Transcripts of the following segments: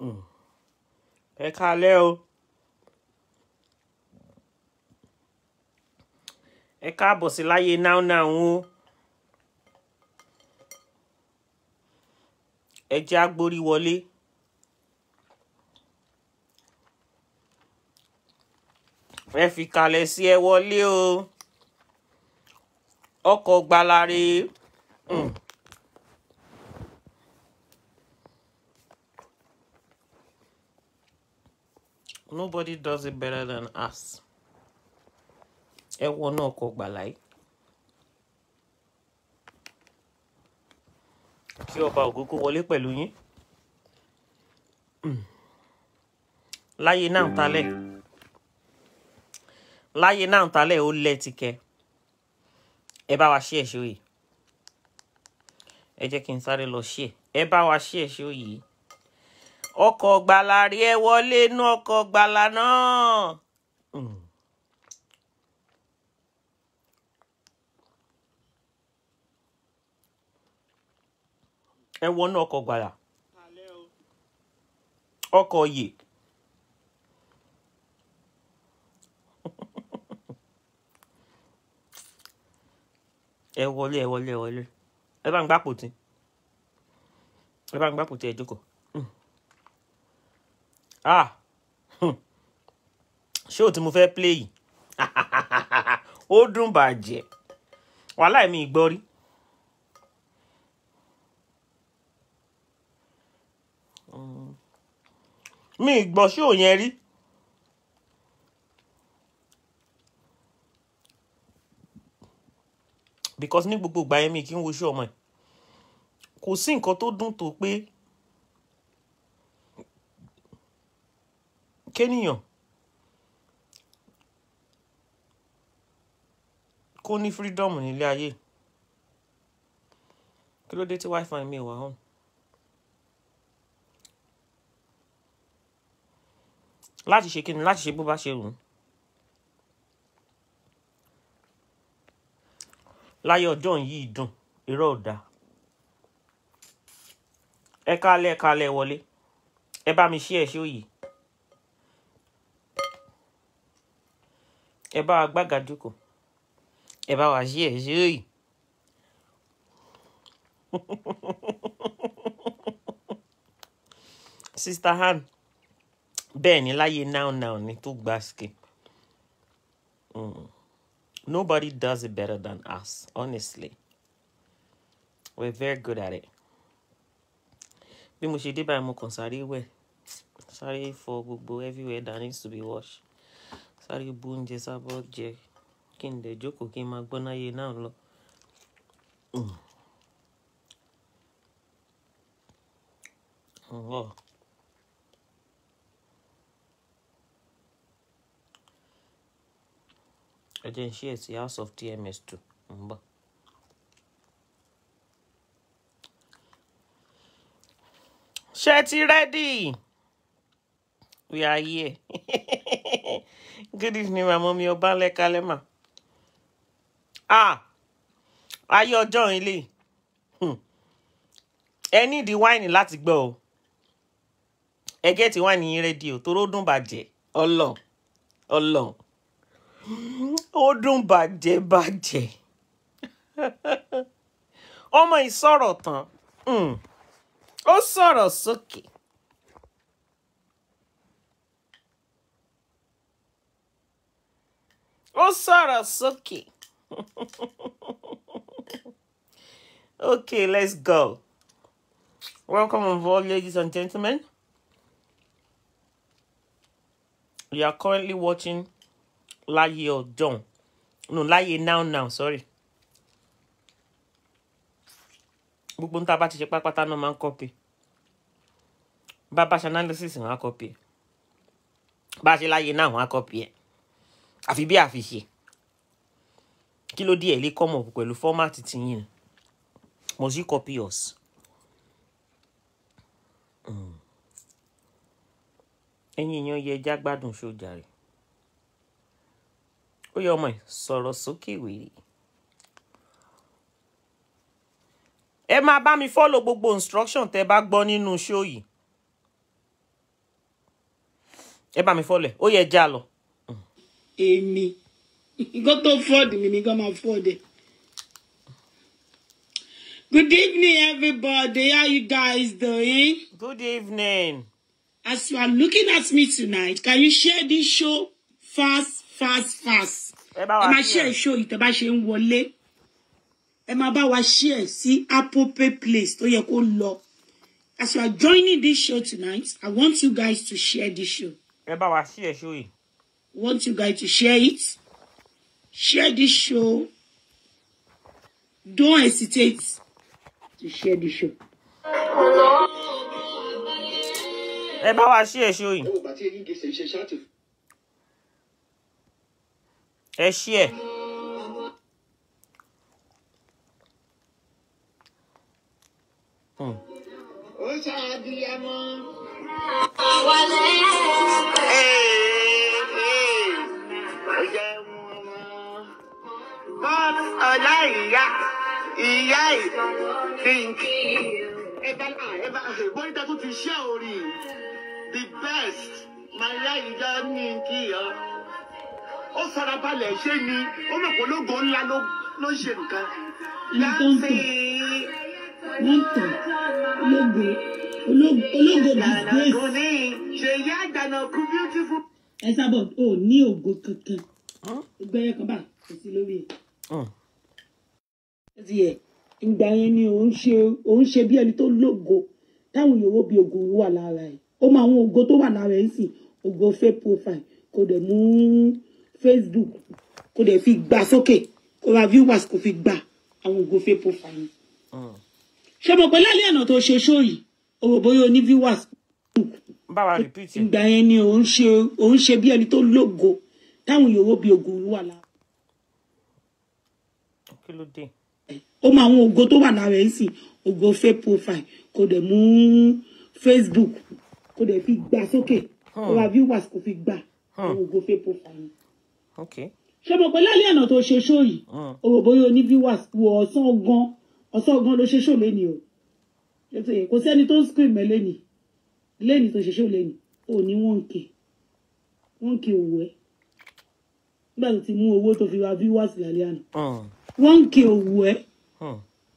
ẹ káalẹ́ o ẹ káàbọ̀ sí láyé now now o ẹ jẹ́ agbórí wọlé ẹ fi kalẹ̀ sí ẹ wọlé o ọkọ̀ gbalare mm. nobody does it better than us ẹ wọnú ọkọ̀ gbàláyé kí ọba ògo kó wọlé pẹ̀lú yín Mm. láyé náà talẹ̀ láyé náà talẹ̀ ó lẹ́tìkẹ́ ẹ bá wa ṣí ẹ̀ ṣó yìí ẹ jẹ́ kí n sáré lọ ṣí ẹ̀ ẹ bá wa ṣí ẹ̀ ṣó yìí ọkọ̀ gbàlà rí ẹ wọlé inú ọkọ̀ gbàlà náà. Mm. ẹ wọnú ọkọ̀ gbàlà ọkọ̀ yè ẹ wọlé ẹ wọlé ẹ wọlé ẹ bá ń gbá pòtí ẹ bá ń gbá pòtí ẹ jókòó Mm. ah Hmm. ṣé o tí mo fẹ́ play yìí ó dùn bàjẹ́ wàhálà mi ì gbọ́ rí. mi ì gbọ́ ṣó yẹn rí. because ní gbogbo ìgbà yẹn mi kì í wo ṣó ọmọ ẹ̀ kò sí nǹkan tó dùn tó pé kéèyàn kó ní freedom nílé ayé kí ló dé tí wifi mi ò wá hàn. láti ṣe kí ni láti ṣe bó bá ṣe wù ú. láyé ọjọ́ yìí dùn irọ́ ò dáa. ẹ kálẹ̀ ẹ kálẹ̀ wọlé ẹ bá mi ṣí ẹ̀ ṣó yìí. ẹ bá wa gbága jókòó ẹ bá wa ṣí ẹ̀ ṣó yìí. sister han bẹ́ẹ̀ ni láyé now now ni tó gba skip mm. nobody does it better than us honestly we're very good at it bí mo ṣe dé báyìí mo kàn sáré wẹ̀ sáré fọ gbogbo everywhere that needs to be washed sáré bu oúnjẹ sábọ́ jẹ kí n dẹ̀ jókòó kí n máa gbọ́ náyé náà lọ. Mm. Oh. ẹ jẹ́ n ṣí ẹ̀ sí house of tms two ń bọ̀. ṣé ti rẹ́dì? we are here. good evening màmá mi ọba lẹ́kálẹ́ mà. ah ayé ọjọ́ ilé ẹ nídìí wáìnì láti gbọ́ o ẹ gẹ́tì wáìnì yín rẹ́dì o toró dùn bàjẹ́ ọlọ́run ọlọ́run ó dùn bàjẹ́ bàjẹ́ ọmọ yìí sọ̀rọ̀ tán mm, ó sọ̀rọ̀ sókè. ó sọ̀rọ̀ sókè. okay let's go welcome on board ladies and gentlemen you are currently watching láyé ọjọ́un no láyé now now sorry gbogbo ń tá a bá ti ṣe pápátá náà máa ń kọ́pì bá a bá ṣe analysis wọn á kọ́pì ẹ̀ bá a ṣe láyé náà wọn á kọ́pì ẹ̀ àfi bí àfiṣe kí ló dé ẹ̀ lè come up pẹ̀lú fọ́mátì tiyín ni must you copy us. Mm. ẹ̀yin èèyàn yẹ ẹja gbádùn sójà rẹ̀ ó yẹ ọmọ ẹ̀ sọ̀rọ̀ sókè wèrè. ẹ máa bá mi follow gbogbo instruction tẹ bá gbọ́ nínú show yìí ẹ bá mi fọ́lẹ̀ ó yẹ já lọ. èmi nǹkan tó fọ́ọ̀dì mi nìkan máa fọ́ọ̀dì. Good evening, everybody. How you guys doing? good evening. As you are looking at me tonight, can you share this show fast, fast, fast? ẹ bá Ẹ wa máa share show yìí tẹ́ bá ṣe ń wọlé. Ẹ máa bá wa share sí appropriate place tó yẹ kó lọ. As you are joining this show tonight, I want you guys to share this show. ẹ bá wa sí ẹ̀ ṣó yìí. I want you guys to share it. Share this show. Don't hesitate to share this show. ẹ bá wa sí ẹ̀ ṣó yìí. ẹ wò bá tí eyín gèsè iṣẹ́ ṣáàtì ẹ ṣí ẹ̀. Hmm. ó ṣàbíyamọ. ó jẹ́ wọn mọ́. bọ́ọ̀lù ọ̀la ìyá ìyá ìfínkì. ẹ bá ẹ bá bóyá tó ti ṣe orí the best màá ìjọ ní kí ọ. ó farabalẹ̀ ṣé ni ó mọ̀ pé ológo ńlá ló ló ń ṣe nǹkan. Ní tó ń tàn. Wọ́n ń tàn ológo ológo ológo disgrace. Àjànàkú ní ṣèyí àjànàkú beautiful. Ẹ sábọ̀ ò ní ògo kankan. Gbẹ́rẹ́ kan báyìí kò sí lórí ẹ̀. Hmm. Ó ti yẹ ìgbà yẹn ni òun ṣe òun ṣe bí ẹni tó lógo táwọn yòówó bí ògo wà lára ẹ̀. Ó mọ àwọn ògo tó wà lára ẹ̀ ń sìn ògo fake profile kò dẹ̀ mú Facebook kò dẹ̀ fi gbà sókè kò ra viewers kò fi gbà àwọn ògo fake profile yẹn. Hmm. Ṣé mo pẹ́ lálẹ́ àná tó ṣe show yìí? O rò bóyá o ní viewers bá wa repeat ẹ̀. ìgbà yẹn ni òun ṣe òun ṣe bí ẹni tó lógo táwọn yòówó bí ògo wà lára kí ló dé. ó mọ àwọn ògo tó wà lára ẹ̀ ń sìn ògo fake profile kò dẹ̀ mú Facebook kò dẹ̀ fi gbà sókè kò ra viewers kò fi gbà àwọn ògo fake profile yẹn. ok. ṣé mo pẹ́ lálẹ́ àná tó ṣe show yìí Hmm. o rò bóyá o ní viewers wo ọ̀sán gan ọ̀sán gan ló ṣe show lẹ́nìí o Ṣé tó yẹ? kò sẹ́ni tó ń scream ẹ lẹ́nìí lẹ́nìí tó ṣe show lẹ́nìí ò ní wọ́n ń kè wọ́n ń kè òwò ẹ̀ nígbà tó ti mú owó tó fi ra viewers lálẹ́ àná Hmm. wọ́n ń kè òwò ẹ̀ Hmm.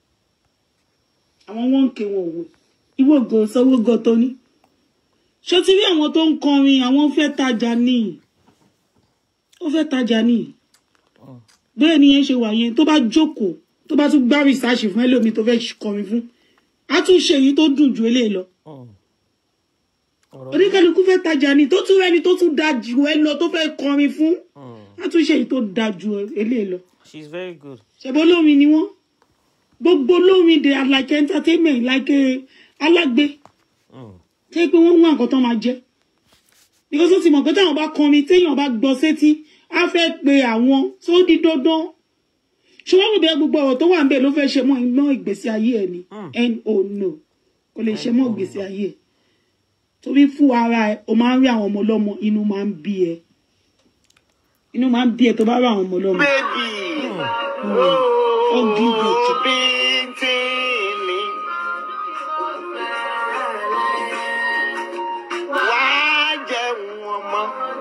àwọn wọ́n ń kè wọn òwò ìwọ gan sanwó gan tó ní ṣé o ti rí àwọn tó ń kọrin àwọn fẹ́ tajà ní ó fẹ́ tajà ní bẹ́ẹ̀ ni yẹn ṣe wà yẹn tó bá jókòó tó bá tún gbá rìsáàṣì fún ẹlòmíì tó fẹ́ kọrin fún á tún ṣe èyí tó dùn ju eléyìí lọ Hmm. ọ̀rọ̀ oníkálukú fẹ́ tajà ní tó tún rẹni tó tún da jù ẹ lọ tó fẹ́ kọrin fún Hmm. á tún ṣe èyí tó da ju eléyìí lọ she's very good. ṣẹ̀bọ́ olórin ni wọ́n gbogbo olórin they are like entertainment like eh, alágbe Hmm. tẹ́ pé wọ́n ń wá nǹkan tó máa jẹ because ó ti mọ̀ pé táwọn bá kọrin téèyàn bá gbọ́ sétí á fẹ́ pe àwọn tó di dandan ṣùgbọ́n mo bẹ gbogbo ọ̀rọ̀ tó wà ń bẹ̀ ló fẹ́ ṣe mọ́ iná ìgbésí ayé ẹ̀ ni no no kò lè ṣe mọ́ ìgbésí ayé ẹ̀ torí fún ara ẹ̀ o máa ń rí àwọn ọmọ ọlọ́mọ inú máa ń bí ẹ inú máa ń bí ẹ tó bá rí àwọn ọmọ ọlọ́mọ Bébì ó gígùn jù. bíntín mi. Wàá jẹun ọmọ.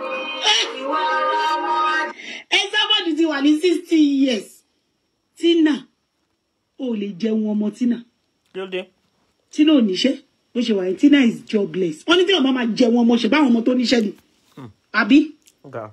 ẹ sábàdì ti wà ní sixty years tina ò lè jẹun ọmọ tina kí ló dé. tina ò níṣẹ́ bó ṣe wà ní tina is jobless wọ́n ní tí wọ́n bá máa jẹun ọmọ ṣe báwọn ọmọ tó níṣẹ́ ni àbí ga.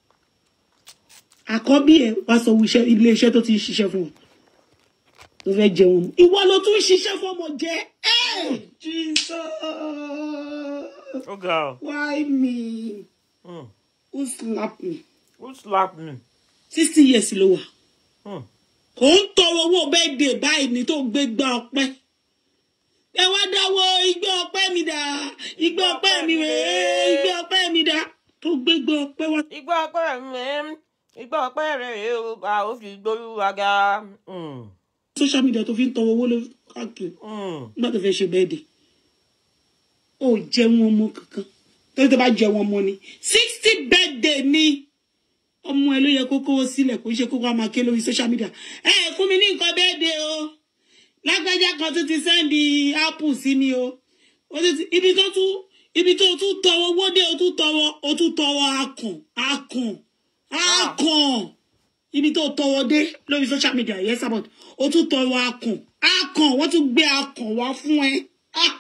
àkọ́bí ẹ̀ wá sọ iṣẹ́ ilé iṣẹ́ tó ti ń ṣiṣẹ́ fún wọn tó fẹ́ jẹun ọmọ ìwọ ló tún ń ṣiṣẹ́ fún ọmọ jẹ ẹ́ Jesus ó ga ọ. why me Hmm. who slap me who slap me. sixty years ló wà. Hmm. kò ń tọrọ owó bẹ́ẹ̀dẹ̀ báyìí ní tó gbé gbá ọpẹ́ ẹ wá dáwọ́ igbá ọpẹ́ mi dà igbá ọpẹ́ mi rèé igbá ọpẹ́ mi dà tó gbé gbá ọpẹ́ wá. igbá ọpẹ́ mi igbá ọpẹ́ rẹ̀ rèé o a ó fi gbólúwa ga. Hmm. social media tó fi ń tọrọ owó ló káàkiri Hmm. nígbà tó fẹ́ ṣe bẹ́ẹ̀dẹ̀ ó jẹun ọmọ kankan torí tó bá jẹun ọmọ ni sixty birthday ni ọmọ ẹ ló yẹ kó kówó sílẹ̀ kó ṣe kókó àmà ké lórí social media ẹ fún mi ní nǹkan birthday o lágbájá kan tó ti sẹ́ndì apple sí mi o ó ti ti- ibi tó tún ibi tó o tún tọrọ owó dé o tún tọrọ o tún tọrọ akàn akàn akàn ibi tó o tọrọ dé lórí social media yes about o tún tọrọ akàn akàn wọ́n tún gbé akàn wá fún ẹ ah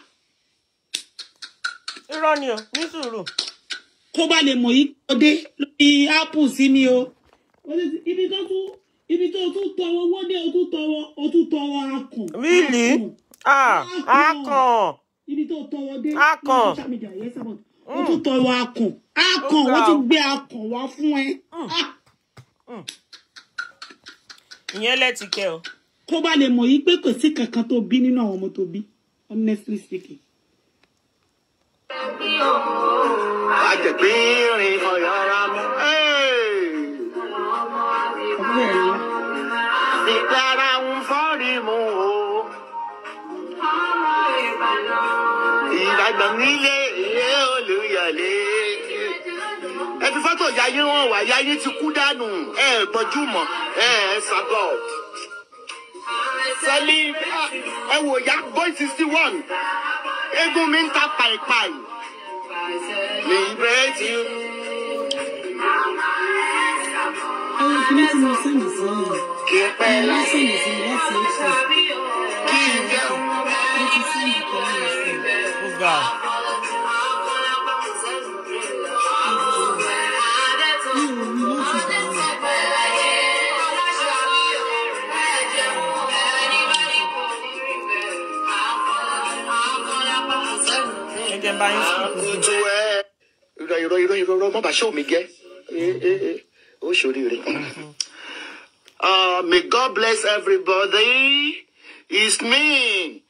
irọ́ ni o ní sùúrù kó bá lè mọ̀ yí kó dé lórí apple sí mi o O ti- ibi tó tún ibi tó tún tọrọ owó dé o tún tọrọ o tún tọrọ akàn really akàn. ah akàn ibi tó tọrọ dé Akàn. lórí social media yes about o tún tọrọ akàn akàn Ó ga wọ́n tún o. gbé akàn wá fún ẹ Ah, ìyẹn lẹ́tìkẹ́ o kó bá lè mọ̀ yí pé kò sí kankan tó bí nínú àwọn ọmọ tó bí honestly speaking. àjẹgbìnrin ọ̀yọ́ra mú. ọ̀pọ̀ ẹ̀ ńlá. ìdára ń fọ́rí mu o. ìbàdàn nílé ilé olùyọ̀lé. ẹ fi fọ́tò yáyé wọn wá yáyé ti kú dànù ẹ ẹ gbọ́jú mọ́ ẹ ẹ sábọ̀. sẹ́lí ẹ wò ya boy sixty one eégún mi ń ta pàìpàì. liberate you. àwọn kìíní tí mo sẹ́yìn sí yìí kí ẹ pẹ́ mo láyé sẹ́yìn sí láti ẹ̀kọ́ kí n jẹun. mo ti sẹ́yìn pẹ̀lú ẹ̀sìn. ó ga mi ò rí láti bẹ̀rẹ̀. ẹ jẹ́ n bá yín sùn kutu ẹ irọ́ irọ́ irọ́ irọ́ irọ́ má bàa ṣé omi jẹ́ Eh, eh, eh. ó ṣoríire. Uh, may God bless everybody. It's me,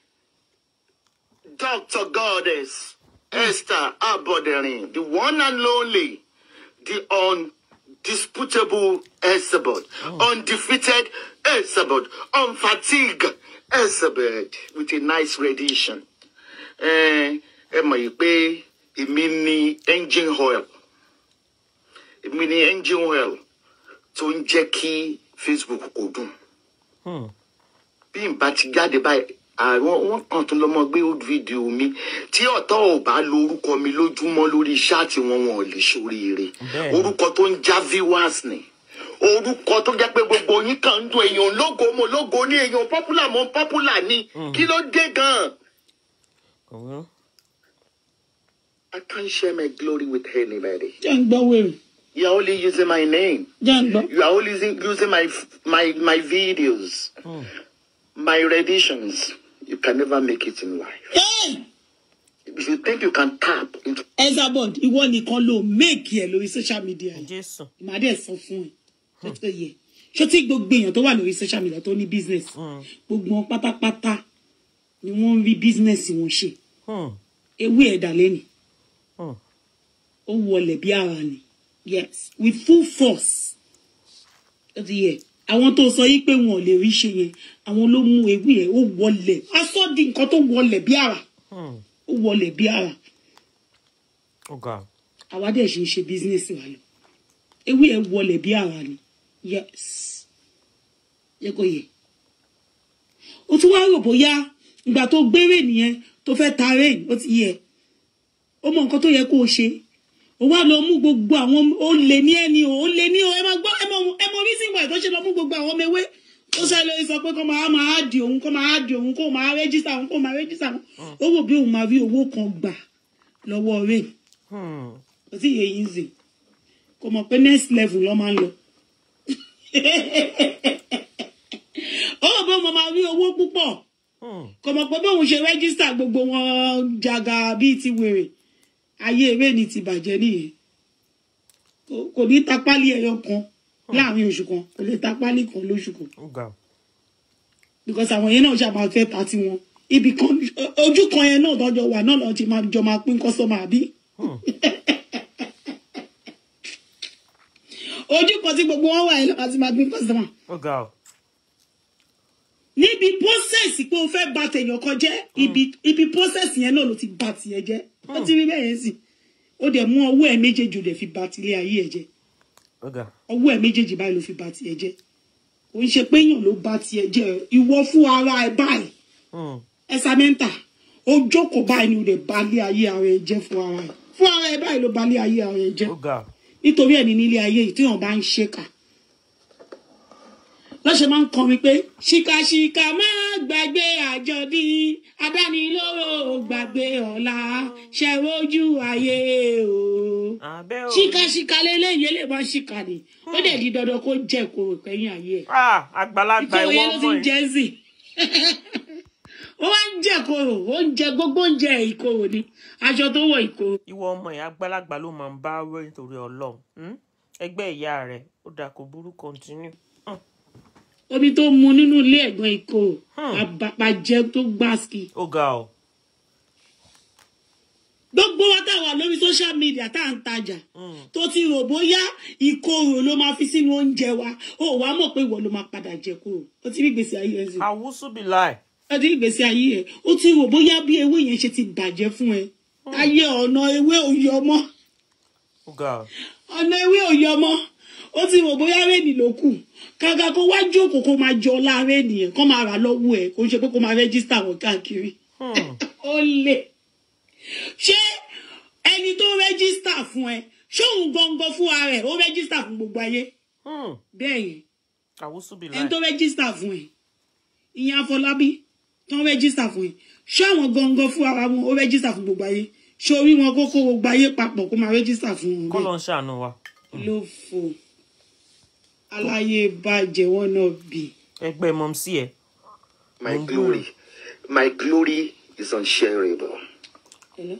Dr. Goddess Esther Aboderin, the one and only, the undisputable Esabod, undefeated Esabod, unfatigued Esabod, with a nice rendition. ẹ ẹ mọ̀ yìí pé èmi ni engine oil èmi ni engine oil tó ń jẹ́ kí facebook kò dùn Hmm. bí n bá ti jáde báyìí àwọn wọn kàn tó lọmọ gbé old video mi tí ọ̀tọ̀ ò bá lo orúkọ mi lójúmọ́ lórí ṣáàtì wọn wọn ò lè ṣoríire Bẹ́ẹ̀ni. orúkọ tó ń já viewers ni orúkọ tó jẹ́ pé gbogbo yín kàn ń dun èèyàn lógo mo lógo ní èèyàn popular mo popular ni kí ló dé gan-an. kò wúrú I can't share my glory with anybody. jẹ́ ń gbọ́ wèrè You're only using my name. jẹ́ ń gbọ́. You are only using, using my my my videos, Hmm. my renditions. You can never make it in life. Hey! If you think you can tap into Esabod ìwọ nìkan ló méèkì ẹ lórí social media yìí jésù màá dẹ̀ sọ fún ẹ ṣé tó yẹ ṣé tí gbogbo èèyàn tó wà lórí social media tó ní business Hmm. gbogbo wọn pátápátá ni wọ́n ń rí business wọn ṣe Hmm. ewé ẹ̀dá lẹ́nu Hmm. ó wọlé bí ara ni yes with full force ó ti yẹ àwọn tó sọ yìí pé wọn ò lè rí ṣe yẹn àwọn ló mú ewé yẹn ó wọlé aṣọ di nǹkan tó wọlé bí ara Hmm. ó wọlé bí ara ó ga àwa dẹ̀ ṣe ń ṣe business wa lọ ewé ẹ̀ wọlé bí ara ni yes yẹ kó yẹ o tún wá rò bóyá ìgbà tó gbére nìyẹn tó fẹ́ ta rain ó ti yẹ ó mọ nǹkan tó yẹ kó o ṣe o wá lọ mú gbogbo àwọn ó lè ní ẹni o ó lè ní o ẹ máa gbọ́ ẹ mọ ẹ mọ reason why tó ṣe lọ mú gbogbo àwọn ọmọ ewé ó ṣe lè sọ pé kó máa máa di òun kó máa di òun kó máa rẹ́jísà òun kó máa rẹ́jísà òun ó rò bí òun máa rí owó kan gbà lọ́wọ́ rain Hmm. kò sí iye yìí zè kò mọ̀ pé next level lọ́ máa ń lọ. ó rò pé mo máa rí owó púpọ̀ Hmm. kò mọ̀ pé bóun ṣe rẹ́gísítà gbogbo wọn jàgà bíi ti wèrè ayé eré ni ti bàjẹ́ nìyẹn Kò- kò ní ta pálí ẹyọ kan láàrin oṣù kan kò lè ta pálí kan lóṣù kan ó ga because àwọn yẹn náà ṣàmà fẹ́ ta tiwọn ibì kan ojú kan yẹn náà tọ́jọ́ wà náà lọ́ọ́ ti máa jọ máa pín kọ́sọ́mà àbí. Hmm. ojú kan tí gbogbo wọn wà yìí lọ́wọ́ ti máa pín kọ́sọ́mà. ó ga ọ níbi process pé o fẹ́ bà tèèyàn kan jẹ́ ibi ibi process yẹn náà ló ti bà tiẹ̀ jẹ́ ó ti rí bẹ́ẹ̀ yẹn sì ó dẹ̀ mú ọwọ́ ẹ̀ méjèèjì ó dẹ̀ fi bà tilé ayé ẹ̀ jẹ́ ó ga ọwọ́ ẹ̀ méjèèjì báyìí ló fi bà tiẹ̀ jẹ́ kò ń ṣe pé èèyàn ló bà tiẹ̀ jẹ́ ìwọ fún ara ẹ̀ báyìí Hmm. ẹ̀sàmẹ́ntà ó jókòó báyìí ni ó lè balẹ̀ ayé ara ẹ jẹ́ fún ara ẹ fún ara ẹ báyìí ló balẹ̀ ayé ara ẹ jẹ́ ó ga nítorí ẹ̀ ní nílé ayé yìí tí wọ́n bá ń ṣèkà lọ́sẹ̀ máa ń kọrin pé ṣìkàṣìkà máa gbàgbé àjọdí adánilóró gbàgbé ọ̀la ṣẹ̀rọ̀jú ayé o abẹ́ o ṣìkàṣìkà lélẹ́yìn eléyìí máa ń ṣìkà ni ó dẹ̀ di dandan kó jẹ́ ìkorò kẹ́yìn ayé ẹ̀ ah àgbàlagbà ìkorò ìwọ yẹn ló ti ọmọ ń ẹ jẹ́ sí ó wá ń jẹ́ ìkorò ó ń jẹ gbogbo oúnjẹ ìkorò ni aṣọ tó wọ̀ ìkorò ìwọ ọmọ ẹ àgbàlagbà ló máa ń bá wẹ nítorí Ọlọ́run hmm? ẹgbẹ́ ìyá rẹ ó dà kó burú continue. Hmm. omi tó mu nínú ilé ẹ̀gbọ́n ìkorò Hmm. àbàpàjẹ́ tó gbáàsì ó ga ọ gbogbo wa tá a wà lórí social media tá à ń tajà Hmm. tó ti rò bóyá ìkorò ló máa fi sínú oúnjẹ wa ó wàá mọ̀ pé ìwọ ló máa padà jẹ kúrò ó ti rí gbèsè ayé ẹ sí àwùsù bí láì ó ti rí gbèsè ayé ẹ ó ti rò bóyá bí ewé yẹn ṣe ti bàjẹ́ fún ẹ ayé ọ̀nà ewé òye ọmọ ó ga ọ ọ̀nà ewé òye ọmọ ó ti rò bóyá rẹ́ẹ̀nì ló kù kàkà kó wá jókòó kó máa jọ ọlá rẹ́ẹ̀nì yẹn kó máa rà lọ́wọ́ ẹ kó ṣe pé kó máa rẹ́gísítà wọn káàkiri Hmm. ó lè ṣé ẹni tó rẹ́gísítà fún ẹ ṣé òun gangan fún ara ẹ̀ ó rẹ́gísítà fún gbogbo ayé Hmm. bẹ́ẹ̀ yẹn àwùsù bí láì ẹni tó rẹ́gísítà fún ẹ ìyẹn Afọlábí tó ń rẹ́gísítà fún ẹ ṣé àwọn gangan fún ara wọn ó rẹ́gísítà fún gbogbo ayé ṣé orí wọn kó kó gbogbo ayé papọ̀ kó máa rẹ́gísítà fún wọn kọ́ bẹ́ẹ̀ ló ń ṣàánú wa ló fò aláyé bàjẹ́ wọn náà bì ẹgbẹ́ mọ̀mísí ẹ My Mhm. glory, my glory is unshareable. Hello?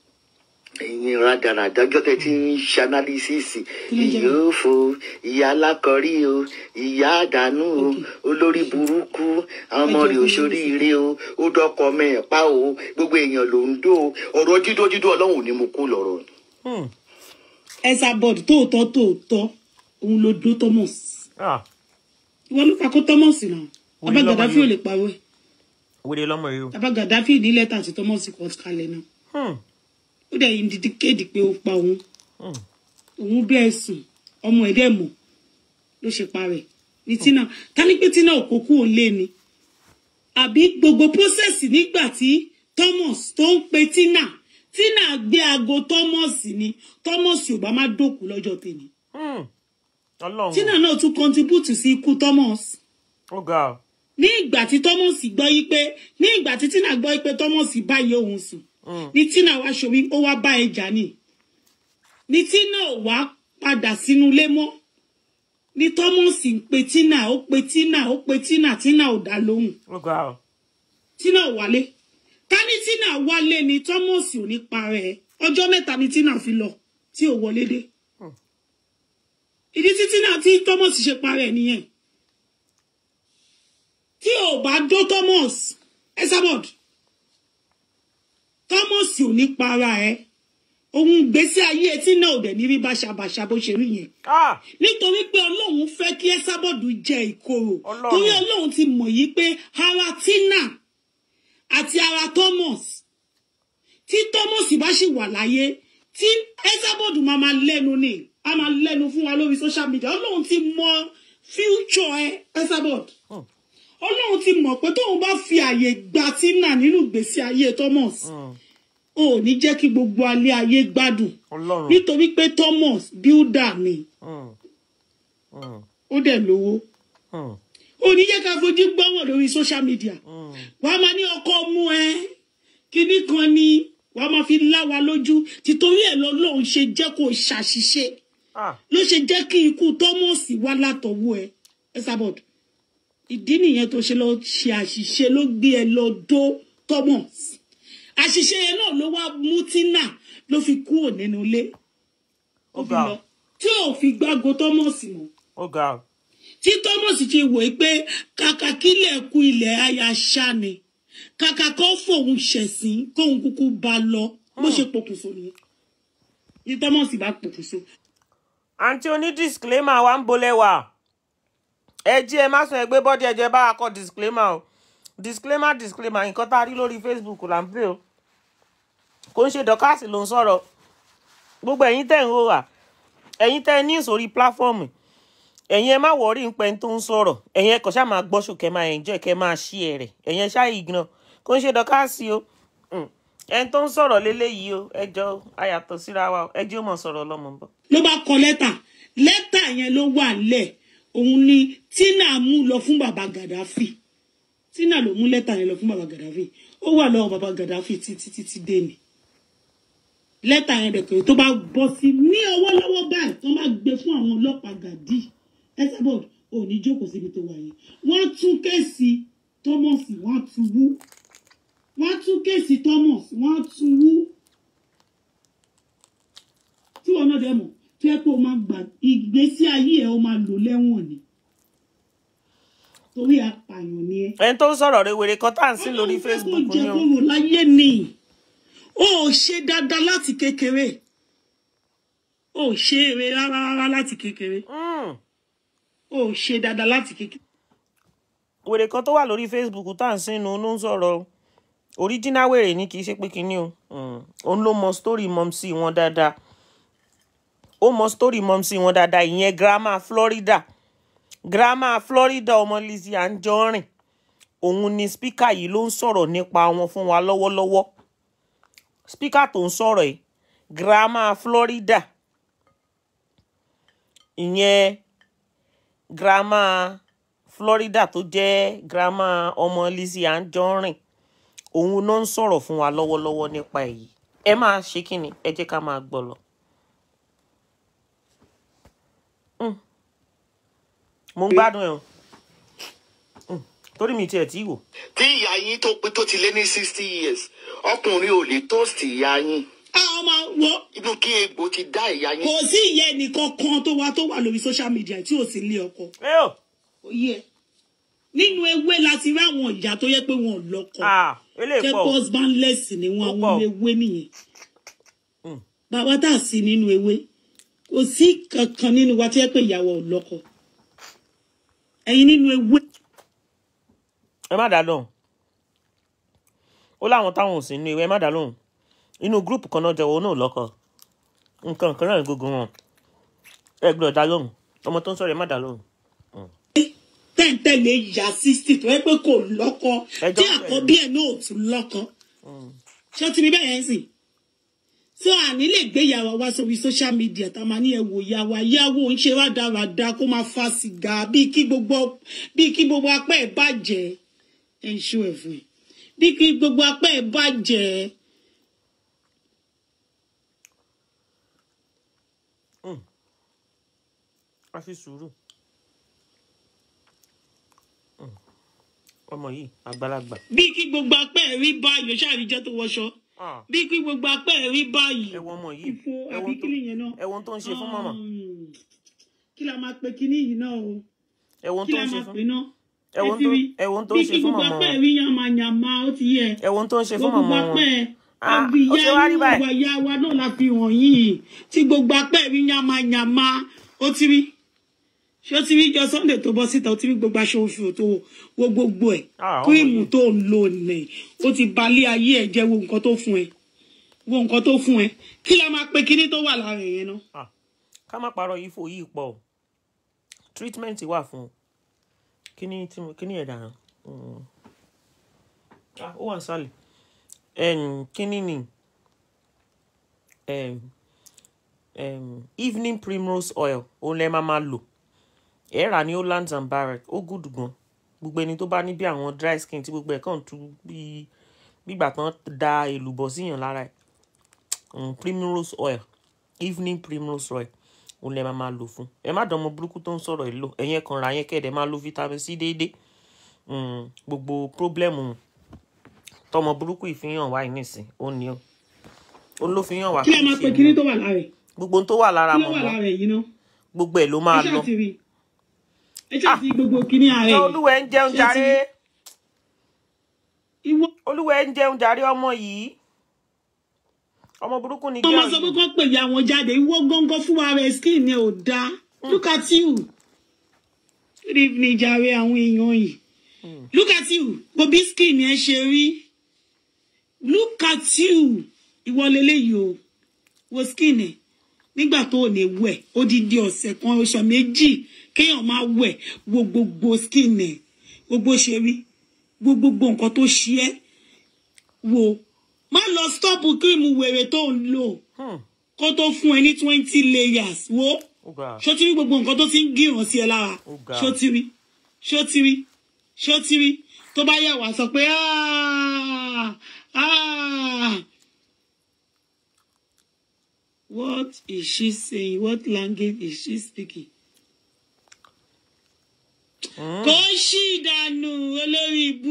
ẹ̀yin rádaràdá ọjọ́ tẹ́ ti ń ṣe analysisi Kí ló ń jẹ́ ìyá òfò ìyá alákọ̀rí o ìyá àdánù o Okay. olórí burúkú àwọn ọmọ Ẹ jẹ́ rẹ̀ kí n òṣòríire o ó dọ́kọ mẹ́ẹ̀pá o gbogbo èèyàn ló ń dó o ọ̀rọ̀ dídójídó ọlọ́run ni mo kó lọ́rọ̀ ni. Hmm. ẹsà bọọdù tóòtọ́ tóòtọ́ òun ló dó Thomas ah ìwọ ló pa kó Thomas náà Orí bàbá lọ́mọ Gaddafi yìí. ò lè parọ́ ẹ̀ wèrè lọ́mọ yìí o bàbá Gaddafi ní lẹ́tà tí Thomas kọ kalẹ̀ náà Hmm. ó dẹ̀ yìí dídí kéde pé ó pa òun Hmm. òun bẹ́ẹ̀ sùn ọmọ ẹ̀ dẹ̀ mọ̀ ló ṣe parẹ́ ní Tina ká ní pé Tina ò kó kú òun lé ni àbí gbogbo process nígbà tí Thomas tó ń pe Tina Tina gbé aago Thomas ni Thomas ò bá má dòkú lọ́jọ́ tèmi Hmm. ọlọ́run Tina náà tún contribute sí ikú Thomas ó ga ọ ní ìgbà tí Thomas gbọ́ yí pé ní ìgbà tí Tina gbọ́ yí pé Thomas báyìí òun sùn Hmm. ní Tina wá ṣòwí ó wá bá ẹja ni ní Tina ò wá padà sínú ilé mọ́ ní Thomas ń pe Tina ó pe Tina ó pe Tina Tina ò dá lóhùn ó ga ọ Tina ò wálé ká ní Tina wálé ni Thomas ò ní parẹ́ ẹ̀ ọjọ́ mẹ́ta ni Tina fi lọ tí ò wọlé dé ìdí tí Tina tí Thomas ṣe parẹ́ ẹ̀ nìyẹn tí ò bá dó Thomas Esabod Thomas ò ní para ẹ̀ ohun gbèsè ayé etí náà ò dẹ̀ ní rí báṣabàṣa bó ṣe rí yẹn ah nítorí pé ọlọ́run fẹ́ kí ẹ́sábọ̀dù jẹ ìkorò Ọlọ́run. torí ọlọ́run ti mọ̀ yí pé ara tina àti ara thomas tí thomas bá sì wà láyé tí ẹ́sábọ̀dù máa máa lẹ́nu ni a máa lẹ́nu fún wa lórí social media ọlọ́run ti mọ̀ future ẹ ẹ́sábọ̀dù Hmm. ọlọ́run ti mọ̀ pé tóun bá fi àyè gba tina nínú ìgbésí ayé thomas Hmm. ò ní jẹ́ kí gbogbo alẹ́ ayé gbádùn ọlọ́run nítorí pé thomas builder ni Hmm. Hmm. ó dẹ̀ lówó Hmm. ó ní jẹ́ ká fojú gbọ́wọ̀ lórí social media Hmm. wàá máa ní ọkọ mú ẹ kinní kan ni wàá máa fi lá wa lójú títorí ẹ̀ lọ́lọ́run ṣe jẹ́ kó ṣàṣìṣe ah ló ṣe jẹ́ kí ikú Thomas wá látọwọ́ ẹ Esabod ìdí nìyẹn tó ṣe lọ ṣe àṣìṣe ló gbé ẹ lọ dó Thomas àṣìṣe yẹn náà ló wá mú Tina ló fi kúrò nínú ilé ó fi Ó ga. lọ tí ò fi gbágo Thomas mọ́ ó ga ọ tí thomas ti wò ó pé kàkà kílẹ̀ kú ilẹ̀ aya ṣá ni kàkà kó fòun ṣẹ̀sín kóun kúkú bá lọ bó ṣe pokùnso nìyẹn ní thomas bá pokùnso. àǹtí oní disclaimer wa ń bolẹ̀ wá ẹ jí ẹ má sùn ẹ gbé bọ́dí ẹ̀jẹ̀ bá wa kọ disclaimer o disclaimer disclaimer nǹkan tá a rí lórí facebook là ń pè o kò ń ṣe dọ́kàsì ló ń sọ̀rọ̀ gbogbo ẹ̀yin tẹ̀ ń hó wà ẹ̀yin tẹ̀ ní ìsòrí pláfọ́ọ̀mù ẹ̀yin ẹ má wọrí ń pẹ́ tó ń sọ̀rọ̀ ẹ̀yin ẹ kàn ṣáà máa gbọ́ṣù kẹ́ máa enjoy kẹ́ máa ṣí ẹ̀ rẹ̀ ẹ̀yin ẹ ṣáà ignore kò ń ṣe dọ́kàsì o ẹni tó ń sọ̀rọ̀ léléyìí o ẹjọ́ ayàtọ̀ síra wa o ẹjọ́ mọ̀ sọ̀rọ̀ ọlọ́mọ bọ̀. ló bá kọ lẹ́tà lẹ́tà yẹn ló wà lẹ̀ òun ni tina mú lọ fún bàbá gàdáfì tina ló mú lẹ́tà yẹn lọ fún bàbá gàdáfì ó wà lọ́wọ́ bàbá gàdáfì títí títí dé ni lẹ́tà yẹn dẹ̀ pé tó bá bọ́ sí ní ọwọ́ lọ́wọ́ báyìí tó máa gbé fún àwọn ọlọ́pàá gàdí ẹsẹ̀bọ̀d ò ní jókòó síbi tó wà yẹn wọ́n tún kéèsì thomas wọ́n tún wú wọ́n tún kéèsì thomas wọ́n tún wú tí wọn náà dẹ̀ mọ̀ tó yẹ pé o máa gbà ìgbésí ayé ẹ̀ o máa lò lẹ́wọ̀n ni torí apààyàn ni ẹ. ẹni tó ń sọ̀rọ̀ rẹ̀ wèrè kan tá à ń sìn lórí Facebook ó jẹ ni o. kóró láyé ni ó ṣe dáadáa láti kékeré ó ṣe eré rárá rárá láti kékeré Mm. ó ṣe dáadáa láti kékeré. wèrè kan tó wà lórí Facebook tá à ń sìn nu ló ń sọ̀rọ̀ original wèrè ni kì í ṣe pé kinní o Mm. òun ló mọ story mọ́mísì wọn dáadáa ó mọ story mọ́mísì wọn dáadáa ìyẹn grandma Florida grandma Florida ọmọ Lizzy Anjorin òun ni spíkà yìí ló ń sọ̀rọ̀ nípa wọn fún wa lọ́wọ́lọ́wọ́ spíkà tó ń sọ̀rọ̀ yìí grandma Florida ìyẹn grandma Florida tó jẹ́ grandma ọmọ Lizzy Anjorin òun náà ń sọ̀rọ̀ fún wa lọ́wọ́lọ́wọ́ nípa èyí ẹ máa ṣe kí ni ẹ jẹ́ ká máa gbọ́ lọ. Mm. mo ń gbádùn ẹ̀ o Mm. torí mi tiẹ̀ tí wò. tí ìyá yín tó pé tó ti lé ní sixty years ọkùnrin ò lè toast ìyá yín àwọn máa wọ inú kí egbò ti dá ìyá yín. kò sí ìyẹn nìkan kan tó wá tó wà lórí social media tí ò sí ilé ọkọ ẹ o kò yẹ nínú ewé láti rí àwọn ìyá tó yẹ pé wọn ò lọ́kọ ah eléyìí jẹ pọ̀ o. husbandless ni wọn Ó àwọn pọ̀. ewé nìyẹn Mm. bàbá tá a sí nínú ewé kò sí kankan nínú wa tó yẹ pé ìyàwó ò lọ́kọ ẹ̀yin nínú ewé ẹ má dá lóhùn ó láwọn táwọn ò sí nínú ìwé ẹ má dá lóhùn inú gúrùpù kan náà jẹ́ òun náà lọ́kọ nǹkan kan náà ní gbogbo wọn ẹ gbọ́dọ̀ dá lóhùn ọmọ tó ń sọ̀rọ̀ ẹ má dá lóhùn. tẹ̀ǹtẹ̀lé ìyá sixty tó yẹ pé kò lọ́kọ Ẹjọ́ tí bẹ̀rẹ̀. àkọ́bí ẹ̀ náà ò tún lọ́kọ ṣé ó ti rí bẹ́ẹ̀ yẹn sìn so àní lè gbé ìyàwó wa sórí social media tá a máa ní ẹ wò ìyàwó ìyàwó ń ṣe rádaràda kó máa fa sìgá bíi kí gbogbo bíi kí gbogbo apá ẹ̀ bàjẹ́ ẹ̀ ń ṣó ẹ̀ fún ẹ̀ bíi kí gbogbo apá ẹ̀ bàjẹ́ a fi sùúrù Mm. ọmọ yìí àgbàlagbà bíi kí gbogbo apá ẹ̀ rí báyìí ló ṣàríjẹ́ tó wọṣọ Ah, bíi kí gbogbo apá ẹ̀ rí báyìí ẹ wo ọmọ yìí ìfo ẹ wo àbí ohun tó- kí nìyẹn náà ẹ wo ohun tó ń ṣe fún màmá Um, kí la máa pe kinní yìí náà o ẹ wo ohun kí tó la ń ṣe máa fún pe náà ẹ wo ohun tó ẹ wo ohun tó ń ṣe fún màmá bí kí gbogbo apá wọn ẹ̀rí yàmàyàmà ó ti yẹ ẹ wo ohun tó ń ṣe fún gbogbo màmá apá wọn ẹ̀ Ah, ọbí ó ṣe wá ìyá rí inú báyìí. ìwà ìyá wa náà la fi hàn yìí tí gbogbo apá ẹ̀rí yàmàyàmà ó ti rí ṣé ó ti rí jọ Sunday tó bọ́ síta ó ti rí gbogbo aṣọ oṣù tó wo gbogbo ẹ̀ Ah, ọmọ kírìmù yìí. tó ń lò nẹ̀ ó ti balẹ̀ ayé ẹ̀ jẹ́ wo nǹkan tó fún ẹ wo nǹkan tó fún ẹ kí la máa pe kinní tó wà lára ẹ̀ yẹn náà. Ah, ká má parọ́ yìí fò yìí pọ̀ o treatment wà fún un kíní tí mo kíní ẹ̀ dànù Mm. Ah, ó wà nísàlẹ̀ Em, kíní ni em, em, evening primrose oil òun lẹ máa máa lò ẹ rà ní Hollands and Barrett ó gùdù gan gbogbo ẹni tó bá ní bí àwọn dry skin tí gbogbo ẹ̀ kàn tú bí gbígbà tán da èlùbọ́ síyàn lára ẹ̀ um, primrose oil evening primrose oil òun lè máa máa lò fún ẹ má dánmọ burúkú tó ń sọ̀rọ̀ ẹ lò ẹ̀yin kan ra yẹn kẹ́ẹ̀dẹ̀ máa lo vitamin c déédéé um, gbogbo pírọ́blẹ́mù tọmọ burúkú ìfihàn wá yìí nìsín ó ní o ó ló fi hàn wá kí la máa pe kinní tó wà lára ẹ̀ gbogbo ohun tó wà lára kí ló wà mọ̀mọ́ lára ẹ̀ yìí náà. gbogbo ẹ̀ ló máa ẹ lọ ṣáà ti rí ẹ ṣáà ti rí gbogbo kinní ara ṣé ẹ̀ olúwẹ̀ ń jẹun Ṣé ti jàre rí? ìwọ olúwẹ̀ ń jẹun jàre ọmọ yìí ọmọ burúkú ni ọmọ girl sọ pé yìí. kó pè ya wọn jáde ìwọ gángan fún ara ẹ̀ skin ni ò dáa look at you good evening jàre àwọn èèyàn yìí look at you bó bí skin yẹn ṣe rí look at you ìwọ leléyìí o wo skin ẹ̀ nígbà tó ò ní wẹ̀ odidi ọ̀sẹ̀ kan oṣù méjì kéèyàn máa wẹ̀ wo gbogbo skin ẹ̀ gbogbo ṣe rí wo gbogbo nǹkan tó ṣe ẹ́ wo má lọ stop kírímù wèrè tó ń lò Hmm. kó tó fún ẹ ní twenty layers wo Ó ga. ṣó ti rí gbogbo nǹkan tó ti ń gíràn sí ẹ lára Ó ga. ṣó ti rí ṣó ti rí ṣó ti rí tó bá yà wá sọ pé "Ah, ah." what is she saying what language is she speaking. Hmm. kò ṣì dànù olórí ibú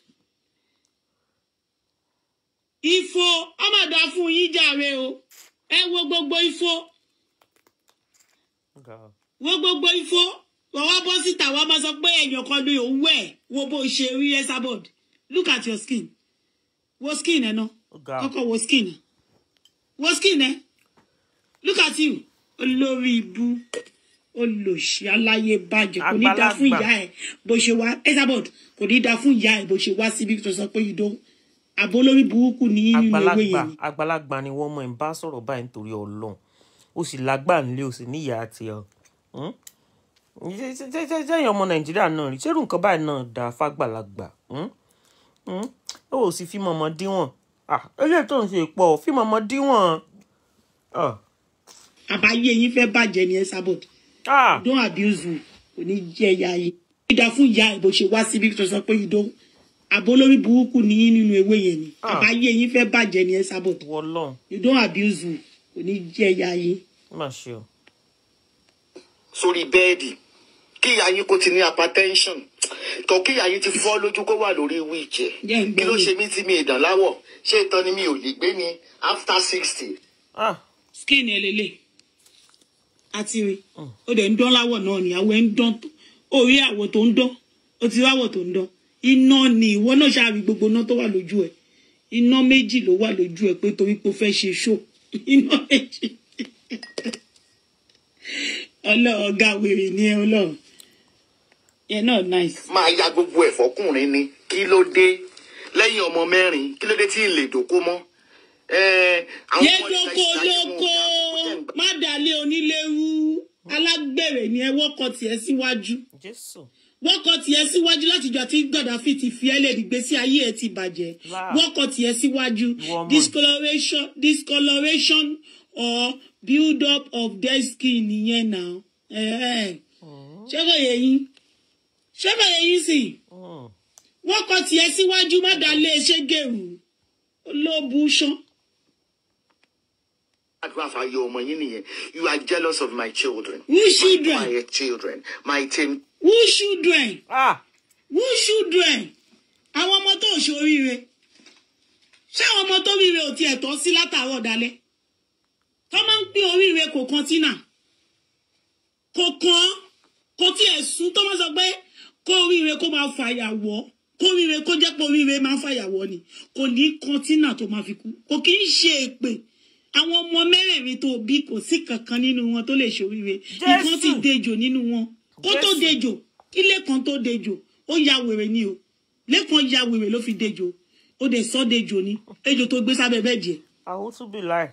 ifo ọmọdé fún yín jàre o ẹ wo gbogbo ifo Ó ga. wo gbogbo ifo wọ́n wá bọ́ síta wọ́n máa sọ pé èèyàn kan ní òun wẹ̀ wo bó ṣe rí Esabod look at your skin wo skin ẹ náà Ó ga. kọ́kọ́ wo skin ẹ wo skin ẹ look at you olórí ibú olòṣì aláyé bàjẹ́ kò ní da fún Àgbàlagbà. ìyá ẹ bó ṣe wá Esabod kò ní da fún ìyá ẹ bó ṣe wá síbi tó sọ pé ìdó àbó lórí burúkú ní nínú ewé àgbàlagbà yẹn ni. àgbàlagbà ni wọ́n mọ̀ ń bá sọ̀rọ̀ báyìí nítorí ọlọ́run ó sì lágbà nílé ó sì níyà àti ọ jẹ́yìn ọmọ nàìjíríà náà rí ṣérù nǹkan báyìí náà dá fàgbàlagbà Hmm? Hmm? ó ò sì fi mọ̀mọ́ díwọ̀n Ah, eléyìí tó ń ṣe pọ̀ fi mọ̀mọ́ díwọ̀n Ah. àbáyé yín fẹ́ bàjẹ́ ní Esabod. Ah. don't abuse you kò ní jẹ́ ìyá yìí. ìdá fún ìyá ẹ̀ bó ṣe wá síbi tó sọ pé ìdó àbó lórí burúkú ní yín nínú ewé yẹn ni Ah. àbáyé yín fẹ́ bàjẹ́ ní Esabod. wọlọ́n you don't abuse you kò ní jẹ́ ìyá yìí. má ṣe o sórí bẹ́ẹ̀dì kí ìyá yín kó ti ní hypertension tó kí ìyá yín ti fọ́ lójú kó wà lórí wheelchair Jẹ́ ń kí ló gbọ́ ṣe mí tí mi ìdán láwọ̀ ṣé ìtàn ni mi ò lè gbé ni after sixty. Ah. skin ẹ lélẹ̀ àti rí ó dẹ̀ ń dán láwọ̀ náà ni àwọ̀ ẹ̀ ń dán tó- orí àwọ̀ tó ń dán ó ti ráwọ̀ tó ń dán iná ni ìwọ náà ṣáàrí gbogbo iná tó wà lójú ẹ̀ iná méjì ló wà lójú ẹ̀ pé torí pé ó fẹ́ ṣe ṣó iná méjì ọlọ́run ọ̀gá wèrè ni ẹ ọlọ́run yẹn náà nice. máa ya gbogbo ẹ̀ fọkùnrin ni kí ló dé lẹ́yìn ọmọ mẹ́rin kí ló dé tí ì lè dòkó mọ́. Ẹ́, àwọn yé ọmọ ilẹ̀ dóko ìṣáájú wọn ò lóko dáa tó kó tẹ̀ ń gbà. má dàlé onílérú alágbèrè ni ẹ wọ́kọ̀ tiẹ̀ síwájú. jésù wọ́n kọ tiẹ̀ síwájú látijọ́ tí Gaddafi ti fi ẹ́lẹ̀ ìgbésí ayé ẹ̀ ti bàjẹ́ Wow. wọ́n kọ tiẹ̀ síwájú Ìwọ ọmọ yìí. discoloration discoloration or build up of dead skin nìyẹn náà Ẹ̀ẹ́. ṣé kò yẹ yín ṣé kò yẹ yín sì Hmm. wọ́n kọ tiẹ̀ síwájú má dá lé ṣé gèrú olóòbù ṣán àdúrà fàyè ọmọ yín nìyẹn you are jealous of my children. Who children? my quiet children my ten who children Ah. who children àwọn ọmọ tó ṣoríire ṣé àwọn ọmọ tó ríire ò tiẹ̀ tọ́ sí látàárọ̀ dalẹ́ tó máa ń pín oríire kò kan tínà kò kan kò tiẹ̀ sún tó máa sọ pé kó oríire kó máa fàyàwọ́ kó oríire kó jẹ́ pé oríire máa ń fàyàwọ́ ni kò ní kan tínà tó máa fi kú kò kì í ṣe èpè àwọn ọmọ mẹ́rẹ̀ẹ̀rin tó bí kò sí kankan nínú wọn tó lè ṣoríire nǹkan ti Jésù. dejò nínú wọn kó tó Jésù. dejò kí lẹ́kan tó dejò ó ya wèrè ni o lẹ́kan ya wèrè ló fi dejò ó dẹ̀ sọ́ dejò ni ejò tó gbé sábẹ́ bẹ́ẹ̀ jẹ́ àwọn tún bí láì.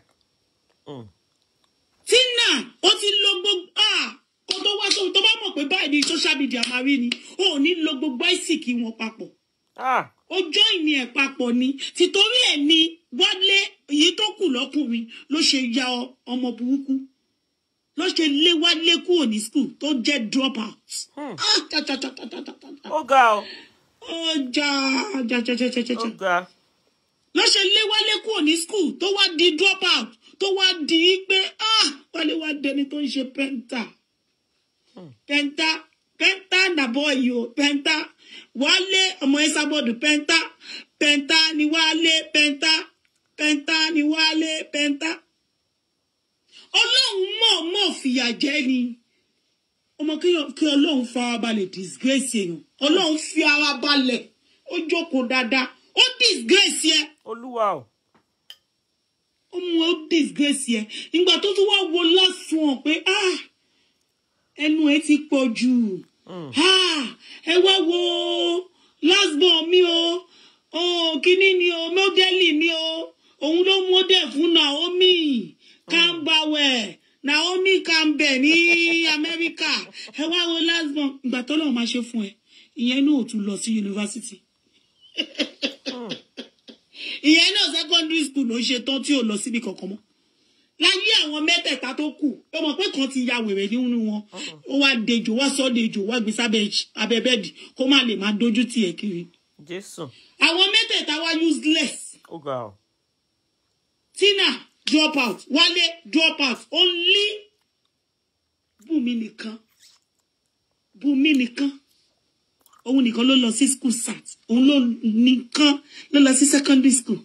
tina ó ti lo gbogbo ah kó tó wá tó tó bá mọ̀ pé báyìí ni social media máa rí ni ó ò ní lo gbogbo àìsíkì wọn papọ̀ Ah. ó join ní ẹ̀ papọ̀ ni tìtorí ẹ̀ ni wálé èyí tó kù lọ́kùnrin ló ṣe ya ọ- ọmọ burúkú ló ṣe lé wálé kúrò ní school tó jẹ́ drop out. Hmm. Ah, cha, cha, cha, cha, cha, cha, cha, cha. ó ga ọ ọjà jà jà jà jà jà ó jà ga ló ṣe lé wálé kúrò ní school tó wá di drop out tó wá di pé ah wálé wá dẹni tó ń ṣe penta penta penta nàbọ̀ yìí o penta wálé ọmọ Esabod penta penta ni wálé penta penta ni wálé penta ọlọ́run mọ̀ọ́mọ̀ fìyà jẹ ni ọmọ kí kí ọlọ́run fara balẹ̀ disgrace èèyàn ọlọ́run fi ara balẹ̀ ó jókòó dáadáa ó disgrace yẹ olúwa o ó mú ó disgrace yẹ ìgbà tó tún wá wo lásùn pé ah ẹnu ẹ ti pọ̀ jù ah ẹ wá wo last born mi o oh kínní ni o mọ́dẹ́lì ni o òun ló mọ́dẹ̀ fún Naomi Campbell Naomi Campbell ní Amẹ́ríkà ẹ wá wo last born ìgbà tó lọ́wọ́ máa ṣe fún ẹ ìyẹn náà ò tún lọ sí yunifásitì ìyẹn náà secondary school ló ṣe tán tí ò lọ síbi kankan mọ́ láyé àwọn mẹ́tẹ̀ẹ̀ta tó kù ó mọ̀ pé kan ti ya wèrè nínú wọn ó wá dejò wá sọ dejò wá gbé sábẹ́ abẹ́ bẹ́ẹ̀dì kó má lè máa dojú tì ẹ́ kiri jésù àwọn mẹ́tẹ̀ẹ̀ta wá useless ó ga ọ tina drop out wálé drop out only bùnmi nìkan bùnmi nìkan òun nìkan ló lọ sí school sat òun ló nìkan ló lọ sí secondary school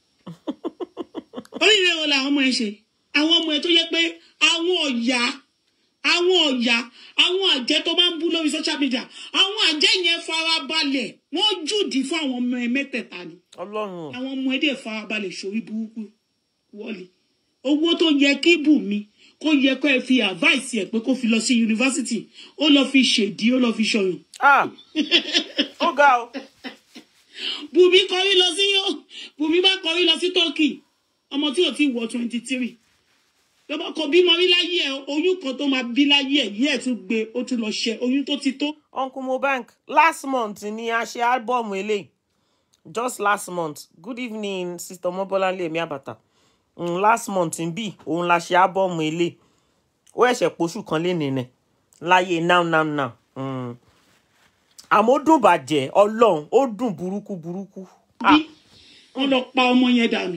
oríire wo làwọn ọmọ ẹ ṣe àwọn ọmọ ẹ tó yẹ pé àwọn ọ̀yà àwọn ọ̀yà àwọn àjẹ́ tó máa ń bú lórí social media àwọn àjẹ́ yẹn farabalẹ̀ wọ́n jùdí fún àwọn ọmọ ẹ mẹ́tẹ̀ẹ̀ta ni ọlọ́run àwọn ọmọ ẹdẹ farabalẹ̀ sórí burúkú wọlé owó tó yẹ kí bùnmi kó yẹ kó ẹ fi advice ẹ pé kó fi lọ sí yunifásitì ó lọ fi ṣèdí ó lọ fi ṣọyàn ah ó ga ọ bùnmi kọrí lọ sí bùnmi bá kọrí lọ sí turkey ọmọ tí ò tí wọ twenty three lọ́ba kò bímọ rí láyé ẹ oyún kan tó máa bí láyé ẹ yí ẹ tún gbé ó tún lọ ṣẹ oyún tó ti tó uncle mobank last month ni a ṣe álbọ̀mù eléyìí just last month good evening sister mobolanle emi abata mm, last month ń bì òun la ṣe álbọ̀mù eléyìí ó ẹ̀ṣẹ̀ poṣù kan lé nìyẹn láyé now now now mm. àmọ́ ó dùn bàjẹ́ ọlọ́run ó dùn burúkú burúkú ah bí wọn lọ pa ọmọ yẹn dànù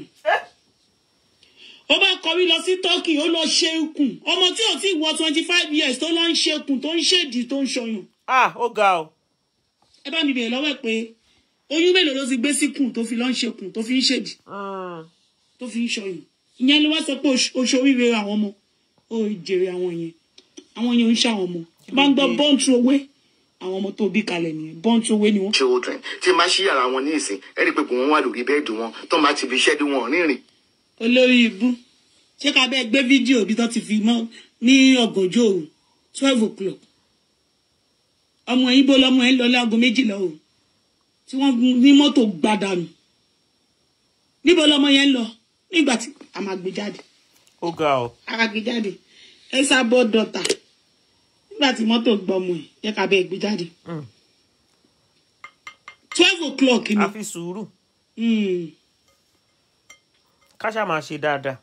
ó bá kọrí lọ sí turkey ó lọ ṣe ikùn ọmọ tí ò tí wọ twenty five years tó lọ ń ṣe ikùn tó ń ṣèdí tó ń ṣọyàn ah ó ga ọ ẹ bá mi bèèrè lọ́wọ́ ẹ̀ pé oyún mélòó ló ti gbé síkùn tó fi lọ ń ṣe ikùn tó fi ń ṣèdí Mm. tó fi ń ṣọyàn ìyẹn ló wá sọ pé oṣ- oṣù oríire àwọn ọmọ ó jèrè àwọn yẹn àwọn yẹn ń ṣe àwọn ọmọ bá ń gbọ́ born through away àwọn ọmọ tó bí kalẹ̀ nìyẹn born through away ni wọ́n. children tí n bá ṣí yàrá wọn ní ìsìn ẹ rí i pé kò wọ́n wà lórí bẹ́ẹ̀dì wọn tó máa ti fi iṣẹ́ dé wọn rìnrìn olórí ibú ṣé ká bẹ́ẹ̀ gbé fídíò bí tó ti fi mọ́ ní ọ̀gànjọ́ òru twelve o'clock ọmọ yìí bó lọmọ yẹn lọ láago méjìlá òru tí wọ́n gun ní mọ́tò gbàdánù níbo lọmọ yẹn lọ nígbà tí a máa gbé jáde ó ga ọ a máa gbé jáde ẹ sábọ dọta nígbà tí mọ́tò gbọmọ ẹ yẹ ká bẹ́ẹ̀ gbé jáde Mm. twelve o'clock ni a fi sùúrù Mm. ká ṣáà máa ṣe dáadáa.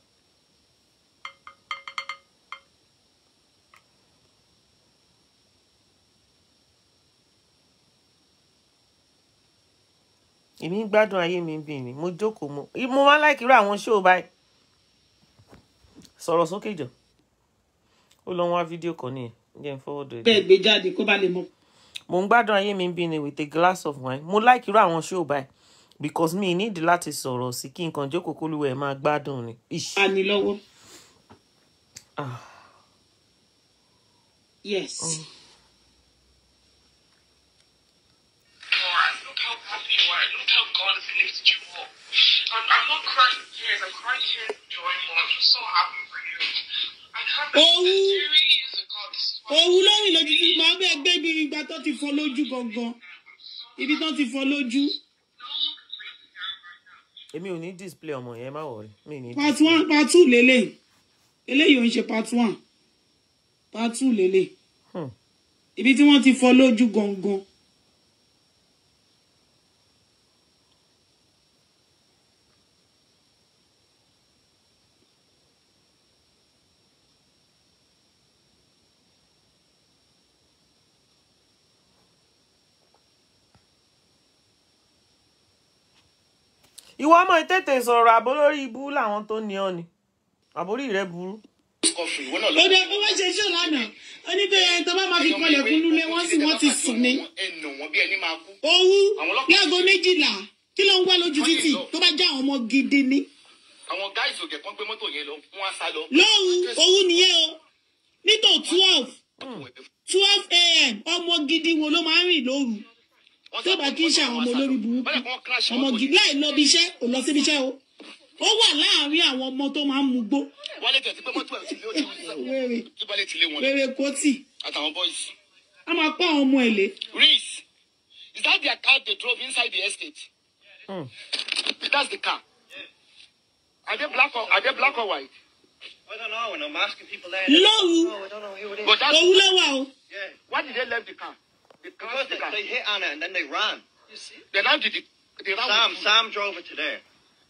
èmi ń gbádùn ayé mi bí ni mo jókòó mo mo máa ń láìkí irú àwọn ṣóò báyìí sọ̀rọ̀ sókè jọ ó lọ ń wá fídíò kan nìyẹn jẹ́ ń fọwọ́dọ̀ ẹ̀ bẹ́ẹ̀ gbé jáde kó bá lè mọ mo ń gbádùn ayé mi bí ni with a glass of wine mo like irú àwọn show báyìí because mi need láti sọ̀rọ̀ sí kí nǹkan jókòó kólúwẹ̀ máa gbádùn ni. Ish. àní lọ́wọ́. Ah. yes. God, look how happy you are. Look how God has lifted you up. I'm, I'm not crying tears. I'm crying tears of joy, Mom. I'm just so happy for you. I can't Oh. believe this really is a God. This is what òwú lórí lójú tí màá bẹ́ẹ̀ gbé ibi ìgbà tó ti fọ́ lójú gangan ibi tó ti fọ́ lójú èmi ò ní display ọmọ yẹn má wọrí mi ní part display. one part two lélẹ̀ eléyìí ò ń ṣe part one part two lélẹ̀ Hmm. ibi tí wọ́n ti fọ́ lójú gangan ìwọ ọmọ ìtètè sọ̀rọ̀ àbó lórí ibú làwọn tó ní ọ ni àbórí rẹ burú. kọfì ìwọ náà ó dẹ ó wá ṣe ṣó lánàá ó ní pé ẹni tó bá máa fi kọlẹ̀kùn nílé wọ́n sì wọ́n ti sùn ní ẹnu wọn bí ẹni máa kú. owú Àwọn ọlọ́pàá- láago méjìlá kí ló ń wá lójú títì tó bá já àwọn ọmọ gidi ní. àwọn gáìsì òkè kan gbé mọ́tò yẹn lọ wọ́n á sá lọ. lóhùn owú nìyẹn o nítò twelve twelve a.m. ọmọ gidi wo ló máa ń rìn lóru tó bá kí í ṣe àwọn ọmọ olórí burúkú ọmọ gidi láì lọ bí iṣẹ́ ò lọ síbi iṣẹ́ o ó wà láàárín àwọn ọmọ tó máa ń mugbó wálé tẹ̀ sí pé mọ́tò ẹ̀ ti lé ó ti wèrè tí balẹ̀ ti lé wọn wèrè kòtì àtàwọn bọ́ìsì. a máa pa àwọn ọmọ ẹ̀ lé Reese, is that their car they drove inside the estate? Hmm. That's the car. Are they black or are they black or white? I don't know, and I'm asking people there. lóru No, I don't know who it is. But that's owú ló wà o yeah, why did they leave the car? The car, because the they, car. they hit Anna and then they ran. You see? They now did the they ran Sam, with- Sam drove it to there.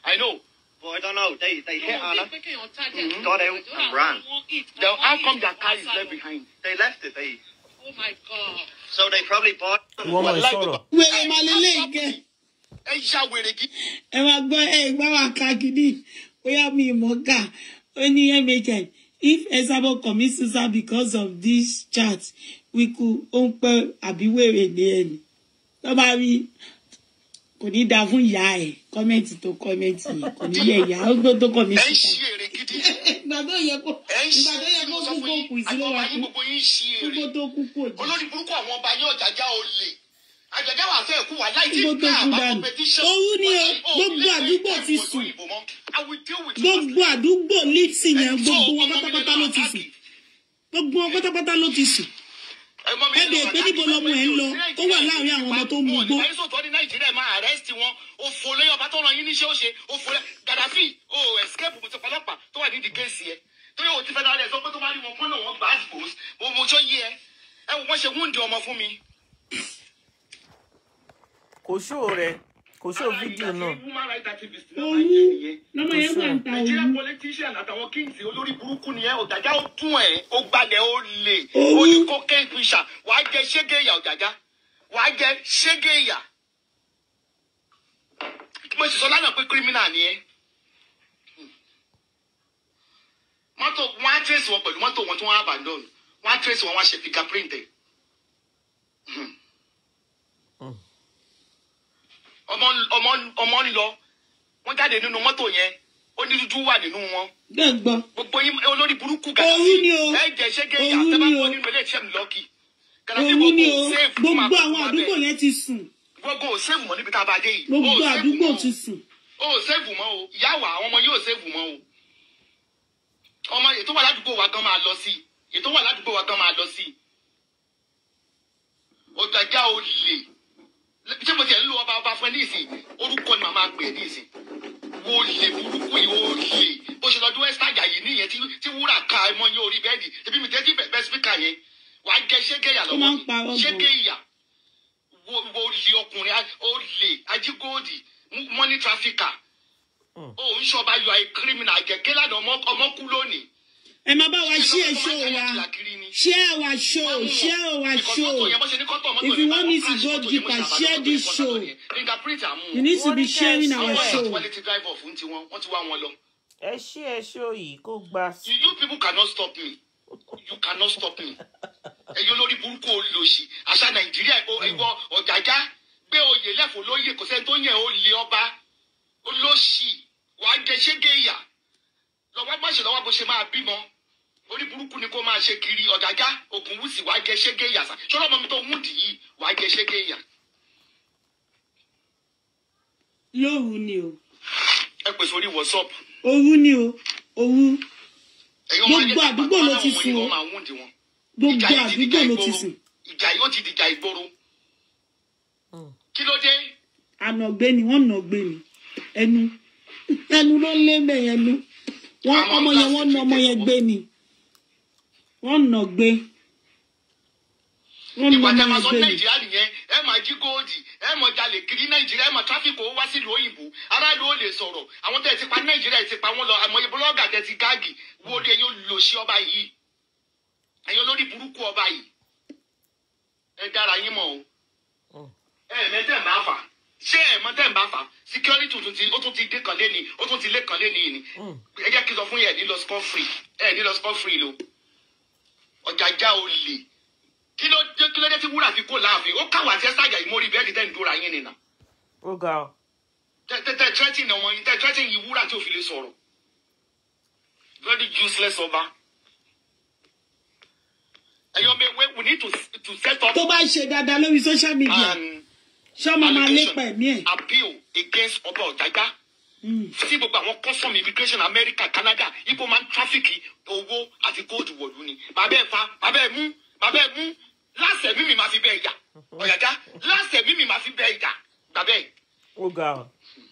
I know, but I don't know. They they hit Anna. Mhm. Got out and ran. Then how come their car is left behind? They left it. They Oh my God. so they probably bought. ìwọ ọmọ ìsọ̀rọ̀ wèrè máa lélẹ̀ ìkẹ́ Ẹ ṣá wèrè gidi. ẹ máa gbọ́ ẹ gbá wa ká gidi bóyá mi mọ̀ ká ó ní mhn if Esabo commit suicide because of this chat we could ó ń pẹ́ àbí wèrè ní ẹni tó bá rí kò ní dáa fún ìyá ẹ̀ kọ́mẹ́ǹtì tó kọ́mẹ́ǹtì yẹn kò ní yẹ ìyá ó gbọ́ tó Ẹ kọ́mẹ́ǹtì ń ta. ṣí èrè gidi. ìgbà tó yẹ kó Ẹ ń ìgbà ṣí tó yẹ èrè kó sọ kú fún kó yín. kù sí ló Àgbọ̀n wá ayé kú gbogbo yín ṣí kókó èrè. tó kú kò jẹ́. Olórí burúkú àwọn ọba yóò jàjà olè. Àjàjà wà fẹ́ kú wà láì tí Kókó tó ká kú àbá dànù. competition. Òru ni o, Wọ́n ní, "Oh, gbogbo ilé àdúgbò ìwé ti ìwé sùn. òyìnbó mọ́. I will deal with you. gbogbo àdúgbò lipsi yẹn Ẹ tó gbogbo wọn ọmọ mi pátápátá lẹ́nu ló ti àtàkì. sùn gbogbo wọn pátápátá ló ti sùn ẹ mọ mi ẹ nínú bèèrè pé níbo lọmọ ẹ ń lọ tó wà láàrin àwọn ọmọ tó ń mú gbó wọn ò ní sọ̀tọ̀ ní nàìjíríà máa arrest wọn òfò lẹ́yìn ọba tó ràn yín níṣẹ́ ó ṣe òfò lẹ́ gàdáfì ó escape mo ti pọlọ́pàá tó wà nídìí kéèsì ẹ tó yóò ti fẹ́ dára ẹ sọ pé tó bá rí wọn kọ́nà wọn gbà á dìbò mo mo tó yí ẹ ẹ wò wọ́n ṣe wúndì ọmọ fún mi. kò ṣó rẹ kò ṣó fídíò náà Woman rights activist náà owó máa ń jẹ́ nìyẹn. lọmọ yẹn wà ń ta Nigerian owó politician àtàwọn kings olórí burúkú ni ẹ ọ̀jàjà ó tún ẹ̀ ó gbalẹ̀ ó lè Owó. ó ní cocaine fisher wàá jẹ ṣégé ìyà ọ̀jàjà wàá jẹ ṣégé ìyà. mo sì sọ lánàá pé criminal ni ẹ. mọ́tò wọ́n á trace wọn pẹ̀lú mọ́tò wọn tí wọ́n á abandon wọ́n á trace wọn wọ́n á ṣe fingerprint ẹ̀. ọmọ ọmọ ọmọ ń lọ wọ́n jáde nínú mọ́tò yẹn ó ní dúdú wà nínú wọn gbẹgbọ gbogbo yín olórí burúkú Òru ni o. ẹ jẹ ṣẹgẹ yà Òru tẹ bá ni wọ o. nínú ilé iṣẹ́ mi lọkì Gàdáfì òun ni o save fún gbogbo àkókò àwọn wa àdúgbò bẹ́ẹ̀. yẹn ti sùn gbogbo ò save mọ́ níbi tá a bá dé yìí gbogbo Ó save àdúgbò mọ́ o. ti sùn ó save mọ́ o ìyá wa àwọn ọmọ yóò save mọ́ o ọmọ ètò wà ládùúgbò wa gan máa lọ sí i ètò wà ládùúgbò wa gan máa lọ sí i ọ̀jàjà ò lè ṣé mo tiẹ̀ ń lo ọba ọba fún ẹ ní ìsìn orúkọ ni màá máa pè é ní ìsìn wo lè burúkú yìí ó lè bó ṣe lọ́dún west àjàyí nìyẹn tí tí wúrà ka ẹmọ yín orí bẹ́ẹ̀dì ebi mi tẹ́tí bẹ̀ẹ́ spíkà yẹn wàá jẹ ṣégé ìyà Ó máa lọ́wọ́ ń parọ́ mi gan. ṣégé ìyà wo wo lè ọkùnrin á- ó lè ajígóòdì mọ́ní tráfíkà ó ń ṣọba yọ àì kírímìnà àjẹkẹ́ lánàá ọmọ ọmọ kú lónìí. ẹ máa bá wa ṣí ẹ ṣó wa share our show share our show if you want me to go deeper share this show you need to be sharing our Àwọn show wọ́n ti drive off ní tiwọn wọ́n ti wá wọn lọ. ẹ ṣí ẹ ṣó yìí kó gba You, you people cannot stop me. You cannot stop me. Ẹyọ lórí burúkú olóṣì. Àṣà Nàìjíríà ìwọ ọ̀jàjá gbé oyè lẹ́fọ̀ lóyè kò sẹ́ni tó yẹ ó lé ọba. Olóṣì wà á jẹ ṣégé ìyà. Lọ́wọ́ má ṣe lọ́wọ́ bó ṣe máa bímọ. Orí burúkú ni kó máa ṣe kiri ọ̀jàjá ògùnwùsì wà á jẹ ṣégé ìyà. Ṣọlá ọmọ mi tó múdì yìí wà á jẹ ṣégé ìyà. lóru ni o Ẹ pèsè orí WhatsApp. òru ni o òru Ẹ̀yin ọmọ Gbogbo ayé àdúgbò ló ti àwọn sùn o. ọmọ àwọn wúndì wọn. gbogbo Ìjà yìí ti dìjà àdúgbò ló ti ìgboro. sùn Ìjà yìí ó ti dìjà ìgboro. Kí ló dé? ànàgbé ni wọn nàgbé ni ẹnu ẹnu ló lé bẹ́ẹ̀ ẹnu wọn Àwọn ọmọ yẹn wọn gáàsì nà ọmọ ti yẹn tẹ̀ gbé ni wọn nàgbé wọn nà ìwà ọmọ tẹ máa yẹn sọ gbé ni nàìjíríà nìyẹn ẹ máa jí góòdì ẹ máa jalè kiri nàìjíríà ẹ máa tráfíkì owó wá sílùú òyìnbó aráàlú ò lè sọ̀rọ̀ àwọn tẹ ti pa nàìjíríà ti pa wọn lọ àmọye bọlọgà tẹ ti gáàgì wo ni ẹ̀yin olùlọsí ọba yìí ẹ̀yin olórí burúkú ọba yìí ẹ dára yín mọ̀ o ẹ mẹtẹ ń bá fà ṣé ẹ mọ tẹ ń bá fà security tuntun ti ó tún ti dé kan lé ní ó tún ti lé kan lé ní yìí ni ẹ jẹ́ kí n sọ fún yẹn ẹ ní lọ score free ẹ ní lọ score free lo ọ̀jàjà olè kí ló dé kí ló dé tí wúrà fi kó láàfin ó káwà tí ẹ sáàjà yìí mórí bẹ́ẹ̀ni tẹ́ ń dúra yín nìyà ó ga ọ tẹ tẹ tẹ tírẹ́tìn ọmọ yín tẹ tírẹ́tìn yìí wúrà tí ò fi lè sọ̀rọ̀ very useless ọba ẹ̀yọ́ mi we we need to to set up tó bá ṣe dáadáa lórí social media an ṣọmọ máa allegation lépa ẹ̀mí ẹ̀ appeal against ọba ọ̀jájá sí gbogbo àwọn custom immigration America Canada ibo máa ń tráfíkì owó àti gold wọ̀lú ni bàbá ẹ̀ fa bàbá ẹ̀ mú bàbá ẹ̀ mú láṣẹ mímì máa fi bẹ́ẹ̀ yà ọ̀yàjá láṣẹ mímì máa fi bẹ́ẹ̀ yà bàbá ẹ̀. ó ga ọ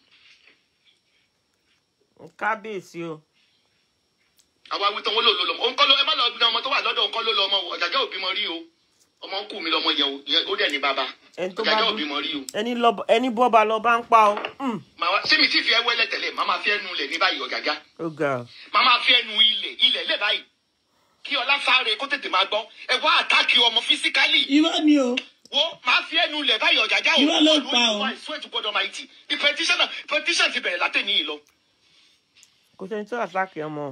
kábíyèsí o àwa wí tán wọn lò ló lọmọ òun kọ́ ló ẹ má lọ bí ọmọ tó wà lọ́dọ̀ òun kọ́ ló lọ ọmọ o ọ̀jàjà òbí mọ rí o ọmọ ń kù mí lọmọ yẹn o ìyẹn ó dẹ̀ ní bàbá ẹni tó bá ọ̀gájá dún òbí mọ rí o. ẹni lọ- ẹni bọ́ba lọ bá ń pa ọ Hmm, màá wá sí mi tí fi ẹ wẹ́lẹ̀ tẹ̀lé màá máa fi ẹnu ilẹ̀ ní báyìí ọ̀gájá ó ga ọ. màá máa fi ẹnu ilẹ̀ ilẹ̀ lẹ̀ báyìí kí ọlá sáré kó tètè máa gbọ́ ẹ wá àtàkì ọmọ físíkálì irọ́ ni o wo máa fi ẹnu ilẹ̀ báyìí ọ̀gájá o Irọ́ ló pa o. I swear to God Almighty the petition petition ti bẹ̀rẹ̀ látẹ̀ níyì lọ. kò sẹ́ni tó àtàkì ọmọ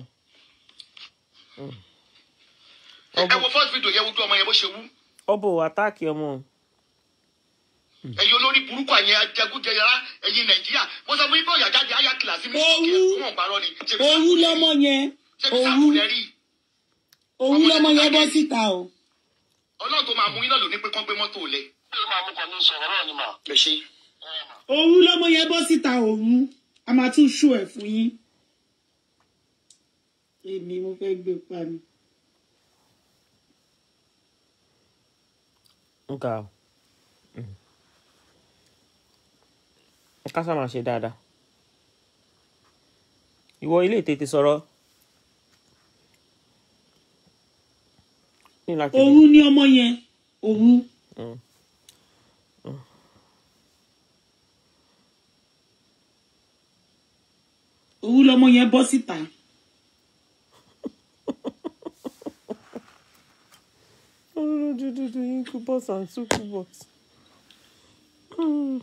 ẹ wo first video yẹn wojú ọmọ yẹn bó ṣe wú ọbọ àtàkì ọmọ ẹ̀yin olórí burúkú àyẹn ajẹgúnjẹyàrá ẹ̀yin nàìjíríà mo sọ fún yín pé ọ̀yà jáde ayá kìlàsí mi Owú. sókè fún ọ̀gbárọ̀ ni ṣebí òwú sáàpù lọmọ yẹn ṣebí òwú sáàpù lẹ rí òwú lọmọ yẹn bọ́ síta o ọlọ́run tó máa mú iná lò ní pé kán gbé mọ́tò lẹ̀. Kí ló máa mú kan ní sọ̀rọ̀ náà ni mà? ẹ ṣe òwú lọmọ yẹn bọ́ síta òwú a máa tún ṣó ẹ̀ fún yín èmi mo fẹ́ gbé pa mi. ó ga ọ. Hmm. ẹ ká sá máa ṣe dáadáa ìwọ ilé tètè sọ̀rọ̀ ní láti òwú ni ọmọ yẹn òwú Hmm. òwú lọmọ yẹn bọ́ síta Dudu incubus and succubus. Hmm.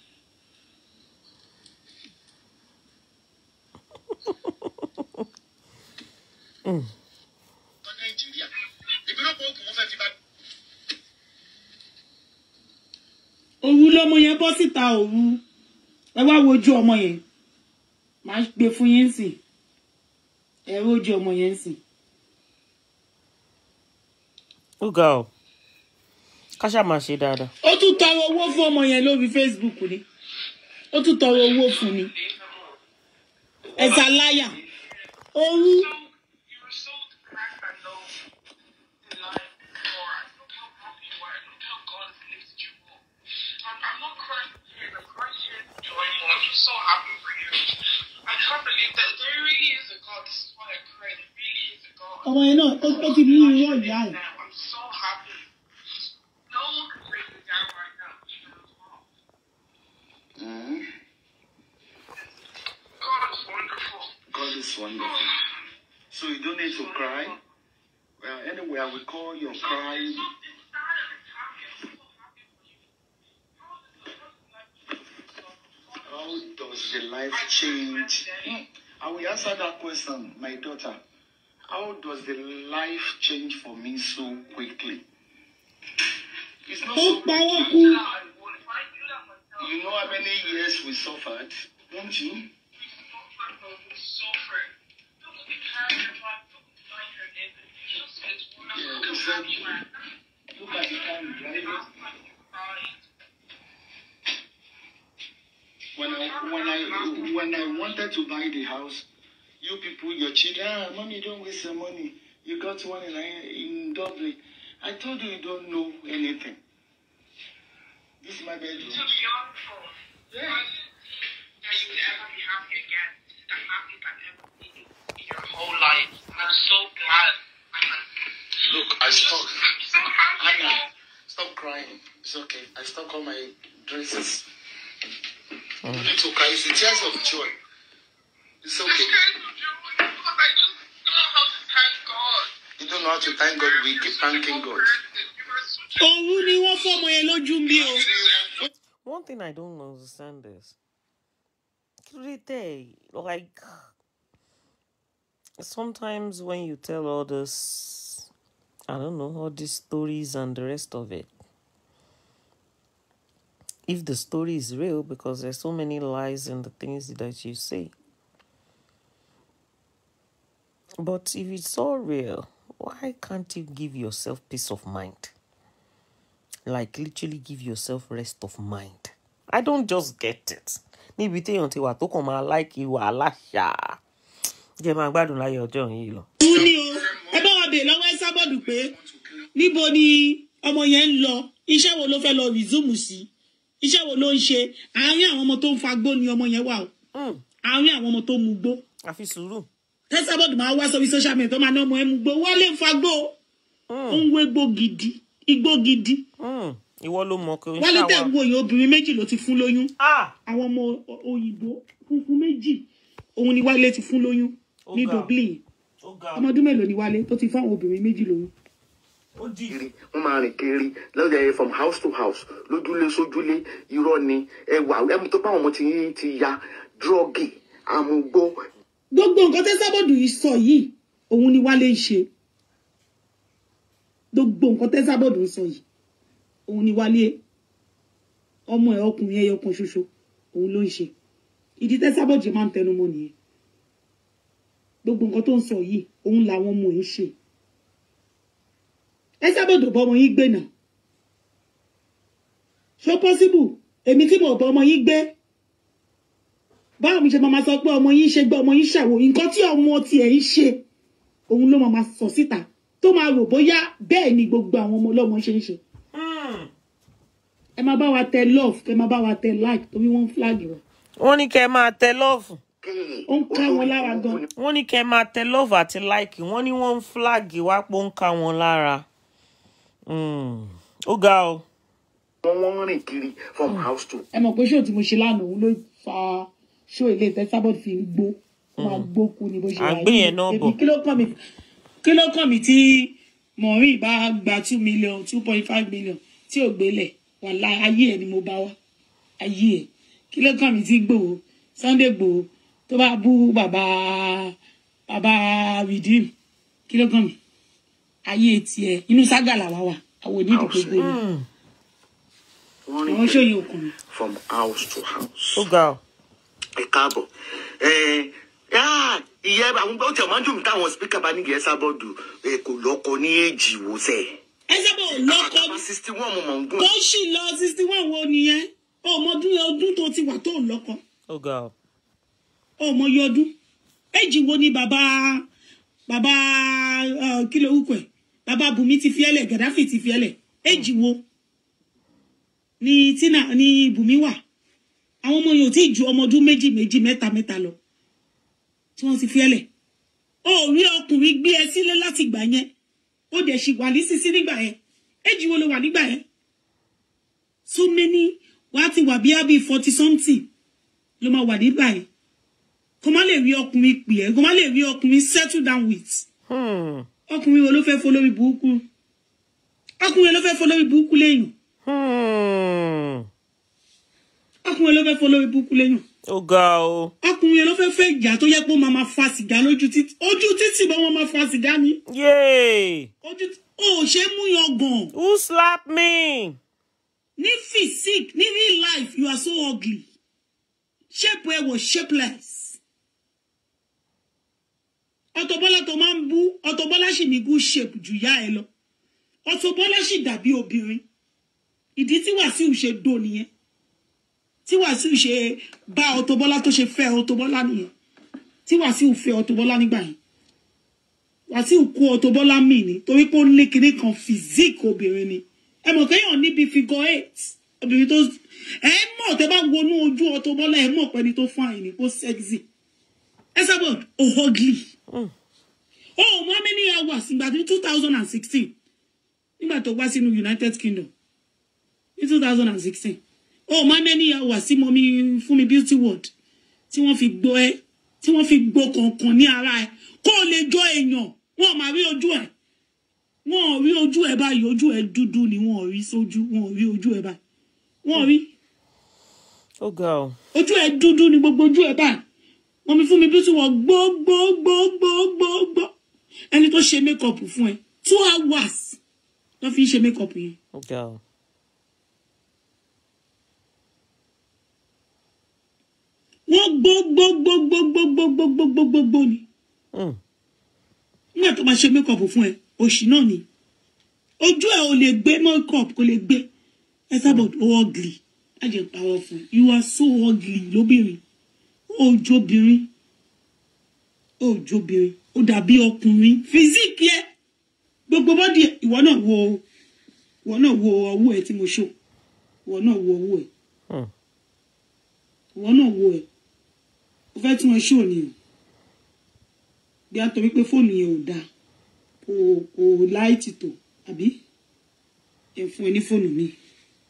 tọ́ nàìjíríà ìbílẹ̀ pọ̀ òkú wọn fẹ́ fi bá òwú lọmọ yẹn bọ́ síta òwú ẹ wá wojú ọmọ yẹn máa gbé fún yín sí ẹ wojú ọmọ yẹn sí. ó ga ọ ká ṣáà máa ṣe dáadáa. ó tún tọrọ owó fún ọmọ yẹn lórí facebook ni ó tún tọrọ owó fún ni ẹ̀sà láyà òwú You were so depressed and low in life before. Look how happy you are. Look how God has lifted you up. I'm, I'm not crying here. I'm crying here with joy, Mom. I'm so happy for you. I can't believe that there really is a God. This is why I cried. There really is a God. ọmọ yẹn náà ó- ó ti mú irọ́ ìyá ẹ̀. Now, I'm so happy. No one can break me down right now. even as well. God is wonderful. God is wonderful. So you don't need to cry. Well, anyway, I will call your cry. Something sad and it's happy. I'm so happy for you. How is the- how is the life change How does the life for you? change? I will answer that question, my daughter. How does the life change for me so quickly? It's not ó so parọ́ quick. kú I would. If I do that myself, You know how many years we suffered, don't you? Look at the time driving. When I when I when I wanted to buy the house, you people, your children, ah, mommy, don't waste your money. You got one in in Dublin. I told you you don't know anything. This is my bedroom. Whole life. I'm so glad. Look, I stopped. I'm so happy. Anna, stop crying. It's okay. I stopped all my dresses. You need to cry. It's the tears of joy. It's I'm okay. scared to do it because I just don't know how to thank God. You don't know how to thank God. We keep thanking God. You are such a òwú ni wọ́n fọmọ yẹn lójú ń bí o. One thing I don't understand is, kí ló dé tẹ̀ like sometimes when you tell all this, I don't know all these stories and the rest of it. If the story is real, because there's so many lies in the things that you say. But if it's all real, why can't you give yourself peace of mind? like literally give yourself rest of mind. I don't just get it. Níbi téèyàn ti wà tó kàn máa láìkí wàhálà ṣáá. Jẹ́ máa gbádùn láyé ọjọ́ yìí lọ. òwú ni o ẹ bá wa bèèrè lọ́wọ́ ẹ sábọ̀dù pé níbo ni ọmọ yẹn ń lọ iṣẹ́ wo ló fẹ́ lọ resume sí iṣẹ́ wo ló ń ṣe àárín àwọn ọmọ tó ń fagbó ni ọmọ yẹn wà o Mm, àárín àwọn ọmọ tó mu gbó Àfi sùúrù. ẹ sábọ̀dù máa wá sórí social media tó máa ná ọmọ ẹ mu gbó wọ́n lè fagbó ó Mm, ń wé gbó gidi igbó gidi mm. ìwọ ló mọ kí o ń wálé tẹ̀ ń ṣàwà. wo yìí obìnrin méjì ló ti fún lóyún ah àwọn ọmọ o- òyìnbó funfun méjì òun ni wálé ti fún lóyún Ó ní ga. dublin ó ga ọmọ ọdún mélòó ni wálé tó ti fún àwọn obìnrin méjì lóyún ó dì kiri wọ́n máa rìn kiri lọ́dọ̀ from house to house lójúlé sójúlé irọ́ ni ẹwà ẹmu tó báwọn ọmọ ti yín ti ya dírọ́gì àmúgbó gbogbo nǹkan tẹ́ sábọ̀dù yìí sọ yìí òun ni wálé ń ṣe gbogbo nǹkan tẹ́ sábọ̀dù ń sọ yìí òun ni wálé ọmọ ẹ̀ ọkùnrin ẹyọ kan ṣoṣo òun ló ń ṣe ìdí tẹ́ sábọ̀dù máa ń tẹnu mọ́ nìyẹn gbogbo nǹkan tó ń sọ yìí òun làwọn ọmọ ẹ̀ ń ṣe ẹ sábọ̀dù bọ́ ọmọ yín gbé náà ṣó pọ́síbù èmi tí mo bọ́ ọmọ yín gbé báwo mi ṣe máa máa sọ pé ọmọ yín ṣe gbé ọmọ yín ṣàwò nǹkan tí ọmọ tiẹ̀ ń ṣe òun ló máa máa sọ síta tó máa rò bóyá bẹ́ẹ̀ ni gbogbo àwọn ọmọ ọlọ́mọ ṣe ń ṣe ẹ máa bá wa tẹ love kẹ máa bá wa tẹ like torí wọ́n ń flag wa wọ́n ní kẹ́ ẹ máa tẹ lọ́ọ̀fù kéè ó ń ká wọn lára gan wọ́n ní kẹ́ ẹ máa tẹ lọ́ọ̀fù àti láìkì wọ́n ní wọ́n ń fúláàgì wá pé ó ń ká wọn lára Mm. ó ga o wọ́n wọ́n rìn kiri from house to ẹ mọ̀ pé ṣó tí mo ṣe lánàá òun ló fa ṣó ilé ìtẹ́sábọ̀dù fi ń gbó ó máa gbó kú ni bó ṣe À ń gbé yẹn náà bọ̀. èmi kí ló kàn mí kí ló kàn mí tí maureen bá gba two million two point five million tí ò gbélẹ̀ wàhálà ayé ẹ̀ ni mo bá wá ayé ẹ̀ kí ló kàn mí tí gbòó sunday gbòó tó bá bú bàbá bàbá redeem kí ló kàn mí ayé tiẹ̀ inú ságà làwa wà àwọn onídìí gbogbo ni wọ́n rìn àwọn kiri ṣòyìn òkun from house to house. ó ga o ẹ káàbọ̀ ẹ yáà ìyá àwọn bá tẹ̀ máa ń dùn mí táwọn spíkà bá ní gẹ̀ẹ́sà bọ́ọ̀dù ẹ kò lọ́kọ ní èjì wò sẹ́ ẹ sábà ò lọ́kọ àtàwọn sixty one mo mọ̀ ń gùn tó sì lọ sixty one wo nìyẹn ọmọdún ọdún tó ti wà tó lọ́kọ ó ga o ọmọ yọ ọdún èjì wo ni bàbá bàbá eh, kí ló wúkọ ẹ bàbá bùnmi ti fi ẹlẹ gàdáfì ti fi ẹlẹ èjì wo ni tina ni bùnmi wà àwọn ọmọ yòó tí ju ọmọ ọdún méjì méjì mẹ́ta mẹ́ta lọ tí wọ́n ti fi ẹlẹ ó rí ọkùnrin gbé ẹ sílé láti gbà yẹn ó dẹ̀ sì wà nísinsí nígbà yẹn èjì wo ló wà nígbà yẹn so many wàá ti wà bí i forty something ló máa wà nígbà yẹn kó má lè rí ọkùnrin pè ẹ́ kó má lè rí ọkùnrin settle down with Hmm. ọkùnrin wo ló fẹ́ folórí burúkú ọkùnrin wo ló fẹ́ folórí burúkú léèyàn Hmm. ọkùnrin wo ló fẹ́ folórí burúkú léèyàn ó ga o ọkùnrin wo ló fẹ́ fẹ́ ìjà tó yẹ pé ó máa ma fa sìgá lójú títì ojú títì bá wọn máa fa sìgá ni yay ojú tí ó ṣe é mú yan gàn who slap me ní physique ní real life you are so ugly shape ẹ wọ shapeless Auto Bola tó máa ń bú Auto Bola sì ní good shape jù yá ẹ lọ Auto Bola sì dàbí obìnrin ìdí tí Wàsíù ṣe dò nìyẹn tí Wàsíù ṣe bá Auto Bola tó ṣe fẹ́ Auto Bola nìyẹn tí Wàsíù fẹ́ Auto Bola nígbà yẹn Wàsíù kó Auto Bola mì ní torí pé ó ní kinní kan physique obìnrin ni ẹ mọ̀ kéèyàn níbi figure eight obìnrin tó ẹ mọ̀ tẹ́ bá wọnú ojú Auto Bola ẹ mọ̀ pẹ́ni tó fún àyìn ní kó sexy ẹ sábà ó ugly ó mọ how many hours ìgbà tí two thousand and sixteen nígbà tó wá sínú United Kingdom ní two thousand and sixteen ó mọ how many hours tí mo mi fún mi beauty world tí wọ́n fi gbọ́ ẹ tí wọ́n fi gbọ́ kọ̀ọ̀kan ní ara ẹ kó o lè jọ èèyàn wọn ò máa rí ojú ẹ wọn ò rí ojú ẹ báyìí ojú ẹ dúdú ni wọn ò rí sójú wọn ò rí ojú ẹ báyìí wọn ò rí ó ga o ojú ẹ dúdú ni gbogbo ojú ẹ báyìí wọn mi fún mi bí tí wọn gbó gbó gbó gbó gbó gbó ẹni tó ṣe mékọpù fún ẹ two hours ló fi ń ṣe mékọpù yẹn ó ga o wọn gbó gbó gbó gbó gbó gbó gbó gbó gbó gbó gbó ni Hmm. nígbà tó máa ṣe mékọpù fún ẹ òṣì náà ni ojú ẹ ò lè gbé mékọpù kò lè gbé ẹ sábà ó ugly á jẹ pàwọ fún ẹ you are so ugly lóbìnrin ó jóbìnrin ó jóbìnrin ó dàbí ọkùnrin physique yẹ gbogbo bọ́dì ẹ ìwọ náà wo ìwọ náà wo ọwọ́ ẹ tí mo ṣó ìwọ náà wo ọwọ́ ẹ Hmm. ìwọ náà wo ẹ o fẹ́ tún ẹ ṣó ni o bí a torí pé fóònù yẹn ò dáa kò kò láìtì tó àbí ẹ fún ẹ ní fóònù mi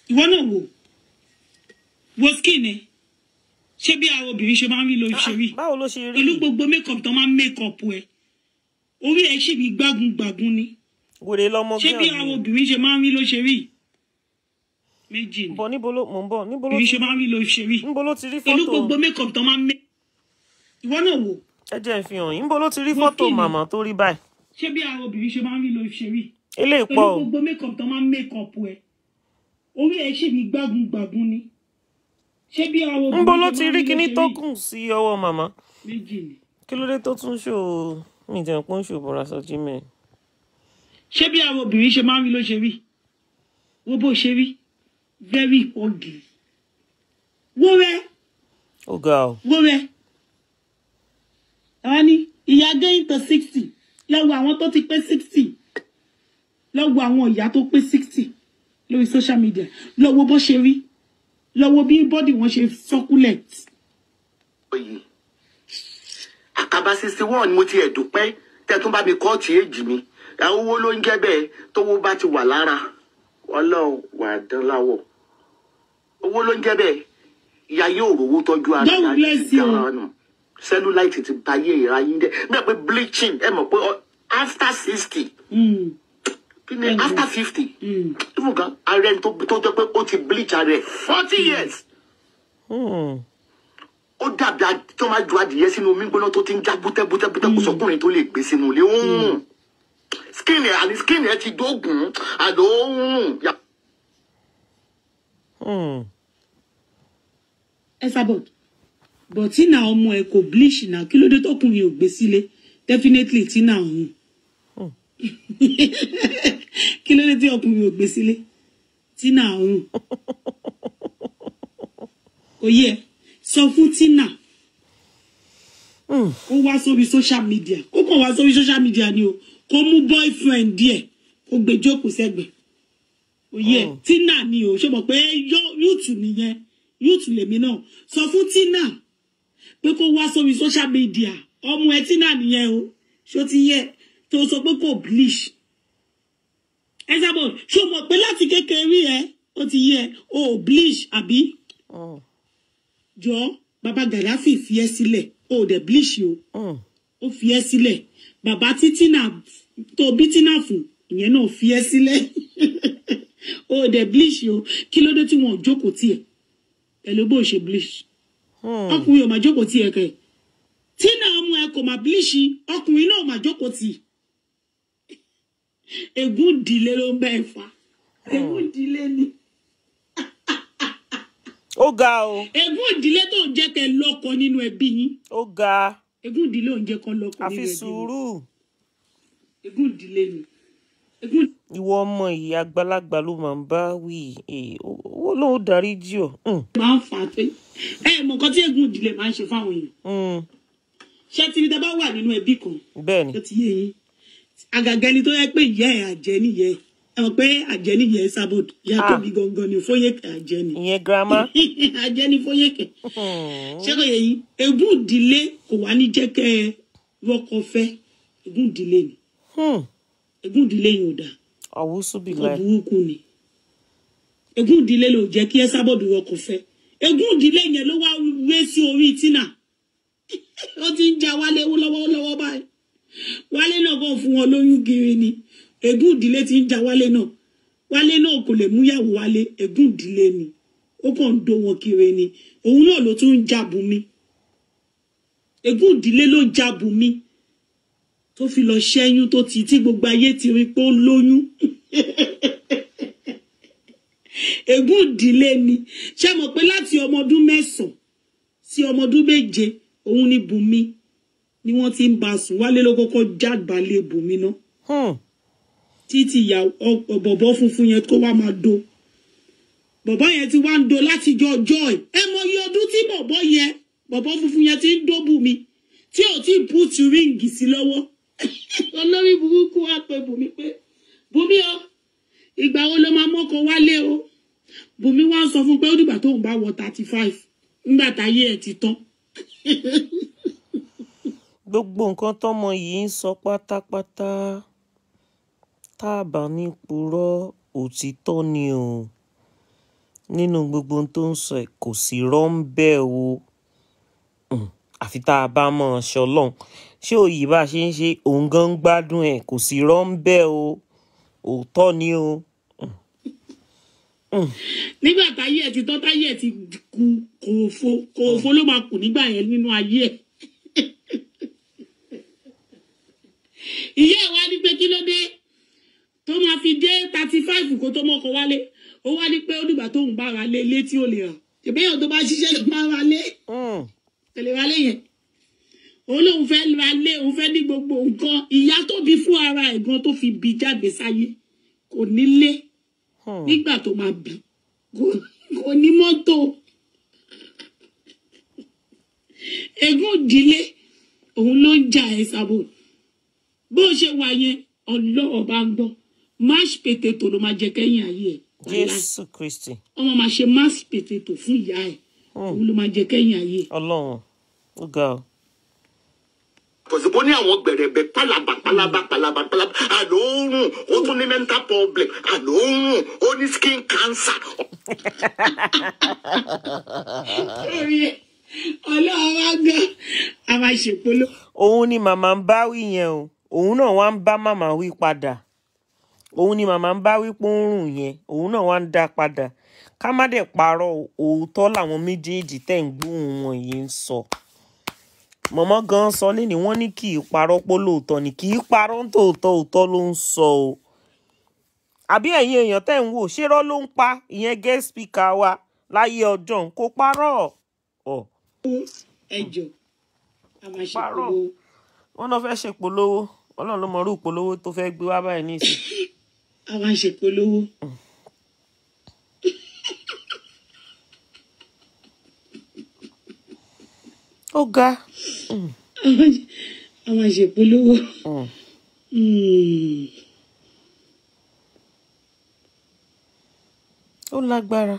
ìwọ náà wò wo skin ẹ ṣé bí àwọn obìnrin ṣe máa ń rí ló ṣe rí báwo ló ṣe rí pẹ̀lú gbogbo makeup tó máa ń makeup ẹ orí ẹ ṣì bí gbágun gbàgun ni wèrè lọmọ ṣé bí àwọn obìnrin ṣe máa ń rí ló ṣe rí méjì ni bọ níbo ló mò ń bọ níbo ló obìnrin ti ṣe máa ń rí ló ṣe rí níbo ló ti rí pẹ̀lú fọ́tò gbogbo makeup tó máa ń make ìwọ náà wò ẹ jẹ́ n fi hàn yín níbo ló ti rí Wo fọ́tò kí ni? màmá tó rí báyìí ṣé bí àwọn obìnrin ṣe máa ń rí ló ṣe rí eléyìí pẹ̀lú pọ̀ o gbogbo makeup tó máa ń makeup ẹ orí ẹ ṣì bí gbágun gbàgun ni ṣé bí àwọn obìnrin níbo ló ṣe ti máa ń rí ló kinní ṣe tó rí? kùn sí ọwọ́ màmá méjì ni kí ló dé tó tún ṣò mí jẹun pé ó ń ṣò bọ̀rọ̀ aṣọ jí mẹ́ ṣé bí àwọn obìnrin ṣe máa ń rí ló ṣe rí wo bó ṣe rí very ugly wo rẹ ó ga o wo rẹ àwọn ní ìyá going to sixty lọ́wọ́ àwọn tó ti pé sixty lọ́wọ́ àwọn ìyá tó pé sixty lórí social media lọ́wọ́ bó ṣe rí lọ́wọ́ bí bọ́dì wọn ṣe succulent. yìí àkàbà sixty one mo ti ẹ̀dùpẹ́ tẹ́ tún bá mi kọ́ọ̀tì èjì mi àwọn owó ló ń jẹ́ bẹ́ẹ̀ tówó bá ti wà lára ọlọ́run wà á dán láwọ̀ owó ló ń jẹ́ bẹ́ẹ̀ ìyá yóò rówó tọ́jú ara God ìyá bless ti you. dára nù cellulite ti ba ayé ìra yín jẹ́ bẹ́ẹ̀ pé bleaching ẹ mọ̀ pé ọ- after sixty Mm, kí ni Ẹ̀gbọ́n. after fifty mm. even gan ara ẹni tó tó jẹ́ pé ó ti bleach ara ẹ̀ forty years Hmm. ó dàbí a- tó máa ju adìyẹ sínú omi gbóná tó ti ń já bútẹ́bútẹ́bútẹ́ kò sọkùnrin tó lè gbé sínú ilé ó ń rùn skin ẹ̀ àní skin ẹ̀ ti dógùn àdó ó ń rùn. Ya- Hmm. Esabod but tina ọmọ ẹ kò bleach náà kí ló dé tọkùnrin ò gbé sílé definitely tina ọhún kí ló dé tí ọkùnrin ò gbé sílé tina ọhún kò yẹ sọ fún tina Hmm. kó wá sórí social media kó kàn wá sórí social media ni o kó mú boyfriend díẹ̀ kó gbé jókòó sẹ́gbẹ̀ẹ́ kò yẹ Mm. tina ni o ṣe mọ̀ pé yó- yúùtù nìyẹn yúùtù lèmi náà sọ fún tina pé kó wá sórí social media ọmọ ẹ tina nìyẹn o ṣó ti yẹ tó sọ pé kò bleach ẹ sábọ ṣó mọ̀ pé láti kékeré ẹ ó ti yẹ o ò bleach àbí Hmm. jọ bàbá gàdáfì fi ẹ́ sílẹ̀ o ò dẹ̀ bleach o Hmm. ó fi ẹ́ sílẹ̀ bàbá tí tina tó bí tina fún ìyẹn náà fi ẹ́ sílẹ̀ o ò dẹ̀ bleach o kí ló dé tí wọn ò jókòó tiẹ̀ pẹ̀lú bó ṣe bleach Hmm. ọkùnrin ò máa jókòó tiẹ̀ kẹ̀ tina ọmọ ẹ kò máa bleach ọkùnrin náà ò máa jókòó tì ègún ìdílé ló ń bá ẹ fà ègún ìdílé ni ó ga o ègún ìdílé tó ń jẹ́ kẹ́ lọ́kọ nínú ẹbí yín ó ga ègún ìdílé ò ń jẹ́ kọ́ lọ́kọ nínú àfi ẹbí yín sùúrù ègún ìdílé ni ègún ìwọ ọmọ yìí àgbàlagbà ló máa ń bá wí Eh, ó- owó lòun darí jí ọ Hmm. máa ń fà á pé ẹ mọ nǹkan tí ègún ìdílé máa ń ṣe fáwọn èèyàn Hmm. ṣé tí tẹ bá wà nínú ẹbí kan bẹ́ẹ̀ ni tó ti yé yín àgàgà ẹni tó yẹ pé ìyá ẹ àjẹ́ nìyẹ ẹ mọ̀ pé àjẹ́ nìyẹ sábòdù ìyá Ah. tóbi gangan ni fóyèkè àjẹ́ ni ìyẹn girama àjẹ́ ni fóyèkè Hmm. ṣé kò yẹ yín ègún ìdílé kò wá ní jẹ́ kẹ́ ẹ rọ́kọ fẹ́ ègún ìdílé ni Hmm. ègún ìdílé yìí ò dáa àwùsù bí kọ láì burúkú ni ègún ìdílé ló jẹ́ kí ẹ sábọ̀dù rọkọ̀ fẹ́ ègún ìdílé yẹn ló wá wé sí orí tínà ó ti ń ja wálé lọ́wọ́lọ́wọ́ báyìí wálé náà kàn fún wọn lóyún kiri ni ègún ìdílé ti ń ja wálé náà wálé náà kò lè múyàwó wálé ègún ìdílé ni ó kàn ń dó wọn kiri ni òun náà ló tún ń jabu mi ègún ìdílé ló jabu mi tó fi lọ ṣẹ́yún tó ti tí gbogbo ayé ti rí pé ó lóyún ègún ìdílé ni ṣé mọ̀ pé láti ọmọ ọdún mẹ́sàn-án sí ọmọ ọdún méje òun ni bùnmi ni wọ́n ti ń bá a sùn wálé ló kọ́kọ́ jábàálẹ̀ bùnmi náà Hmm. títí ìyá ọ- bọ̀bọ̀ funfun yẹn tó wá máa do bọ̀bọ̀ yẹn ti wá ń do látijọ́ ọjọ́ ẹ̀ ẹ mọ iye ọdún tí bọ̀bọ̀ yẹn bọ̀bọ̀ funfun yẹn ti ń dó bùnmi tí ò tí ì púùtù ríǹgì sí lọ́wọ́ olórí burúkú wá pé bùnmi pé bùnmi o ìgbà wo ló máa mọ́kọ wálé o bùnmi wá ń sọ fún pé ó dìgbà tóun bá wọ thirty five nígbà táyé ẹ̀ ti tán gbogbo nǹkan tọmọ yìí ń sọ pátápátá tá a bá ní purọ́ òtítọ́ ni o nínú gbogbo ohun tó ń sọ ẹ̀ kò sí rọ́ńbẹ́ o Hmm, àfi tá a bá mọ̀ ọ́ ṣọlọ́run ṣé òyì bá a ṣe ń ṣe òun gan ń gbádùn ẹ̀ kò sí rọ́ńbẹ́ o òótọ́ ni o nígbà táyé ẹ ti tọ́ táyé ẹ ti ku kòòfo kòòfo ló máa kù nígbà yẹn nínú ayé ẹ. ìyá ẹ wá ní pé kí ló dé tó máa fi dé thirty five kó tó mọ́kọ wálé ó wá ní pé ó dìgbà tóun bá ra lé létí ò lè hàn ìbéèyàn tó bá ṣiṣẹ́ ló máa ra lé Hmm, tẹ̀lé wa lé yẹn òun lòun fẹ́ ra lé òun fẹ́ ní gbogbo nǹkan ìyá tó bí fún ara ẹ̀ gan tó fi bí jáde sáyé kò ní lé hmm. nígbà tó máa bí kò kò ní mọ́tò egún ìdílé òun ló ń jà ẹ sábò bó ṣe wà yẹn ọlọ́wọ́ bá ń gbọ́ mash potato ló máa jẹ kẹ́yìn ayé ẹ̀ wàhálà jésù kristi ọmọ máa ṣe mash potato fún ìyá ẹ̀ òun ló máa jẹ kẹ́yìn ayé ẹ̀. ọlọ́run ó ga ọ. kòsìkò ní àwọn gbẹ̀rẹ̀bẹ̀ pálapà pálapà pálapà pálapà àló ń rùn ó tún ní mental problem àló ń rùn ó ní skin cancer. orí ẹ̀ ọlọ́wọ́ bá gbọ́ a máa ṣèpolówó. òun ni màmá ń bá wí yẹn o òun náà wá ń bá màmá wí padà òun ni màmá ń bá wí pé ó ń rùn yẹn òun náà wá ń dá padà ká má dẹ̀ parọ́ o, òótọ́ làwọn méjèèjì tẹ̀ ń gbóhùn wọn yìí ń sọ mọ̀mọ́ gan sọ lẹ́ni wọ́n ní kì í parọ́ pé lóòótọ́ ni kì í parọ́ ń tòótọ́ òótọ́ ló ń sọ o àbí ẹ̀yin èèyàn tẹ̀ ń wò ṣérọ́ ló ń pa ìyẹn guest speaker wa láyé ọjọ́ kó parọ́ ọ̀ ẹjọ a máa Parọ́. ṣèpolówó. wọn náà fẹ́ ṣèpolówó ọlọ́run ló mọ irú ìpolówó tó fẹ́ gbé wá báyìí nísìn a máa ṣèpolówó. ó ga a máa ṣe- a máa ṣèpolówó. Mm. Mm. ó lágbára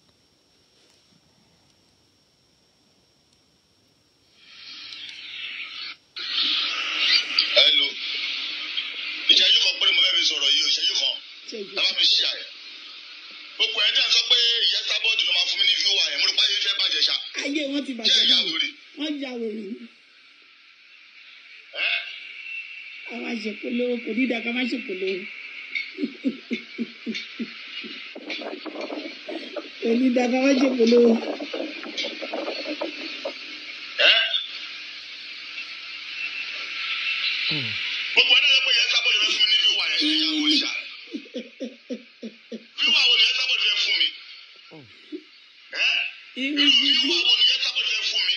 Hello. ìṣẹ́jú kan péré mo fẹ́ fi sọ̀rọ̀ yìí o ìṣẹ́jú kan Ṣẹ́jú. la bá fi ṣí àyè. gbogbo ẹ̀ dẹ́n sọ pé ìyẹn sábọ́ọ̀dù ló máa fún mi ní fíwà ẹ̀ mo rò pé ayé fẹ́ bàjẹ́ ṣá. ayé wọn ti jẹ́ bàjẹ́ ìyá náà wèrè. wọ́n ya wèrè ni. ẹ́ a máa ṣèpolówó kò ní ìdá ká má ṣèpolówó. kò ní ìdá ká má ṣèpolówó. ẹ́. gbogbo ẹ̀ dẹ́n sọ pé ìyẹn sábọ́ọ̀dù fẹ́ fún mi ní fíwà ẹ̀ ṣe ìyá wèrè ṣá. fíwà wo ni ìyẹn sábọ́ọ̀dù fẹ́ fún mi? ẹ́ irú irú gidi fíwà wo ni ìyẹn sábọ́ọ̀dù fẹ́ fún mi?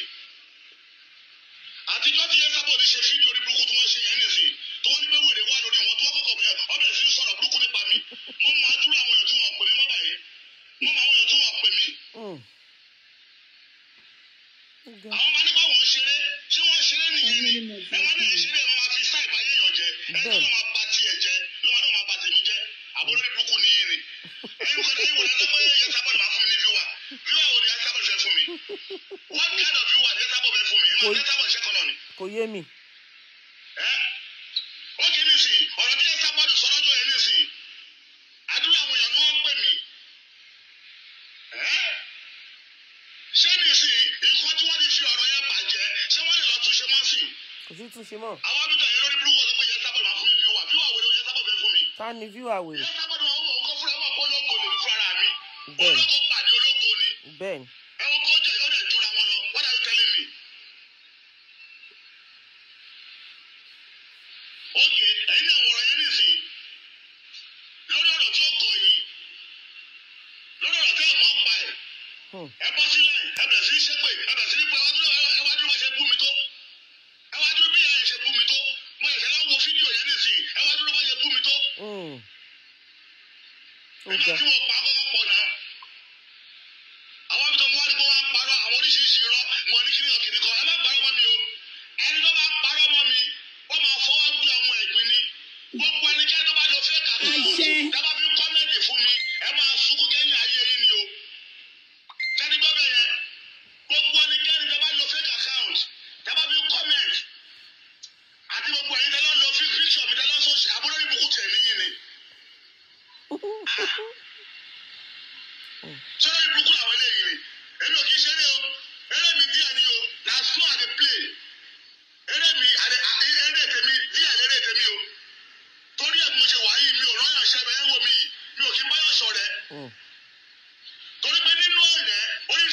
àtijọ́ tí ìyẹn sábọ́ọ̀dù ṣe fídíò orí burúkú tí wọ́n ṣe yẹn nìsín tí wọ́n ní pé wèrè wà lórí wọn tí wọ́n kọ́kọ́ bẹ̀rẹ̀ ọbẹ̀ sí sọ̀rọ̀ burúkú nípa mi mo máa dúró àwọn èèyàn tí wọ́n pè mí mọ́ báyìí mo máa àwọn èèyàn tí wọ́n pè mí Mm. àwọn máa nípa wọn ṣeré ṣé wọ́n ṣeré nìyẹn ni ẹ máa ní ìṣeré ẹ máa fi sáì báyé èèyàn jẹ ẹ tó lọ́ máa ba tiẹ̀ jẹ ló máa náà máa ba tèmi jẹ àbúrò ní burúkú ni yín ni ẹ̀yin kọ́ni ẹ̀yin wò lẹ́sẹ̀ pé yẹ sábọ̀dù máa fún mi ní viewer viewer wo ni yẹ sábọ̀dù fẹ́ fún mi what kind of viewer ni yẹ sábọ̀dù fẹ́ fún mi ẹ máa yẹ sábọ̀dù ṣẹ́kọ̀ náà ni kò yé mi ẹ́ ó kì í nísìn ọ̀rọ̀ tí yẹ sábọ̀dù sọ lọ́jọ́ yẹn nísìn àdúrà àwọn èèyàn ni wọ́n ń pè mí ẹ́ ṣé nísìn nǹkan tí wọ́n ti fi ọ̀rọ̀ yẹn bàjẹ́ ṣé wọ́n lè lọ túnṣe mọ́ sí kò sí túnṣe mọ́ àwọn àdúgbò yẹn lórí burúkú ọ̀sẹ̀ pé yẹ sábọ̀dù máa fún mi fíwà fíwà wẹ̀rẹ̀ yẹ sábọ̀dù fẹ́ fún mi ta ni viewer wèrè yẹ sábọ̀dù máa wọ̀ ọkọ̀ fúnra wọn kó ológo lè fúnra mi Bẹ́ẹ̀. ológo pàdé ológo ni bẹ́ẹ̀ ni ẹ̀wọ̀n kó jẹ́ yóò dẹ̀ jura wọn lọ what are you telling me? ok ẹ̀yin náà wọ̀rọ̀ yẹn nísìnyí lórí ọ̀rọ̀ tí ó kọ yìí lórí ọ̀rọ̀ tí ẹ̀ mọ́ pa ẹ̀ Hmm. ẹ bọ́ sílẹ̀ ẹ bẹ̀rẹ̀ sí í ṣépè ẹ bẹ̀rẹ̀ sí í pé ẹ wá dúró bá ṣe bú mi tó ẹ wá dúró bí ìyá yẹn ṣe bú mi tó mo ṣẹ̀ṣẹ̀ lọ wo fídíò yẹn nísìnyí ẹ wá dúró bá ṣe bú mi tó Mm. ó nígbà ga tí mo pa akọ́kọ́ pọ̀ náà àwọn ibi tó mo wá ní kó wá ń parọ́ àwọn oríṣiríṣi irọ́ mo ní kíni ọ̀kìnì kan ẹ má parọ́ mọ́ mi o ẹni tó bá parọ́ mọ́ mi wọ́n máa fọwọ́ gbé ọmọ ẹ̀gbin ni gbogbo ẹnikẹ́ni tó bá lọ fẹ́ kà tó Àṣẹ. dábàá fi kọ́mẹ́ǹtì fún mi ẹ máa sunkún kẹ́yìn ayé yín ni o tẹ́ni gbọ́ bẹ́ẹ̀ yẹn gbogbo ẹnikẹ́ni tó bá lọ fake account dábàá fi kọ́mẹ́ǹtì àti gbogbo ẹ̀yin tẹ́lọ́ lọ fi píṣọ̀ mi tẹ́lọ́ sọ́ọ̀ṣì àbúrò ìbùkún tẹ̀ níyìn ni. sọ́dọ̀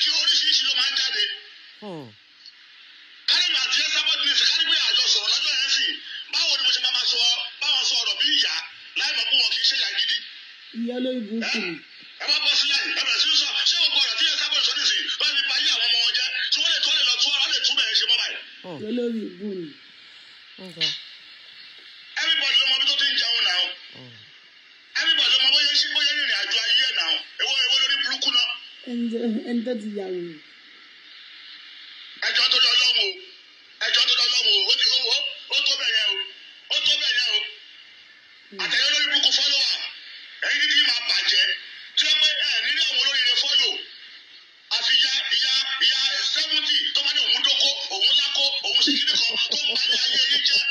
oríṣiríṣi oríṣiríṣi ló máa ń jáde Hmm. kárìmù àti ẹsàbọ̀dì ní ìsìnkárí pé àjọ sọ̀rọ̀ lọ́jọ́ yẹn sì báwo ni mo ṣe máa ma sọ báwọn sọ ọ̀rọ̀ bí ìyá láì mọ̀ pé wọn kì í ṣe ìyá gidi ìyá lórí burúkú ni ẹ bá bọ́ sílẹ̀ ẹ bẹ̀rẹ̀ sí í sọ ṣé gbogbo ọ̀rọ̀ tí ẹsàbọ̀dì sọ nísìnyí wọ́n fi pa ayé àwọn ọmọ wọn jẹ́ tí wọ́n lè tó lè lọ tú wọ́n lè tú bẹ̀rẹ̀ ṣe mọ́ báyìí ìyá lórí ìbú ni Okay. everybody ló mọ bí tó ti ń jẹun náà everybody ló mọ bóyá ṣe bóyá ìrìn àjò ayé ẹ̀ náà èwo èwo lórí burúkú náà ẹni tó- ẹni tó ti yà wò ẹjọ́ tó lọ lọ́wọ́ o ẹjọ́ tó lọ lọ́wọ́ o ó ti ó ó tó bẹ̀ yẹn o ó tó bẹ̀ yẹn o àtẹ̀yẹ lórí burúkú fọ́lọ́wà ẹ̀yin dídí máa bàjẹ́ tí wọ́n pé ẹ̀ nílé àwọn olóríire fọ́lò àfi ìyá ìyá ìyá sẹ́fúntì tó bá ní òun dóko òun lákó òun sì kíni kan tó ń bá ní ayé yín jẹ́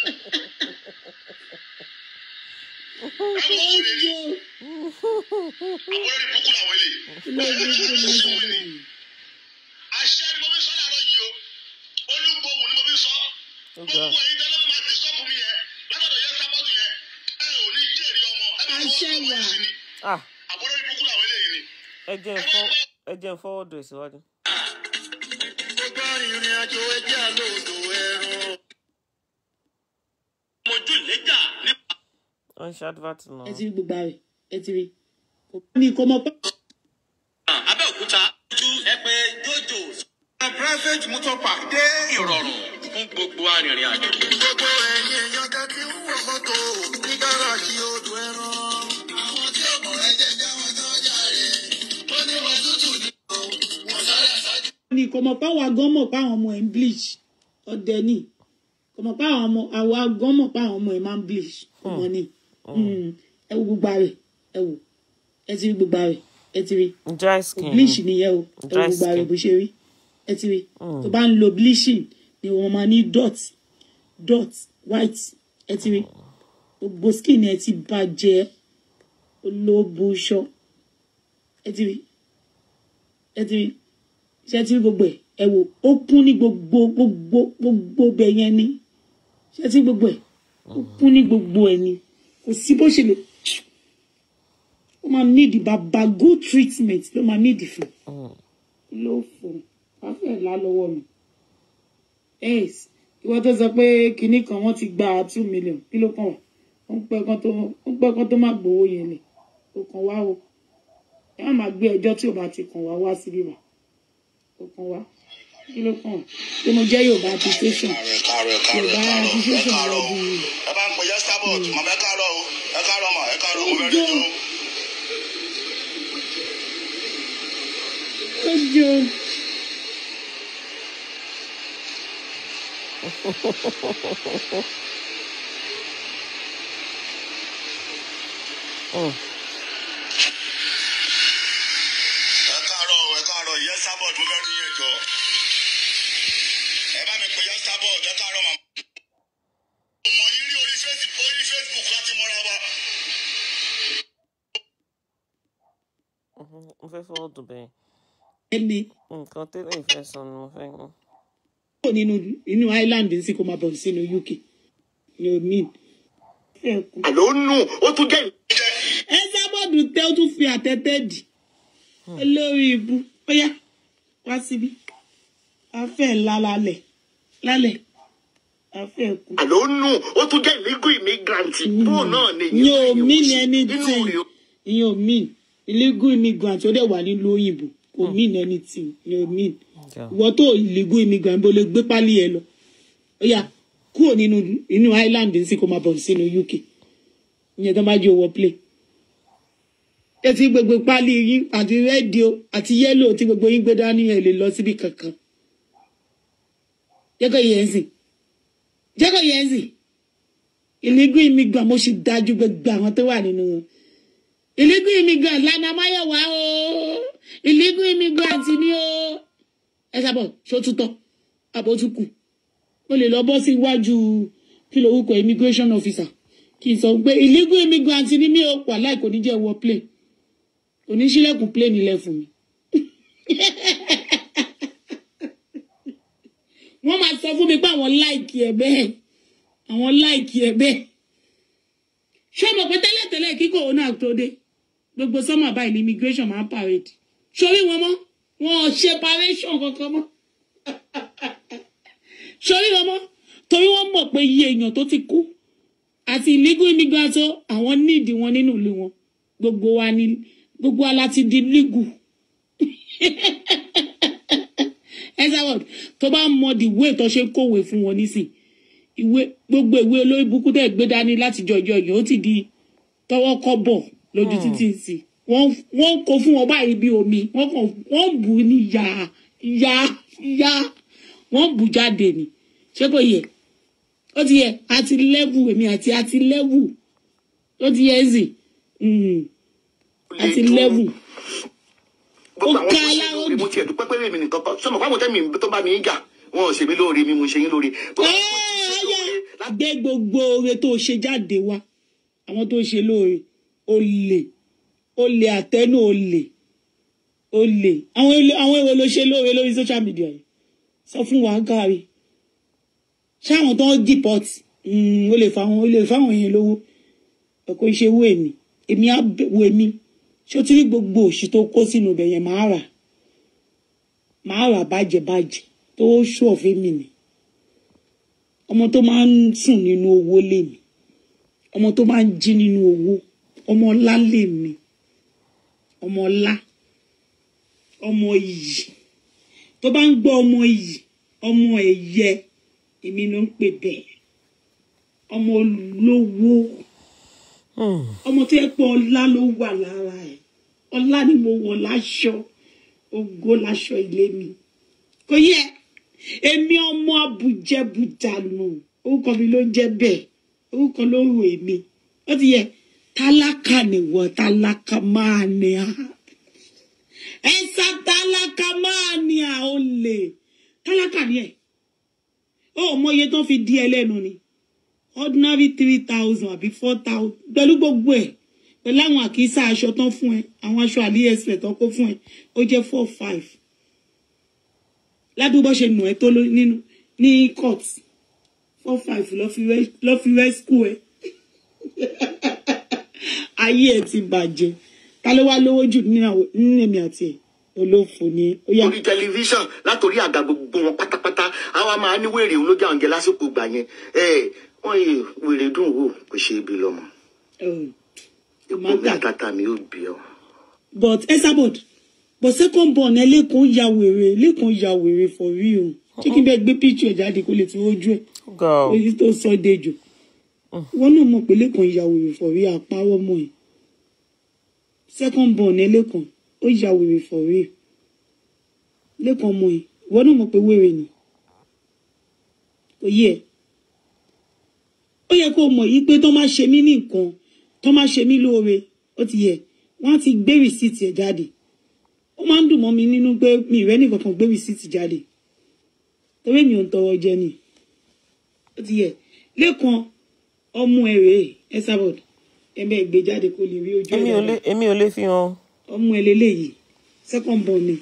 ẹ wọ òun lè ní àwọn olórí burúkú làwọn lè ilé burúkú ni sí ó wọn ni àṣẹ ni mo fi sọ láàárọ̀ yìí o olúgbòhùn ni mo fi sọ Okay. gbogbo ẹ̀yin tẹ́lẹ̀ máa ti sọ́ọ̀bù mi yẹn látọ̀dọ̀ yẹn sábọ́ọ̀dù yẹn ẹ ò ní jèrè ọmọ ẹ máa fọwọ́ Àṣẹ ọmọ wà. yìí sí ni Ah, àbúrò ibùkún làwọn eléyìí ni. ẹ jẹ́ n fọ́ ẹ jẹ́ n fọwọ́ dùn síwájú. gbogbo arìnrìn àjò ẹjẹ́ àlòdò ẹ̀rọ. mojú lẹ́jà ní. Wọ́n ń ṣe advert náà. ẹ ti rí gbogbo rẹ ẹ ti rí mi kò mọ pé abẹ́òkúta ju ẹ pé jojo. private motor park dé ìrọ̀rùn fún gbogbo arìnrìn àjò. gbogbo ẹ̀yin èèyàn ká ti ń wọ mọ́tò ní gáràjì odò ẹran. àwọn tí ó mọ̀ ẹ́ jẹ́ jáwọn tó jàre. ó ní wọn tútù ní o wọn sáré àṣáájú. mi kò mọ pé àwọn agán mọ̀ pé àwọn ọmọ ẹ̀ ń bleach ọdẹ ni kò mọ̀ pé àwọn ọmọ àwọn agán mọ̀ pé àwọn ọmọ ẹ̀ máa ń bleach ọmọ ni Mm. ẹ wo gbogbo rẹ ẹ wò ẹ ti rí gbogbo rẹ ẹ ti rí Dry skin. bleach nìyẹn o ẹ wo Dry gbogbo rẹ skin. bó ṣe rí ẹ ti rí tó bá ń lo bleaching ni wọn máa ní dot dot white ẹ ti rí gbogbo skin ẹ ti bàjẹ́ olóbùṣọ ẹ ti rí ẹ ti rí ṣe ti rí gbogbo ẹ ẹ wò ó kún ní gbogbo gbogbo gbogbo bẹ yẹn ni ṣe ti rí gbogbo ẹ ó kún ní gbogbo ẹ ni kò sí bó ṣe lè ó máa nídìí bàbá good treatment ló máa nídìí fún ló fò wá fẹ́ là lọ́wọ́ mi yes ìwọ tó sọ pé kinní kan wọ́n ti gba two million kí ló kàn wá ó ń pẹ́ kan tó ó ń pẹ́ kan tó má gbowó yẹn lẹ̀ ó kàn wá o ẹ má máa gbé ẹjọ́ tí ò bá ti kàn wá wá síbí wá ó kàn wá kí ló kàn wá pé mo jẹ́ Yorùbá application ẹ káàárọ̀ ẹ káàárọ̀ ẹ Yorùbá káàárọ̀ ẹ application káàárọ̀ rẹ̀ bí ẹ bá ń pè yẹn starboard màmá ẹ káàárọ̀ o ẹ káàárọ̀ mà ẹ káàárọ̀ mo fẹ́ rí yín o. ó jọ Mm. ẹ káàárọ̀ o ẹ káàárọ̀ yẹn starboard mo fẹ́ rí yín ẹjọ́ ẹ bá mi pè yẹn starboard ẹ káàárọ̀ màmá. ọmọ yín rí orí Facebook orí Facebook láti mọ́ra wa. Mhm. Mo fẹ́ fọwọ́ dùn bẹ́ẹ̀. ẹni Nǹkan tẹ́lẹ̀ ìfẹ́ sọ ni mo fẹ́ mú. kò nínú inú Ireland sí kó máa bọ̀ sínú UK ni o mean. ẹ kú. àló nù ó tún jẹ́ ìjẹ́. ẹ sábọ̀dù tẹ ó tún fi àtẹ́tẹ́ dì olórí ibu ó yá wá síbí a fẹ́ ńlá lálẹ́ lálẹ́ a fẹ́ kú. àló nù ó tún jẹ́ illegal immigrant bóun náà ni ìyẹn ò mean inú anything rẹ̀ ìyẹn ò mean illegal immigrant ó dẹ̀ wà nílùú òyìnbó kò mean anything ìyẹn ò mean Yeah. ìwọ tó illegal immigrant bó lè gbé pálí ẹ lọ ó yá kúrò nínú inú Ireland sí kó máa bọ̀ sínú UK ìyẹn tó bá jẹ́ owó play etí gbogbo pálí yín àti rédíò àti yẹ́lò tí gbogbo yín gbé dání ẹ̀ lè lọ síbi kankan jẹ́kọ̀ yẹn sìn jẹ́kọ̀ yẹn sìn illegal immigrant mo sì dájú gbogbo àwọn tó wà nínú wọn illegal immigrant lana mayowa o illegal immigrant ni o ẹ sábọ̀ sótútọ́ àbótúkù o lè lọ bọ́ sí iwájú kí lorúkọ immigration officer kì í sọ pé illegal immigrant ni mí o wà láì kò ní jẹ́ wọ plane kò ní sílẹ̀kùn plane nílẹ̀ fún mi. wọ́n máa sọ fún mi pé àwọn láìkì ẹ̀ bẹ́ẹ̀ àwọn láìkì ẹ̀ bẹ́ẹ̀ ṣé o mọ̀ pé tẹ́lẹ̀tẹ́lẹ̀ kí kòrónà tó dé gbogbo sọ́mà báyìí ní immigration máa ń parade sórí wọn mọ́ wọn ò ṣe paration kankan mọ́ sórí ọmọ torí wọ́n mọ̀ pé iye èèyàn tó ti kú àti illegal immigrant o àwọn níìdì wọn nínú ìlú wọn gbogbo wa ni gbogbo wa láti di legal ẹsàwọd tó bá mọ the way tó ṣe ń kówèé fún wọn nísìn ìwé gbogbo ìwé olórí burúkú tẹ gbé dání láti jọjọ yìí ó ti di tọwọ́ kọ́bọ̀ lójú títí sí wọ́n wọ́n kó fún wọn báyìí bí omi wọ́n kàn wọ́n bù ú ní yá yá yá wọ́n bù jáde ni ṣé kò yẹ ó ti yẹ àti lẹ́wù èmi àti àti lẹ́wù ó ti yẹ ẹ̀sìn àti lẹ́wù gbogbo ó àwọn ká tó ṣe aláwọ̀ lóore mo tiẹ̀ dúpẹ́ pé èmi nìkan kọ́ sọmọ fáwọn tẹ́mi tó bá mi ń jà wọn ò ṣe mí lóore mi mo ṣe yín lóore. Gbogbo àwọn tó ti ṣe lóore láti gbé gbogbo oore tó ṣe jáde wá àwọn tó ṣe lóore olè olè àtẹnu olè olè àwọn èlò àwọn èrò ló ṣe lóore lórí social media yìí sọ fún wa gáàrí ṣé àwọn tó ń deport ó lè fa àwọn ó lè fa àwọn èèyàn lówó ẹ̀kọ́ iṣẹ́ wo èmi èmi á bẹ̀- wo èmi ṣé o ti rí gbogbo òṣì tó kó sínú ibẹ̀ yẹn máa rà máa rà bàjẹ́ bàjẹ́ tó ṣù ọ̀fẹ́ mi ni ọmọ tó máa ń sùn nínú owó lèmi ọmọ tó máa ń jí nínú owó ọmọ ọlá lèmi ọmọ ọlá ọmọ iyì tó bá ń gbọ́ ọmọ iyì ọmọ ẹ̀yẹ èmi ló ń pè bẹ́ẹ̀ ọmọ olówó ọmọ tó yẹ pé ọlá ló wà lára ẹ̀ ọlá ni mo wọ̀ láṣọ ògo láṣọ ilé mi kò yẹ èmi ọmọ abùjẹbùdànù orúkọ mi ló ń jẹ bẹ́ẹ̀ orúkọ ló rò èmi ó ti yẹ tálákà nìwọ tálákà máa ní a ẹsà tálákà máa ní a ó lè tálákà ni ẹ ó mọ iye tó fi di ẹ lẹ́nu ni ordinary three thousand àbí four thousand pẹ̀lú gbogbo ẹ̀ pẹ̀lú àwọn àkísà aṣọ tán fún ẹ àwọn aṣọ àlíẹsẹ̀ tán kó fún ẹ ó jẹ́ four five ládùúgbò ṣe nù ẹ tó ló- nínú ní court four five lọ fi rẹ- lọ fi rescue ẹ ayé ẹ ti bàjẹ́ ta ló wá lówó jù nínú àwọn- nínú èmi àti ẹ olófò ni ó yá orí tẹlifíṣàn látòrí àga gbogbo wọn pátápátá àwa máa ní wèrè òun ló jà ń jẹ lásìkò ìgbà yẹn ẹ wọn yìí wèrè dùn wò kò ṣe é bí lọmọ Oh, ipò mi àtàtà mi ò bí ọ. but esabod but second born ẹ lẹ́kọ̀ọ́ ya wèrè lẹ́kọ̀ọ́ ya wèrè for real ṣé kí n bẹ́ẹ̀ gbé picture ẹ̀ jáde kó lè fi ojú ẹ̀ ga o èyí tó sọ dejò wọn náà mọ̀ pé lẹ́kọ̀ọ́ ya wèrè for real àpárọ̀ mọ́ ẹ̀ second born ẹ lẹ́kọ̀ọ́ ó ya wèrè for real lẹ́kọ̀ọ́ mọ́ ẹ̀ wọn náà mọ̀ pé wèrè ni kò yẹ ó yẹ kó mọ̀ yí pé tó máa ṣe mí ní nǹkan tó máa ṣe mí lóore ó ti yẹ wọ́n á ti gbé rìsíìtì ẹ̀ jáde ó máa ń dùn mọ́ mi nínú pé mi ìrẹ́ nìkan kan gbé rìsíìtì jáde torí mi ò ń tọrọ jẹ ni ó ti yẹ lẹ́kan ọmọ ẹ̀ rèé ẹ sábọ̀d ẹ bẹ́ẹ̀ gbé jáde kó lè rí ojú ẹ̀ èmi ò lè dáadáa. èmi ò lè fi hàn ọmọ ẹ̀ lélẹ́yìí second born ni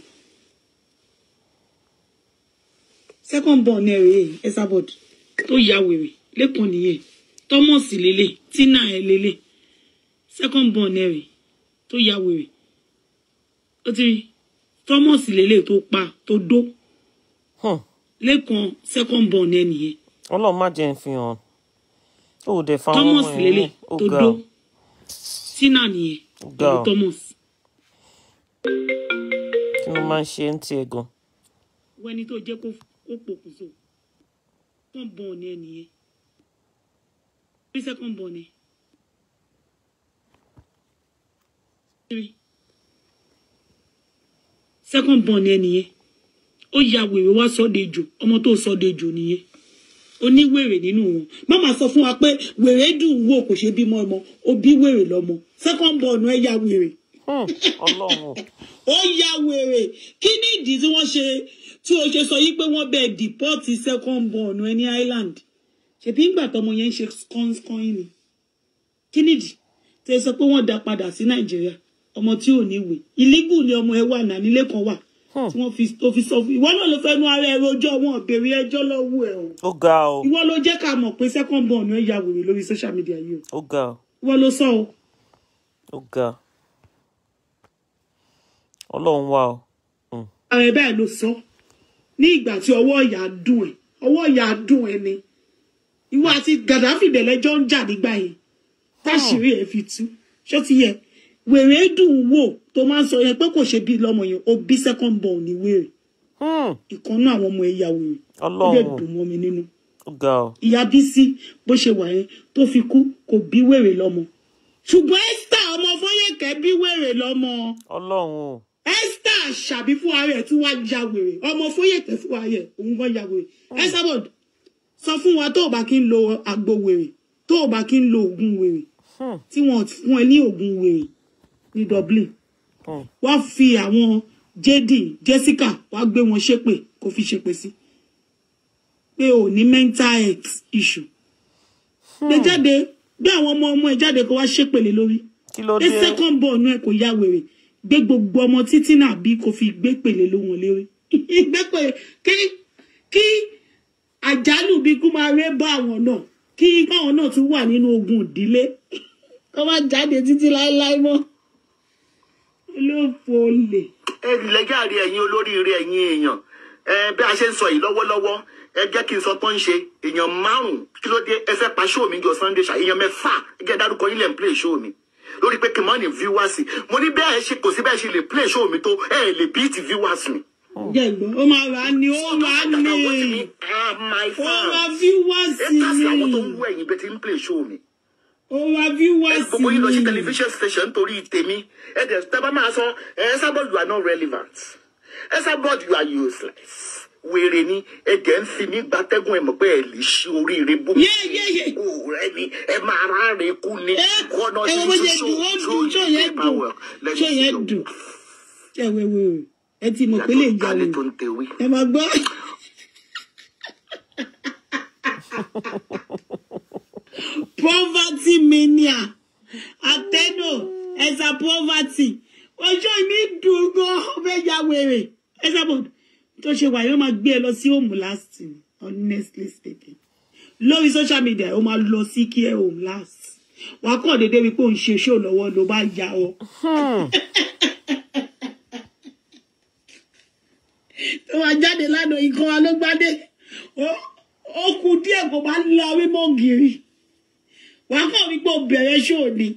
second born ẹ̀ rèé ẹ sábọ̀d tó ya wèrè lẹ́kan nìyẹn thomas lélẹ̀ tina ẹ̀ lélẹ̀ second born ẹ̀ rèé tó ya wèrè ó ti rí thomas lélẹ̀ tó pa tó dó Hmm. lẹ́kan second born ẹ̀ nìyẹn ọlọ́run má jẹ́ ń fi hàn ó ò dẹ̀ fa àwọn thomas ọmọ ẹ̀ lélẹ̀ ní ó tó ga dó o tina nìyẹn ó ga pẹ̀lú o thomas kí ló máa ń ṣe ń tiẹ̀ gan wọ́n ẹni tó jẹ́ kó kó pokùnso second born ẹ̀ nìyẹn rí second born ẹ̀ rí second born ẹ̀ nìyẹn ó ya wèrè wá sọ́dẹ̀jò ọmọ tó sọ́dẹ̀jò nìyẹn oníwèrè nínú wọn má máa sọ fún wa pé wèrè dùn wò kò ṣe bímọ ọmọ ó bí wèrè lọ́mọ second born ẹ̀ ya wèrè Hmm, ọlọ́run o. ó ya wèrè kí ni ìdí tí wọ́n ṣe tí o ṣe sọ yí pé wọ́n bẹ̀ dìpọ́tì second born ẹ ní island ṣèbí ńgbà tọmọ yẹn ń ṣe skọ́ńskọ́ń ni kí nìdí tí ẹ sọ pé wọ́n dá padà sí nàìjíríà ọmọ tí ò ní ìwé illegal ni ọmọ ẹ wà náà nílé kan wà tí wọ́n fi tó fi sọ fún ìwọ náà ló fẹ́ nu ara ẹ rojọ́ wọn ò béèrè ẹjọ́ lọ́wọ́ ẹ o ó ga o ìwọ ló jẹ́ ká mọ̀ pé second born ẹ ya wèrè lórí social media yìí o ó ga o ìwọ ló sọ o ó ga ọlọ́run wà o Hmm. ààrẹ bẹ́ẹ̀ ló sọ ní ìgbà tí ọwọ́ ìyá dùn ẹ̀ ọwọ́ ìyá dùn ẹ̀ ni ìwọ àti Gaddafi dẹ̀lẹ́jọ́ ń jà nígbà yẹn táṣìírí ẹ̀ fi tú ṣó ti yẹ wèrè dùn wò tó máa ń sọ yẹn pé kò ṣe bí lọ́mọ yẹn ó bí second born ní wèrè Hmm. ìkànnú àwọn ọmọ ẹ̀yà wèrè ó dẹ̀ ọlọ́run dùn mọ́ mi nínú ó ga ọ ìyá bísí bó ṣe wà yẹn tó fi kú kò bí wèrè lọ́mọ ṣùgbọ́n Esther ọmọ Fọyẹ́kẹ́ bí wèrè lọ́mọ ọlọ́run o Esther ṣàbí fún ara ẹ̀ tí wàá ya wèrè ọmọ Fọyẹ́kẹ́ fún ara ẹ̀ òun gan ya wèrè Esabod sọ fún wa tó o bá kí ń lo àgbo wèrè tó o bá kí ń lo oògùn wèrè Hmm. tí wọn fún ẹ ní oògùn wèrè ní Dublin Hmm. wọ́n fi àwọn JD Jessica wàá gbé wọn ṣépè kó fi ṣépè sí pé o ní mental health issue gbé jáde gbé àwọn ọmọ ọmọ ẹ jáde kó wá ṣépèlé lórí kí ló pé dé second born ẹ kò yá wèrè gbé gbogbo ọmọ títí náà bí kò fi gbé pèlè ló wọn lérí gbé pèlè kí kí àjálù bí kú máa ré bá àwọn náà kí káwọn náà tún wà nínú ogun ìdílé kó má jáde títí láéláé mọ́ olóòfò olè. ẹ lẹ́jàre ẹ̀yin olóríire ẹ̀yin èèyàn ẹ bí a ṣe ń sọ yìí lọ́wọ́lọ́wọ́ ẹ jẹ́ kí n sọ tó ń ṣe èèyàn márùn-ún kí ló dé ẹ fẹ́ pa ṣóò mi jọ sunday ṣá èèyàn mẹ́fà ẹ jẹ́ dárúkọ yín lẹ́ ń play ṣóò mi lórí pé kí n mọ́ ní viewers mo ní bẹ́ẹ̀ ṣe kò sí bẹ́ẹ̀ ṣe lè play ṣóò mi tó ẹ lè beat viewers mi. jẹ́ ìgbọ́n ó máa rà á ní ó rà á ní ó rà viewers ẹ kà sí àwọn tó ń ní wú ẹ̀yin bẹ́ẹ̀ ti ń play ṣóò mi ó rà viewers gbogbo yín lọ sí ní. television station torí tèmi ẹ dẹ̀ tẹ́ bá máa sọ ẹ Esabod you are not relevant Esabod you are useless wèrè ni ẹ jẹ́ ń fi mí gbatẹ́gùn ẹ mọ̀ pé ẹ lè ṣí oríire bó mi Yé, yé, yé. kú rẹ ni ẹ máa ráre kú ni ẹ kọ́nà ẹ tí wo bó ṣe ṣó dùn ó ṣó dùn ṣó yìí yẹn dùn paperwork ṣó yẹn dùn ẹ wẹ wẹ o ẹ ti mọ̀ pé lè jà yàtọ̀ wò tó ń tewé. ẹ máa gbọ́. poverty mania ateno ẹ̀sà poverty ọjọ́ ìní dùn gan ọbẹ̀ ya wèrè Esabod tó ṣe wà yóò máa gbé ẹ lọ sí home last honestly speaking lórí social media ó máa lọ sí kí ẹ home last wà á kàn déédéé wípé òun ṣe ṣó lọ́wọ́ ló bá ya ọ. tó máa jáde lánàá ikán wa ló gbádé ó- ó kù díẹ̀ kó máa lọ mímọ́ gírí wà á kàn wípé ó bẹ̀rẹ̀ ṣó ni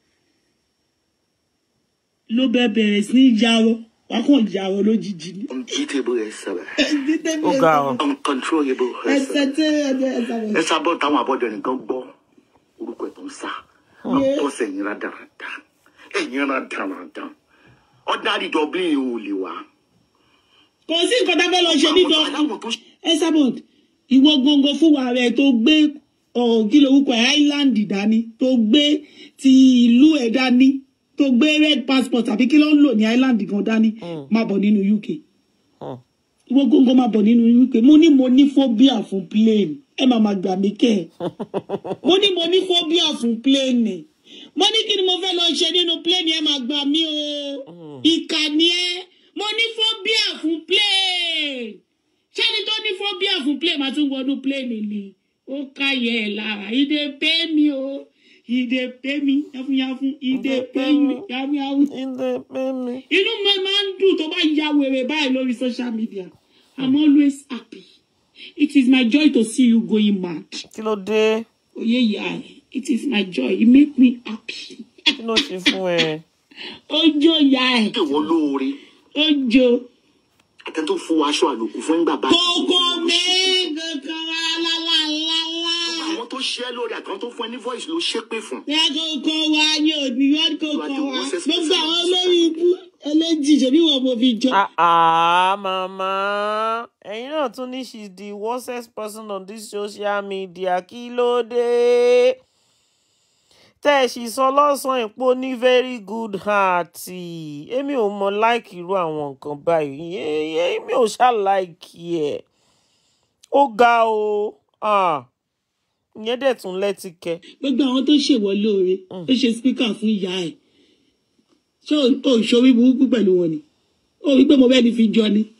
ló bẹ bẹ̀rẹ̀ sí ní yarọ wà á kàn yarọ lójijì ni. unbeatable Esabod ó ga ọ uncontrollable ẹsẹ̀ Esabod tí ẹ̀jẹ̀ ẹ̀sẹ̀ rẹ̀. Esabod táwọn abọ́dẹ̀rìn kan gbọ́ orúkọ ẹ̀ tó ń sá Yeah. bọ́sẹ̀ ẹ̀yìn rádaràda ẹ̀yìn rádaràda ordinary Dublin ò lè wá. kò sí nǹkan tá a fẹ́ lọ ṣe ní Àwọn dọ́kítà. aláwọ̀ tó Esabod ìwọ gangan fún wa rẹ tó gbé ọ̀rọ̀ kí lorúkọ ẹ̀ island dání tó gbé ti ìlú ẹ̀ dání tó gbé red passport àbí kí ló ń lò ní island gan dání máa bọ̀ nínú UK Hmm. ìwọ gangan máa bọ̀ nínú UK mo ní mo ní phobia fún plane ẹ máa ma gbà mí kẹ́ ẹ̀ mo ní mo ní phobia fún plane mo ní kí ni mo fẹ́ lọ ṣe nínú plane ẹ máa gbà mí o ìkànnì ẹ mo ní phobia fún plane ṣẹ́ni tó ní phobia fún plane máa tún wọnú plane ni ó káyẹ̀ ẹ̀ lára ìdè pé mi o ìdè pé mi yáfúnyáfún ìdè pé mi yáfúnyáfún ilé mímí inú mi máa ń dùn tó bá ya wèrè báyìí lórí social media i'm always happy it is my joy to see you going mad kí ló dé oye ya ẹ it is my joy it make me happy kí ló ṣe fún ẹ ojo ya ẹ ṣe wọ́n lóore ojo àtẹ tó fún aṣọ àlòkù fún ìgbà báyìí. kókó mi kankan lálálálá àwọn tó ṣe é lórí àtàwọn tó fún ẹ ní voice ló ṣépè fún. ní kókó wa ní òbí wọn kókó wa gbogbo àwọn olórí ikú ẹlẹ́jì ṣèbí wọn mo fi jọ. ah ah mama ẹ̀yin náà tún ní she's the worstest person on this social media kí ló dé tẹ́ ẹ sì sọ lọ́sàn-án ìpò ní very good heart èmi ò mọ láìkì irú àwọn nǹkan báyìí Ẹ- ẹ- èmi ò ṣáà láìkì ẹ̀ ó ga o ah ìyẹn dẹ̀ tún lẹ́tìkẹ́ gbogbo àwọn tó ṣèwọ lóore ó ṣe spíkà fún ìyá ẹ ṣé o- o ṣorí burúkú pẹ̀lú wọn ni ó rí pé mo bẹ́ẹ̀ ni fi jọ ni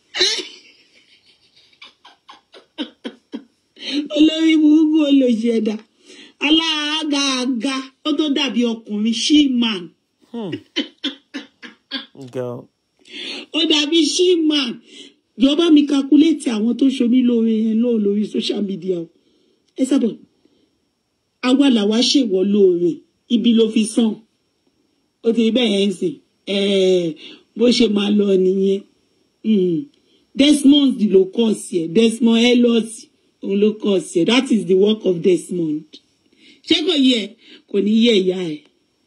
olórí burúkú olóṣì ẹ̀dá aláàgàgà ó tó dàbí ọkùnrin she-man ga ọ ó dàbí shimman jọba mi calculate àwọn tó ṣomi lóore yẹn náà lórí social media o ẹ sábà àwa làwa ṣèwọ lóore ibi ló fi sàn ó ti rí bẹ́ẹ̀ yẹn ń sìn ẹ̀ẹ́ bó ṣe máa lọ nìyẹn Mm. Desmond ló kọ̀ sí ẹ̀ Desmond Elliot òun ló kọ̀ sí ẹ̀ that is the work of Desmond ṣé kò yẹ kò ní yẹ ìyá ẹ̀.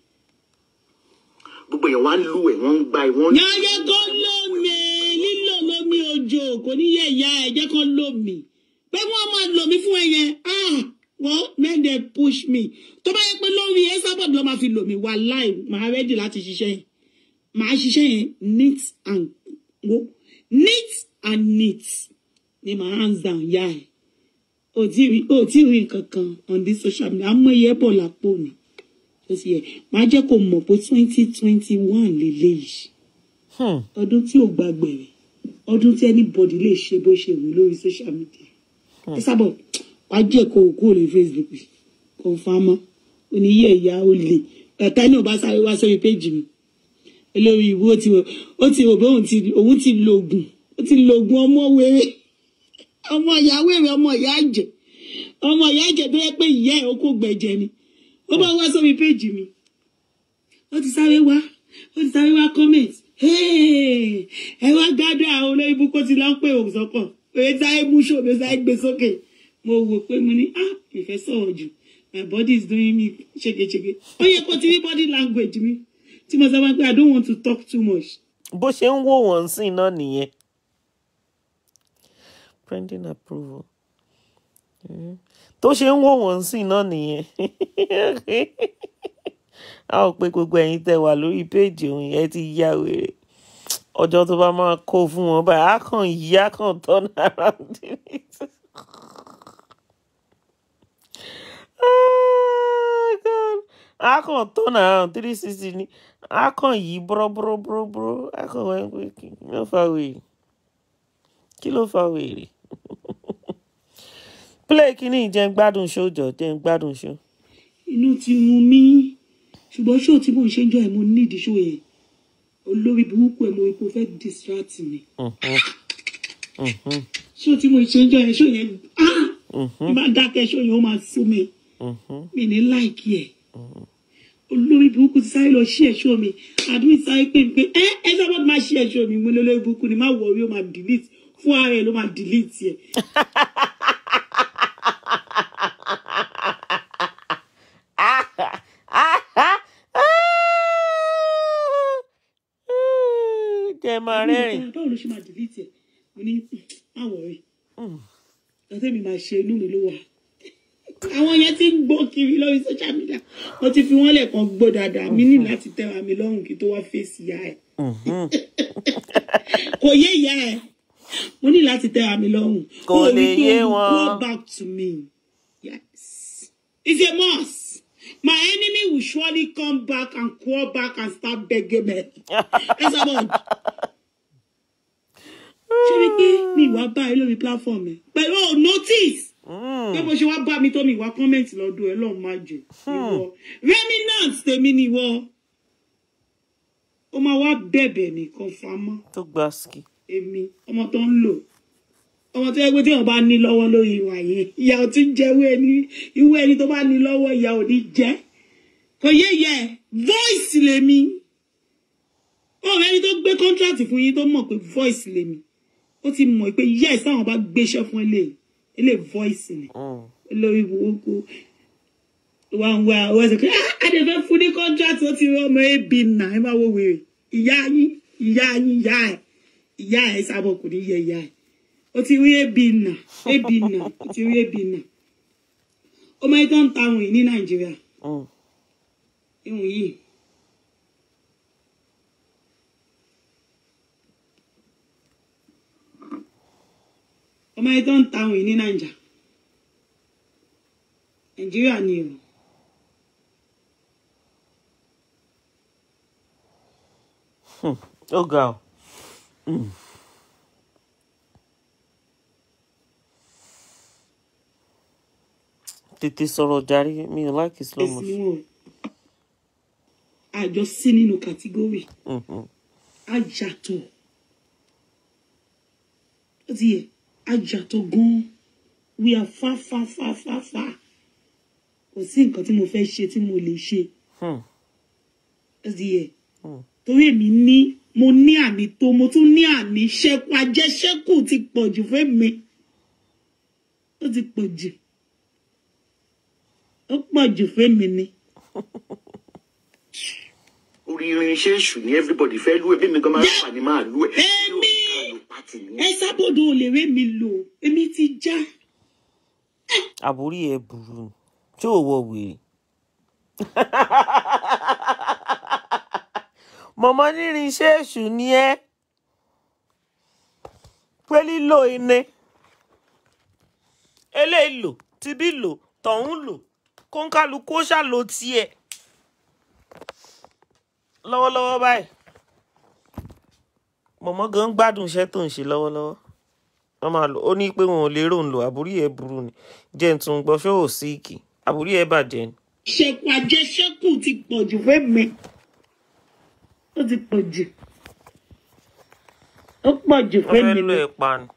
gbogbo èèyàn wá ń lù ẹ̀ wọ́n ń gba ẹ̀ wọ́n ń yàyà kó lómi lílò lómi òjò kò ní yẹ ìyá ẹ̀ jẹ́ kó lómi pé wọ́n máa lò mí fún ẹ yẹn ah wọ́n men dey push me tó bá yẹ pé lórí ẹ sábọ̀dù ló máa fi lò mí wà láì máa rẹ́dì láti ṣiṣẹ́ yẹn máa ṣiṣẹ́ yẹn neat and wo neat and neat ni my hands down yá ẹ̀ o tí rí o tí rí nǹkan kan on this social media àmọ́ iye bọ̀ lápò ni tó ti yẹ máa jẹ́ kó mọ̀ pé twenty twenty one lélẹ́yìí Hmm. ọdún tí ò gbàgbẹ̀rẹ̀ ọdún tí anybody lè ṣe bó ṣe wù lórí social media ẹ sábọ̀ wá jẹ́ kó o kúrò lórí facebook kò fa mọ́ oníyẹ ìyá ó lè ẹ̀ka ní ọba sáré wá sórí péjì mi olórí ìwú ó ti rò ó ti rò pé òun ti òun ti lo oògùn ó ti lo oògùn ọmọ wéré ọmọ ìyá wéré ọmọ ìyá àjẹ ọmọ ìyá àjẹ tó yẹ pé ìyá ẹ̀ ó kó gbẹ̀jẹ̀ ni ó bá wá sórí péjì mi ó ti sáré wá ó ti sáré wá comment "Hey, ẹ wá gádùn àwọn olórí ibùkó ti lọ ń pè òun sọkàn òye sáré mú ṣòbí ó sáré gbé sókè mo wò pé mo ní ah ìfẹ́ sọ̀rọ̀ jù my body is doing me ṣégeṣége ó yẹ kó ti rí body language mi tí mo sọ wá pé i don't want to talk too much bó ṣe ń wò wọ́n sí náà nìyẹn pending approval Mm. tó ṣe ń wò wọ́n sí náà nìyẹn a ò pé gbogbo ẹ̀yin tẹ́ wà lórí péèjì òun yẹn ti yá wèrè ọjọ́ tó bá máa kó fún wọn báyìí á kàn yí á kàn turn around Oh, God. á kàn turn around three sixty ni á kàn yí búrọ́búrọ́búrọ́ á kàn wọ́n pé kí ló fa wèrè kí ló fa wèrè play kínní jẹ́ ń gbádùn show jọ jẹ́ ń gbádùn show. inú ti run mí ṣùgbọ́n ṣó tí mò ń ṣe ń jọ ẹ̀ mo nídìí ṣó yẹn olórí burúkú ẹ̀ mo rí pé o fẹ́ distract mi ṣó tí mo ṣe ń jọ ẹ̀ ṣó yẹn ah bí bá dákẹ́ ṣó yẹn ó máa sú mi mi ní láìkí ẹ̀ olórí burúkú ti sáré lọ ṣí ẹ̀ṣọ́ mi àdúgbò sáré pé pé ẹ ẹ sábà máa ṣí ẹ̀ṣọ́ mi mo ní olórí burúkú ni má wọrí ó máa delete fún ara ẹ̀ ló máa delete ẹ̀ jẹ́ máa rẹ́rìn. báwo ló ṣe máa delete ẹ̀ mo ní má wọrí ọtẹ́ mi máa ṣe inú mi ló wà àwọn yẹn ti ń gbọ́ kiri lórí social media mo ti fi wọ́n lẹ̀kan gbọ́ dáadáa mi ní láti tẹ́ra mi lọ́rùn kí tó wá fèsì ìyá ẹ̀ kò yé ìyá ẹ̀ mo ní láti tẹ́ra mi lọ́rùn Kò Ó lè ní pé yé you wọn. go back to me yes it's a must my enemy will surely come back and crawl back and start begging me ẹ sábà ṣé wípé mi ìwà bá ẹ lórí platform ẹ pẹ̀lú ò notice pé bó ṣe wá bá mi tó mi ìwà comment lọ́dún ẹ lọ́run má jẹ ìwọ remnant tèmi ni ìwọ ó máa wá bẹ̀bẹ̀ nìkan famọ́ tó gba ski. èmi ọmọ tó ń lò ọmọ tó yẹ pé téèyàn bá ní lọ́wọ́ lórí ìwà yẹn ìyá ò ti ń jẹ irú ẹni irú ẹni tó bá ní lọ́wọ́ ìyá ò ní jẹ́ kò yé yẹ voice lèmi ọ̀rẹ́ ẹni tó gbé contract fún yín tó mọ̀ pé voice lèmi ó ti mọ̀ pé yes táwọn bá gbéṣẹ́ fún ilé ilé voice ni Mm. lórí burúkú wà ń wá àwọn ẹsẹ̀ pé "Ah, a lè fẹ́ fún ní contract ó ti rán ọmọ ebi nà ẹ máa wo wèrè ìyá yín ìyá yín ìyá ẹ ìyá ẹ sábọ̀ kò ní yẹ ìyá ẹ ó ti rí ebi nà ebi nà ó ti rí ebi nà ọmọ yìí tó ń ta ohun yìí ní nàìjíríà Mm. ihun yìí ọmọ yìí tó ń ta ohun yìí ní nàìjà nàìjíríà ni o ó ga ọ. Mm. tètè sọ̀rọ̀ jàre mi ò láìkí slow ẹ̀sìn motion. wọn o àjọ sí nínú kàtígórì Mhm. á yàtọ̀ ó ti yẹ ajá tó gan we are far far far far far kò sí nǹkan tí mo fẹ́ ṣe tí mo lè ṣe Hmm. ó ti yẹ torí èmi ní mo ní àmì tó mo tún ní àmì ṣẹ́kù àjẹṣẹ́kù ti pọ̀ jù fún mi ó ti pọ̀ jù ó pọ̀ jù fún mi ni. orí irinṣẹ́ èṣù ni everybody fẹ́ lú ẹ bí mi gan máa ń fà ní máa lú ẹ. Èmi! Yóò ká lò pátì ní. ẹ sábòdò ò lè ré mi lò èmi ti já àbúrí ẹ burú ni tí ò wọ wèrè mọ̀mọ́ nírin iṣẹ́ èṣù ni ẹ́ pé lílo iné eléyìí lò tibí lò tọ̀hún lò kóńkálukú ó ṣàlò tiẹ̀ lọ́wọ́lọ́wọ́ báyìí mọ̀mọ́ gan gbádùn iṣẹ́ tó ń ṣe lọ́wọ́lọ́wọ́ wọ́n máa lò ó ní pé wọn ò lérò ń lò àbúrí ẹ̀ burú ni jẹ́ ń tún gbọ́ ṣó ò síìkì àbúrí ẹ̀ bàjẹ́ ni. ṣẹ̀kù àjẹṣẹ́kù ti pọ̀ jù fún mi ó ti pọ̀ jù ó pọ̀ jù wọ́n fún fẹ́ mi lo ni. ẹ̀ pa ni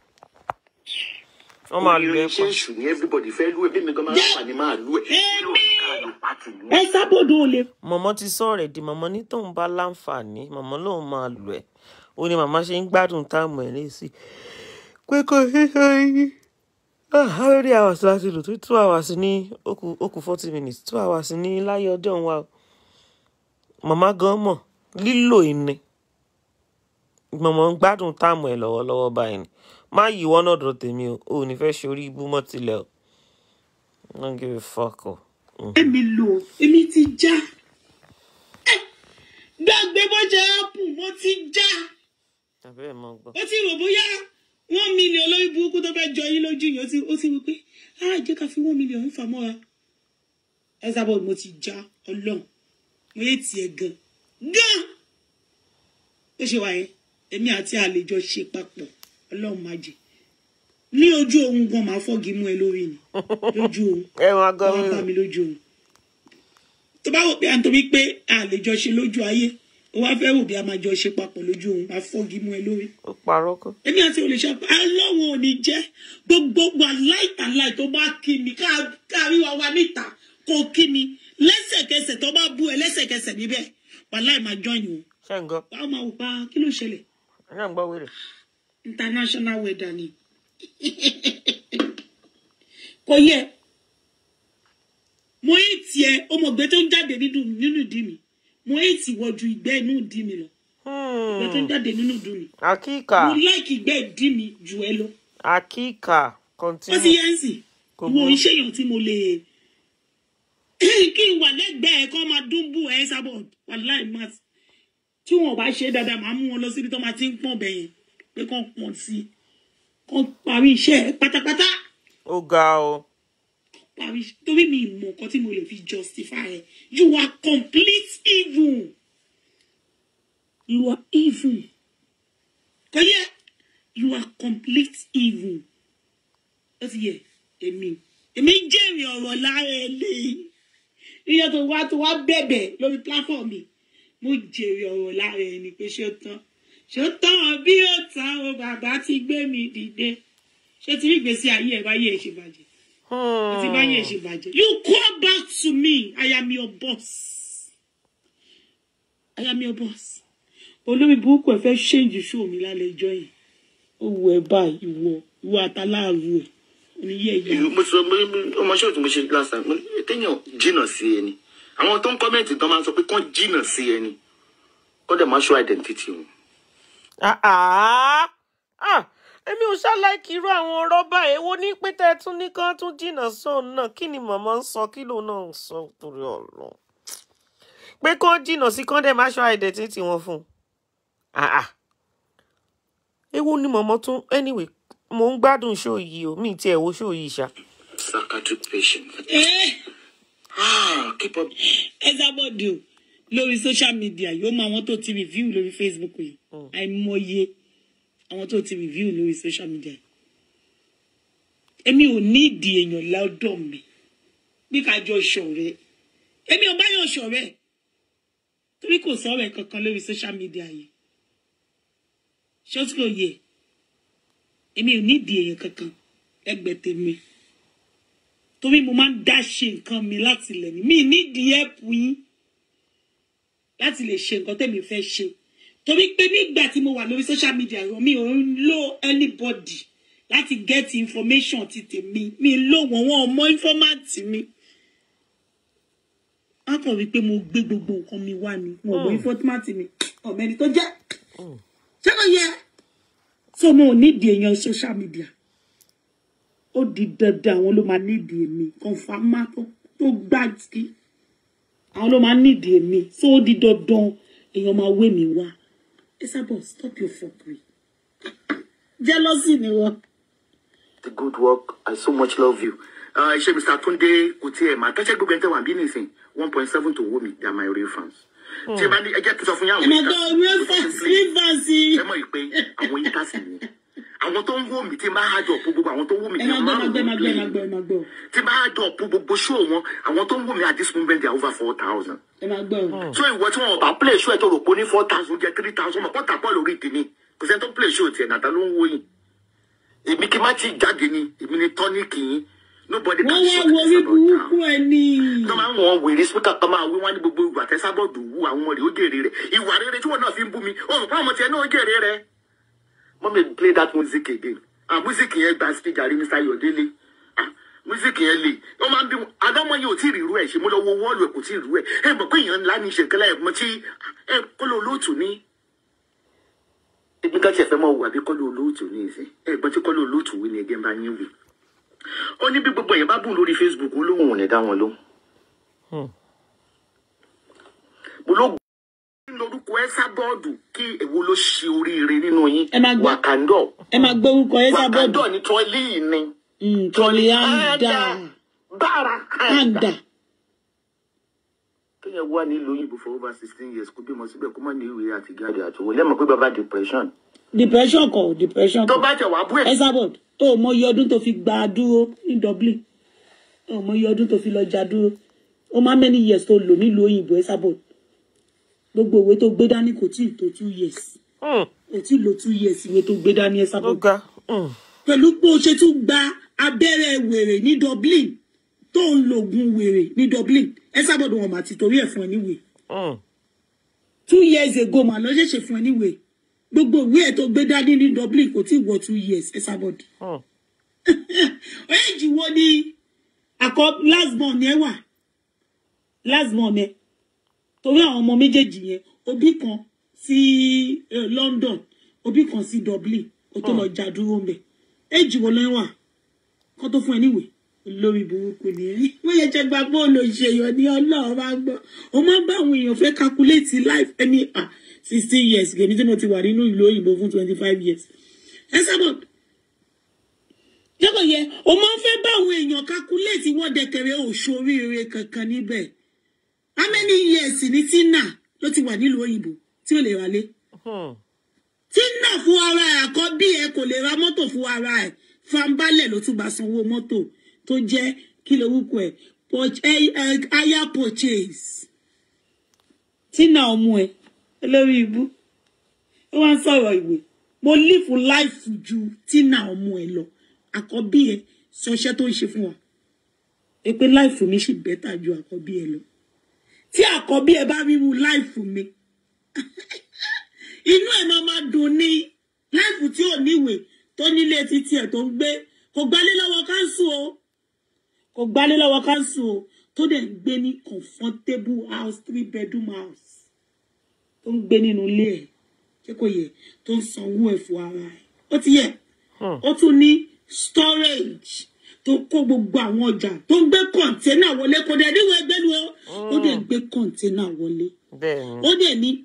wọ́n máa orí lo ẹ̀ pa. irinṣẹ́ èṣù ni everybody fẹ́ lú ẹ bí mi gan máa ń fà ní máa lú ẹ. Yóò ká lò pátì ní. ẹ sábòdò ò lè mọ̀mọ́ ti sọ rẹ̀ di mọ̀mọ́ ní tóun bá láǹfààní mọ̀mọ́ lòun máa lò ẹ̀ ó ní màmá ṣe ń gbádùn táàmù ẹ̀ lẹ́sì pé kò sí sẹ́yìn how many hours láti lò tó two hours ní ó kù ó kù forty minutes two hours ní láyé ọjọ́ wa o màmá gan mọ̀ lílò ìní mọ̀mọ́ ń gbádùn táàmù ẹ̀ lọ́wọ́lọ́wọ́ báyìí ni má yí wọ́n náà dọ̀ tèmi o ò ní fẹ́ ṣorí ibú mọ́ tilẹ̀ o don't give a fuck o. Mm. ré mi lò èmi ti já Ẹ, gbàgbé bó jẹ ápù mo ti já àbẹ́ẹ̀ mọ́ gbọ́. ó ti rò bóyá one million lórí burúkú tó fẹ́ jọ yín lójú yìí ó ti ó ti wí pé á jẹ́ ká fi one million ń fà mọ́ra ẹ sábọ̀ mo ti já ọlọ́run mo yé tiẹ̀ gan gan ó ṣe wáyé èmi àti àlejò ṣe papọ̀ ọlọ́run má jẹ́ ní ojú ohun gan máa fọ́gi mú ẹ lórí ni lójú ohun ẹ máa gbọ́ wọ́n bá mi lójú ohun tó bá wò pé à ń torí pé àlejò ṣe lójú ayé ó wá fẹ́ wò bí a máa jọ ṣe papọ̀ lójú ohun máa fọ́gi mú ẹ lórí ó parọ́ kọ́. èmi àti olùṣọ́ aláwọ̀ ò ní jẹ́ gbogbo wa láìtàláì tó bá kí mi ká- kárí wa wá níta kó kí mi lẹ́sẹ̀kẹsẹ̀ tó bá bú ẹ lẹ́sẹ̀kẹsẹ̀ níbẹ̀ wàláì máa jọyìn o ṣé ń gbọ́ wàá máa wò pa kí ló ṣẹlẹ̀ ṣé ń gbọ́ wèrè. international weather ni kò yẹ mo yé tiẹ̀ ọmọgbẹ́ tó ń jáde nínú nínú ìdí mi mo yé tì wọ ju ìgbẹ́ inú ìdí mi lọ ìgbẹ́ tó ń jáde nínú ìdí mi akíkà mo láìkì ìgbẹ́ ìdí mi jù ẹ lọ. akíkà ó ti continue. yẹn sì Kò wo burú. iṣẹ́ èèyàn tí mo lè kí n wà lẹ́gbẹ̀ẹ́ kọ́ máa dún bù ẹ́ sábọ̀ wà láì má tí wọn ò bá ṣe é dáadáa máa mú wọn lọ síbi tó máa ti ń pọ̀n bẹ̀yẹn pé kàn pọ̀n sí i kàn parí iṣẹ́ ẹ pátápátá ó ga o parí torí mi ì mọ̀ nǹkan tí mo lè fi justify ẹ you are complete evil you are evil kò yẹ you are complete evil ó ti yẹ èmi èmi ń jèrè ọ̀rọ̀ lára ẹ lé iye tó wá tó wá bẹ̀bẹ̀ lórí platform mi mo jèrè ọ̀rọ̀ lára ẹ ni pé ṣé ó tán ṣé ó tán bí ó tán o bàbá ti gbé mi dìde ṣé ti rí ìgbésí ayé ẹ báyé ẹ ṣe bàjẹ́ ti bá yẹn ṣe bàjẹ́. you come back to me I am your boss I am your boss. olórí burúkú ẹ fẹ́ ṣéǹjì ṣó mi lálẹ́ ẹjọ́ yìí ó wù ẹ báyìí ìwọ ìwọ àtàláàrú ẹ oníyẹ ìyá Ìlú- mo sọ mo ọmọ ṣọ́ọ̀ tí mo ṣe last time mo ní téèyàn jìnnà sí ẹni àwọn tó ń kọ́mẹ̀ntì tán máa ń sọ pé kán jìnnà sí ẹni kó dẹ̀ máa show identity wọn. Ah, ah, ah, èmi ò ṣàláìkì irú àwọn rọ́bà èwo ní pé tẹ́ ẹ tún ní kán tún jìnnà sóun náà kí ni màmá ń sọ kí lòun náà ń sọ torí ọ̀rọ̀ pé kán jìnnà sí kán dẹ̀ má ṣọ́ identity wọn fún un Ah, ah. èwo ni màmá tún anyway mo ń gbádùn ṣó yìí o mi ì tiẹ̀ wo ṣó yìí ṣá psychiatric patient. ẹ ah keep up. ẹ sábọ̀dì o lórí social media yóò mọ àwọn tó ti review lórí Facebook yìí àìmọye àwọn tó ti review lórí social media èmi ò ní ìdí èèyàn lọ́dọ̀ mi bí ká jọ ṣọ̀rẹ́ èmi ò báyọ̀ ṣọ̀rẹ́ torí kò sọ̀rọ̀ ẹ̀ kankan lórí social media yìí ṣé ó tí kò yẹ èmi ò nídìí èèyàn kankan ẹgbẹ́ tèmi torí mo máa ń dá ṣe nǹkan mi láti lẹ̀ mí mi nídìí ẹ̀pù yín láti lè ṣe nǹkan tèmi fẹ́ ṣe torí pé nígbà tí mo wà lórí social media rọ mi ò ń lo anybody láti get information ti tèmi mi ń lò wọ́n wọ́n ọmọ informant mi wọ́n kàn wí pé mo gbé gbogbo nǹkan mi wá ni wọn ò gbé informant mi ọ̀mẹ́ni tó jẹ́ ṣé kò yẹ so mo ò nídìí èèyàn social media ó di dandan àwọn ló máa nídìí èmi kọ̀ǹfàmà tó tó gbáàgì àwọn ló máa nídìí èmi so ó di dandan èèyàn máa wé mi wá Esabod stop your fuckery jealousy ni wọn. the good work i so much love you. Uh, ṣe mr tunde kò tiẹ̀ máa tẹ́sẹ̀ gbogbo ẹni tẹ́ wà bí nìsín one point seven to wo mi they are my real fans. tí ẹ bá ní ẹjẹ́ tó sọ fún yàrá ẹ máa gbọ́ rẹ́fàsì rẹ́fàsì ẹ mọ̀ pé àwọn intasi ni àwọn tó ń wò mí tí n bá hájọ ọ̀pọ̀ gbogbo àwọn tó ń wò mí ẹ tí máa n gbọ́ máa ẹ máa gbọ́ ẹ máa wò gbọ́ ẹ máa gbọ́ ẹ máa gbọ́ tí n bá hájọ ọ̀pọ̀ gbogbo show wọn àwọn tó ń wò mí at this moment they are over four thousand. ẹ máa gbọ́ so ìwọ tí wọn bá play show ẹ tó rò pé ó ní four thousand jẹ three thousand mọ̀ kọ́ta pọ̀ lórí tèmi kò sẹ́ni tó play show tiẹ̀ nàta ló ń wò yìí èmi kí n má ti jáde ni èmi ni tọ́níkì yín nobody wọ́n can wá shut wo orí this about burúkú now ẹ ní. tó máa ń wọ̀n wèrè sípíkà kan máa wí wọ́n ní gbogbo ìwà tẹ́sábọ̀dù wú àwọn ọmọ rẹ̀ ó jèrè rẹ̀ ìwà rere tí wọ́n náà fi ń bú mi ó rò pé àwọn tiẹ̀ náà ó jèrè rẹ̀. mọ́mí play that music again ah music yẹn gba stage àrí mr ayọ̀délé ah music yẹn lè ó máa ń bí wọn adámọ́ yẹn ò tí ì rí irú ẹ̀ ṣe mo lọ wo wọ́ọ̀lù ẹ̀ kò tí ì rú ẹ̀ ẹ mọ̀ pé èèyàn ńlá ní ìṣèkẹ́lá ẹ̀ mọ́ tí ẹ kọ́lọ́ olóòtú ní. ibi ká tiẹ̀ fẹ́ mọ̀ wà bí kọ́lọ́ olóòtú ní ìsìn ẹ gbọ́n tí kọ́lọ́ olóòtú wí ni ẹgẹ́ ń bá yín wí ó ní bí gbogbo èèyàn bá bùn lórí facebook ó lóun ò ní dá wọn lóhùn. mo ló gbé lórúkọ ẹ sábọ́ọ̀dù kí èwo ló ṣe oríire nínú yín Ẹ máa gbọ́. wàkàndọ̀ ẹ máa gbọ́ orúkọ Esabod wàkàndọ̀ ní trọ́lì ni tọ́lé àǹdà bára àǹdà kéèyàn wà nílùú òyìnbó for over sixteen years kó bímọ síbẹ̀ kó má ní ìwé àti gáàdì àtòwò lẹ́mọ̀ pé bàbá depression depression kọ depression tó kọ bá tẹ̀ wá bú ẹ̀ Esabod ó mọ iye ọdún tó fi gba dúró ní Dublin ó mọ iye ọdún tó fi lọ já dúró ó má many years tó lò nílùú òyìnbó Esabod gbogbo ìwé tó gbé dání kò tí ì tó two years Mm, kò tí ì lo two years ìwé tó gbé dání ló Esabod ga. Mm, pẹ̀lú pé o ṣe tún gba abẹ́rẹ́ wèrè ní Dublin tó ń lo oògùn wèrè ní Dublin Esabod wọn mà ti torí ẹ̀ fún ẹ níwèé mm, two years ago mà lọ ṣẹ̀ṣẹ̀ fún ẹ níwèé gbogbo ìwé ẹ̀ tó gbé dání ní Dublin kò tí ì wọ two years Esabod mm. éèjì wo ni àkọ last born yẹn wà last born yẹn torí àwọn ọmọ méjèèjì yẹn òbí kan sí eh, London òbí kan sí Dublin ó tó lọ já dúró ń bẹ éèjì wo ló ń wà kó tó fún ẹ níwèé lórí burúkú ni ẹ wọ́n yẹ jẹ́ gba bóòlù ìṣèyàn ní ọlọ́run máa gbọ́ ó máa ń bá àwọn èèyàn fẹ́ calculate life ẹni ah sixteen years gèmí tí mo ti wà nínú ìlú òyìnbó fún twenty five years Esabod jẹ́kọ̀ yẹ o máa ń fẹ́ bá àwọn èèyàn calculate wọ́n dẹ̀kẹ̀rẹ̀ òṣòríire kankan níbẹ̀ how many years ni Tina ló ti wà nílùú òyìnbó tí ò lè wálé Hmm. Tina fún ara ẹ̀ àkọ́bí ẹ̀ kò lè ra mọ́tò fún ara ẹ̀ fanbalẹ̀ ló tún bá sanwó mọ́tò tó jẹ́ kí lorúkọ ẹ̀ Purch- eh, eh, hire purchase Tina ọmọ ẹ̀ olórí ibú ó wá ń sọ̀rọ̀ ìwé mo live life ju Tina ọmọ ẹ̀ lọ àkọ́bí ẹ̀ sọṣẹ́ tó ń ṣe fún wa ẹ pé life mi ṣì bẹ́tà ju àkọ́bí ẹ̀ lọ tí àkọ́bí ẹ̀ bá ríru life mi inú ẹ̀ máa máa dùn ní láìpù tí ò níwèé tó nílé títí ẹ̀ tó ń gbé kò gbálé lọ́wọ́ káńsù o kò gbálé lọ́wọ́ káńsù o tó dẹ̀ ń gbé ní comfortable house three bedroom house tó ń gbé nínú ilé ẹ̀ ṣé kò yẹ tó ń sanwó ẹ̀ fún ara ẹ̀ ó ti yẹ ó tún ní storage tó kó gbogbo àwọn ọjà tó ń gbé kọ̀ǹténà wọlé kò dẹ̀ níwèé ẹgbẹ́nu o ó dẹ̀ gbé kọ̀ǹténà wọlé bẹ́ẹ̀ni. ó dẹ̀ ní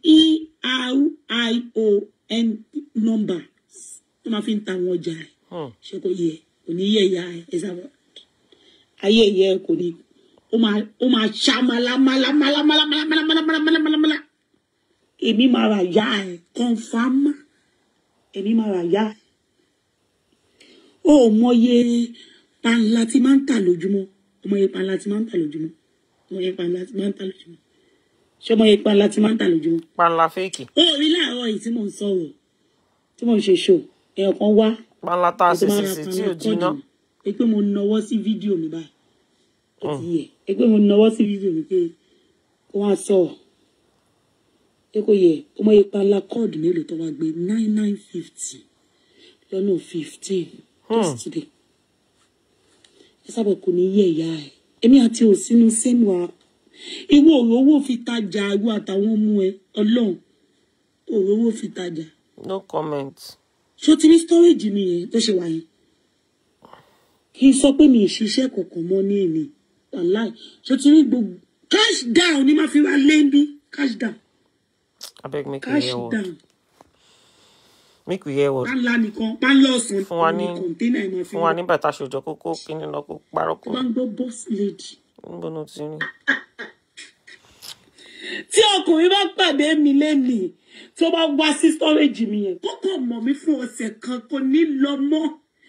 ERION number tó máa fi ń ta àwọn ọjà ẹ̀ Hmm. ṣé kò yẹ kò ní yẹ ìyá ẹ̀ ẹ̀ sábà ayé ìyá ẹ̀ kò ní ó máa ó máa ṣá malamalamalamalamalamalamalamalamalamala èmi máa ra ìyá ẹ̀ kọ́nfàmà èmi máa ra ìyá ẹ̀ ó mọye panla tí máa ń tà lójúmọ́ ọmọye panla tí máa ń tà lójúmọ́ ọmọye panla tí máa ń tà lójúmọ́ ṣé ọmọye panla tí máa ń tà lójúmọ́ panla fèkì. ó rí láàárọ̀ yìí tí mò ń sọ̀rọ̀ tí mò ń ṣe ṣò èèyàn kan wá pálá tá a ètò ṣe máa sì ra sí tí ò panakọ́ọ̀dù jiná ni ẹ pé mo nawọ́ sí fídíò mi báyìí ó ti yẹ ẹ pé mo nawọ́ sí fídíò mi pé kó wá sọ ẹ kò yẹ ọmọ yẹn panakọ́ọ̀dù mélòó tó wá gbé nine nine fifty lọ́nà fifteen yesterday ẹ sábà kò ní yẹ ìyá ẹ èmi àti òsínú sẹ́mu wa ìwọ òrò owó fi tajà ìwọ àtàwọn ọmọ ẹ ọlọ́run òrò owó fi tajà no comment ṣó ti ní storage mi yẹn tó ṣe wà yẹn kì í sọ pé mi ì ṣiṣẹ́ kankan mọ́ ní èmi wàláì ṣó ti ní gbogbo cash down ni máa fi wá lé bí cash down abeg make we cash hear word down make we hear word pánlá nìkan pánlá ọ̀sán fún wa ní ní kọ̀ńténà ẹ̀ máa fi fún wa ní bàtà ṣòjọ kókó kíní lọ kó parọ́ kó tó bá ń gbọ́ boss lady. níbo ló ti rí tí ọkùnrin bá pàdé mi lẹ́nìí tó bá wá sí storage mi yẹn kókò mọ̀ mí fún ọ̀sẹ̀ kan kò ní lọ mọ́.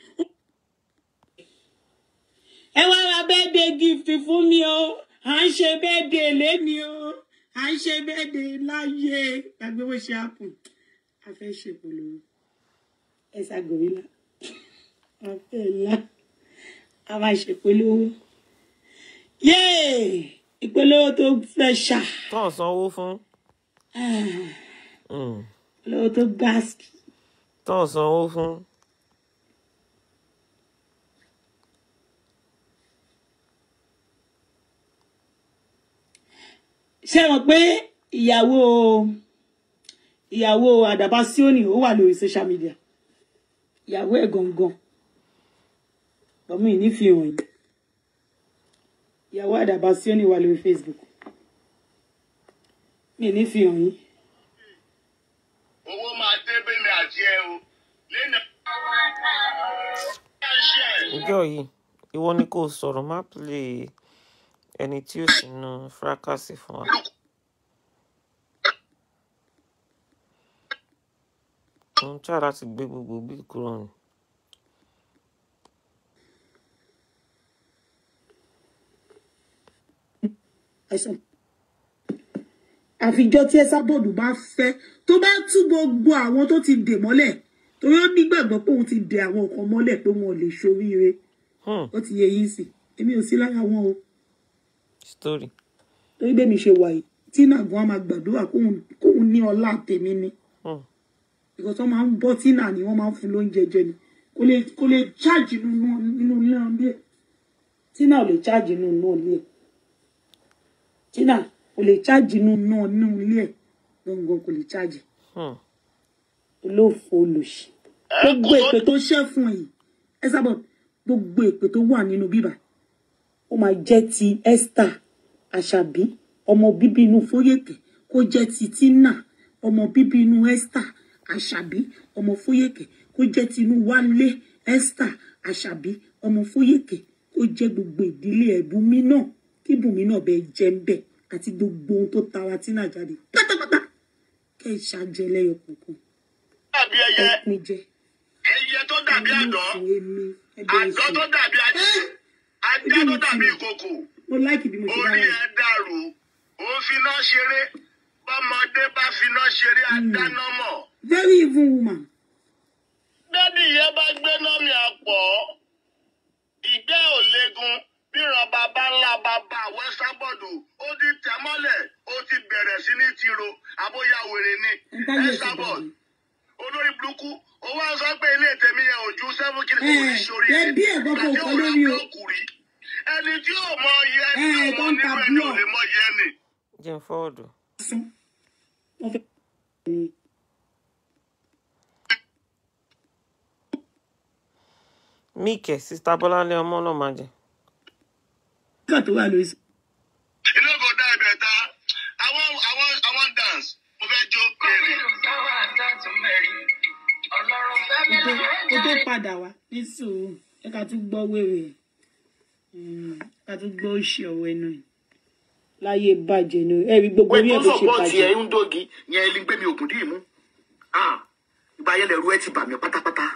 ẹ wá ra birthday gift fún mi o à ń ṣe birthday lẹ́ni o à ń ṣe birthday láyé gbàgbé bó ṣe happen a fẹ́ ṣe polówó ẹ ṣàgòrílà a fẹ́ la a máa ṣe polówó yéè ìpolówó tó fẹ́ ṣá tó ń sanwó fún Mm. ìpolówó tó gbáàsì. tó ń sanwó fún ṣé ẹ mọ̀ pé ìyàwó ìyàwó àdàbà síónì ó wà lórí social media ìyàwó ẹ̀ gangan ọmọ yìí nífìhàn yìí ìyàwó àdàbà síónì wà lórí Facebook mi nífìhàn yìí owó máa dé bẹ́mi àti ẹ o lẹ́nu. ìjọ yìí ìwọ ni kò sọ̀rọ̀ má play ẹni tí ó sínú fracasi fún wa mo ń try láti gbé gbogbo bí kúrò ní àìsàn àfijọ́ tí ẹsà bọ́ọ̀dù bá fẹ́ tó bá tú gbogbo àwọn tó ti dè mọ́lẹ̀ torí ó nígbàgbọ́ pé òun ti dè àwọn nǹkan mọ́lẹ̀ pé wọn ò lè ṣoríire hmm, ó ti yẹ yín sí èmi ò sí lára wọn o story torí bẹ́ẹ̀ mi ṣe wà yìí tí nàgún á máa gbàdúrà kóun kóun ní ọlá tèmi ni hmm, ìkọ̀ tó máa ń bọ́ tínà ni wọ́n máa ń fún lóúnjẹ jẹ ni kò lè kò lè cháàjì nínú nínú ilé ọ̀lẹ́ tínà ò lè cháàjì nínú ilé ẹ̀ tínà kò lè cháàjì nínú nínú ilé ẹ̀ gangan kò lè cháàjì hmm. olóòfò olòṣì gbogbo èpè tó ṣẹ́ fún yìí ẹ sábà gbogbo èpè tó wà nínú bíbà ó máa jẹ́ ti Esther Àṣàbí ọmọ bíbí inú Fóyèkè kó jẹ́ ti Tina ọmọ bíbí inú Esther Àṣàbí ọmọ Fóyèkè kó jẹ́ ti inú Wálé Esther Àṣàbí ọmọ Fóyèkè kó jẹ́ gbogbo ìdílé ẹ̀bùnmí náà kí bùnmí náà bẹ jẹ́ ń bẹ̀ àti gbogbo ohun tó tara Tina jáde pátápátá kẹ́ ẹ̀ ṣàjẹ́ lẹ́yọ kọ̀ọ̀kan dàbí ẹ ẹyẹ pin jẹ. ẹyẹ tó dàbí àdán Olóòfò èmi, ẹbẹ̀ àdán ẹ̀sìn. tó dàbí ajá ajá tó dàbí ìkòkò mo láìkì bí mo ṣe orí dára ẹ dàrú ó finá ṣeré bọ́mọdé bá finá ṣeré adáná mọ̀. very even woman dádì yẹn bá gbéná mi àpọ̀ ìgbẹ́ ò léegun bíran bàbá ńlá bàbá wẹ́sàbọ̀dù ó ti tẹ̀ mọ́lẹ̀ ó ti bẹ̀rẹ̀ sí ní tiro àbóyá wèrè ni ẹ̀ka yóò ṣe ẹ̀sàbọ̀d bẹ̀rẹ̀. olórí burúkú ó wá sọ pé ilé tèmi yẹn ò ju seven kìlì kò ní Ẹ, sórí ẹ bí ẹ̀gbọ́n kan Ìgbà tí kọ́ ò ra lórí o. búlọ́ọ̀kù rí ẹni tí ò mọ iye ẹni Ẹ, tí ò tó mọ ń ta nínú ẹni ò búlọ́ọ̀kù. lè mọ iye ẹni. jẹ́ n fọ́ọ̀dù sán wọ́n fẹ́. míkẹ́ sista bọ́láńlé ọmọ náà máa jẹ nígbà tó wà lórí sí. inú kò dá ibẹ̀ ta àwọn àwọn àwọn dance mo fẹ́ jó èrè. kó tó padà wá ní sùúrù ẹ ká tún gbọ́ wèrè ẹ̀ ká tún gbọ́ òṣì ọ̀wọ́ ẹnu ẹ̀ láyé bàjẹ́ ni ẹ rí gbogbo orí ẹ̀ bó ṣe bàjẹ́. ń dógi yẹn ẹni gbé mi ògùn dì í mú ìgbà yẹn lẹ̀rú ẹ ti bà mí pátápátá.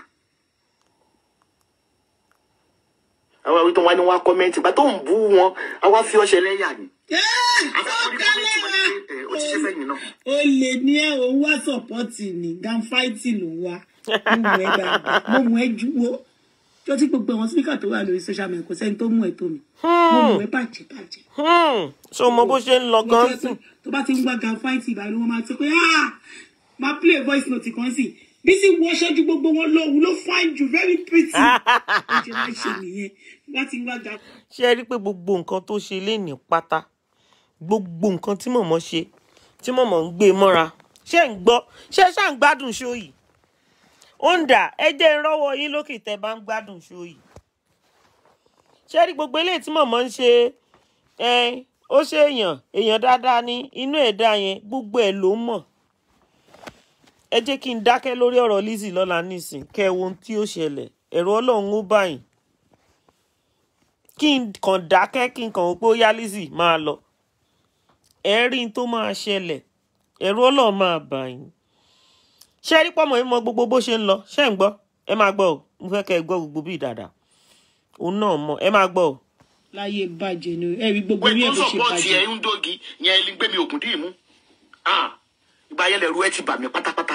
àwọn àwọn tó wá ní wọn kọ́mẹ́ǹtì bá tó ń bú wọn àwa fi ọṣẹ lẹ́yà ni. àwọn ó orí kọ́mẹ́ǹtì wọn ni kálẹ̀ pé ẹ, ó ti ṣe fẹ́yìn náà. o lè ní ẹ òun wá sọpọ́tì ní ganfáìtì ló ń wá mo mú ẹ dáadáa mo mú ẹ juwo tó tí gbogbo àwọn síníkà tó wà lórí social media kò sẹ́ni tó mú ẹ tó mi mo mú ẹ bàjẹ́ bàjẹ́ Hmm, ṣé o mọ bó ṣe ń lọ mo gan jẹ́ sí pé tó bá ti ń gbá gan fáìtì ìbàlú wọn máa ti pé ah máa play voice note kan sí bí sì wọ ṣẹ́jú gbogbo wọn lọ òun ló fine jù very pretty ó ṣe máa ṣe nìyẹn bá ti ń gbá gan ṣé ẹ rí i pé gbogbo nǹkan tó ṣe léèní pátá gbogbo nǹkan tí mọ̀mọ́ ṣe tí mọ̀mọ́ ń gbé mọ́ra ṣé ń gbọ́ ṣé ṣá ń gbádùn ṣó yìí ó ń dà ẹ jẹ́ ń rọ́wọ́ yín lókè tẹ́ bá ń gbádùn ṣó yìí ṣé rí gbogbo eléyìí tí mọ̀mọ́ ń ṣe ẹ ó ṣe èèyàn èèyàn dáadáa ní inú ẹ̀dá yẹn gbogbo ẹ̀ ló mọ̀ ẹ jẹ́ kí n dákẹ́ lórí ọ̀rọ̀ Lizzy lọ́la nísìn kẹ́ ẹ wo ohun tí ó ṣẹlẹ̀ ẹ̀rọ ọlọ́run ó báyìí kí n kàn dákẹ́ kí n kàn wò pé ó yá Lizzy máa lọ ẹ rí n tó máa ṣẹlẹ̀ ẹ̀rù ọlọ́run máa bà yín ṣé ẹ rí pọ́mọ yín mọ gbogbo bó ṣe ń lọ ṣé ń gbọ́ ẹ máa gbọ́ o mo fẹ́ kẹ́ ẹ gbọ́ gbogbo bí dáadáa òun náà mọ ẹ máa gbọ́ o. láyé bàjẹ́ ni ẹ rí gbogbo wẹ́n orí tó ẹ̀ bó ṣe sọ̀pọ̀tì bàjẹ́ ẹ̀ ń dógi yẹn ẹni gbé mi ògùn dì í mú Ah, ìgbà yẹn lẹ̀rú ẹ ti bà mí pátápátá.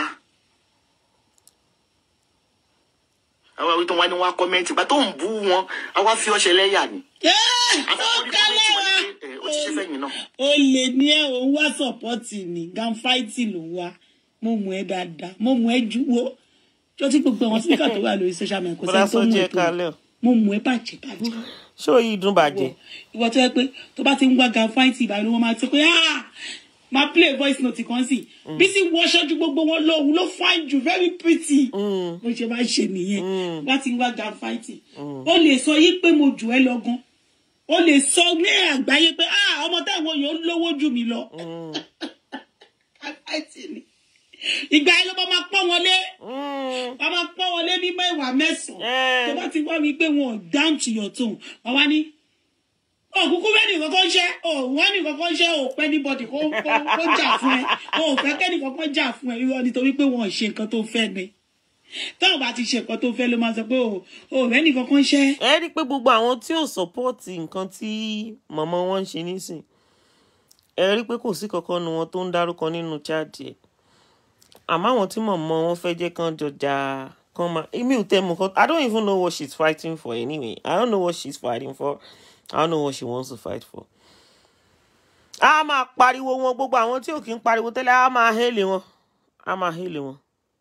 àwọn àwọn tó wá ní wọn á kọ́mẹ́ǹtì ìgbà tó ń bú wọn á wá fi ọṣẹ lẹ́yà ni. ó kálẹ̀ wa ẹ ó ti ṣe fẹ́yìn náà. ó lè ní ẹ òun wá sọpọ́tì ní ganfáìtì ló wá mo mú ẹ dáadáa mo mú ẹ juwo tó tí gbogbo àwọn síníkà tó wà lórí social media kò bọ́lá sẹ́ni tó mú sọ́jí ẹ ẹ tó mi kalẹ̀ o mo mú ẹ bàjẹ́ bàjẹ́ ṣé òyì dùn bàjẹ́ ìwọ tó yẹ pé tó bá ti ń wá ganfáìtì ìbàlú wọn máa ti pé ah máa play voice note kan sí bí sì wọ ṣẹ́jú gbogbo wọn lọ òun ló fine jù very pretty bó ṣe máa ṣe nìyẹn bá ti ń wá ganfáìtì ó lè sọ yí pé mo jù ẹ lọ gan ó lè sọ ní àgbáyé pé ah ọmọ táwọn yòó lówó jù mí lọ ganfáìtì ni ìgbà yẹn ló bá máa pọ́n wọn lé wọ́n máa pọ́n wọn lé ní mẹ́wàá mẹ́sàn-án tó bá ti wá mi pé wọn ò down to your tone wọ́n wá ní òkúkú bẹ́ẹ̀ni kankan ṣẹ́ òwọ́n ní kankan ṣẹ́ ò pẹ́ níbọ̀dì kó kó- kó jà fún ẹ ò fẹ́ kẹ́ni kankan jà fún ẹ irọ́ nítorí pé wọn ò ṣe nǹkan tó fẹ́ ni táwọn bá ti ṣe nǹkan tó fẹ́ ló máa sọ pé ò ò rẹ́ni kankan ṣẹ́ ẹ rí i pé gbogbo àwọn tí ò sọ́pọ́ọ̀tì nǹkan tí mọ̀mọ́ wọn ń ṣe nísìn ẹ rí i pé kò sí kankan nu wọn tó ń dárúkọ nínú chaati ẹ̀ àmọ́ àwọn tí mọ̀mọ́ wọn fẹ́ jẹ́ kán jọjà kán máa èmi ò tẹ́ mọ̀ kan I don't even know what she's fighting for anyway I don't know what she's fighting for I don't know what she wants to fight for. a máa pariwo wọn gbogbo àwọn tí ò kí ń pariwo tẹ́lẹ̀ a máa hélè wọn a máa hélè wọn.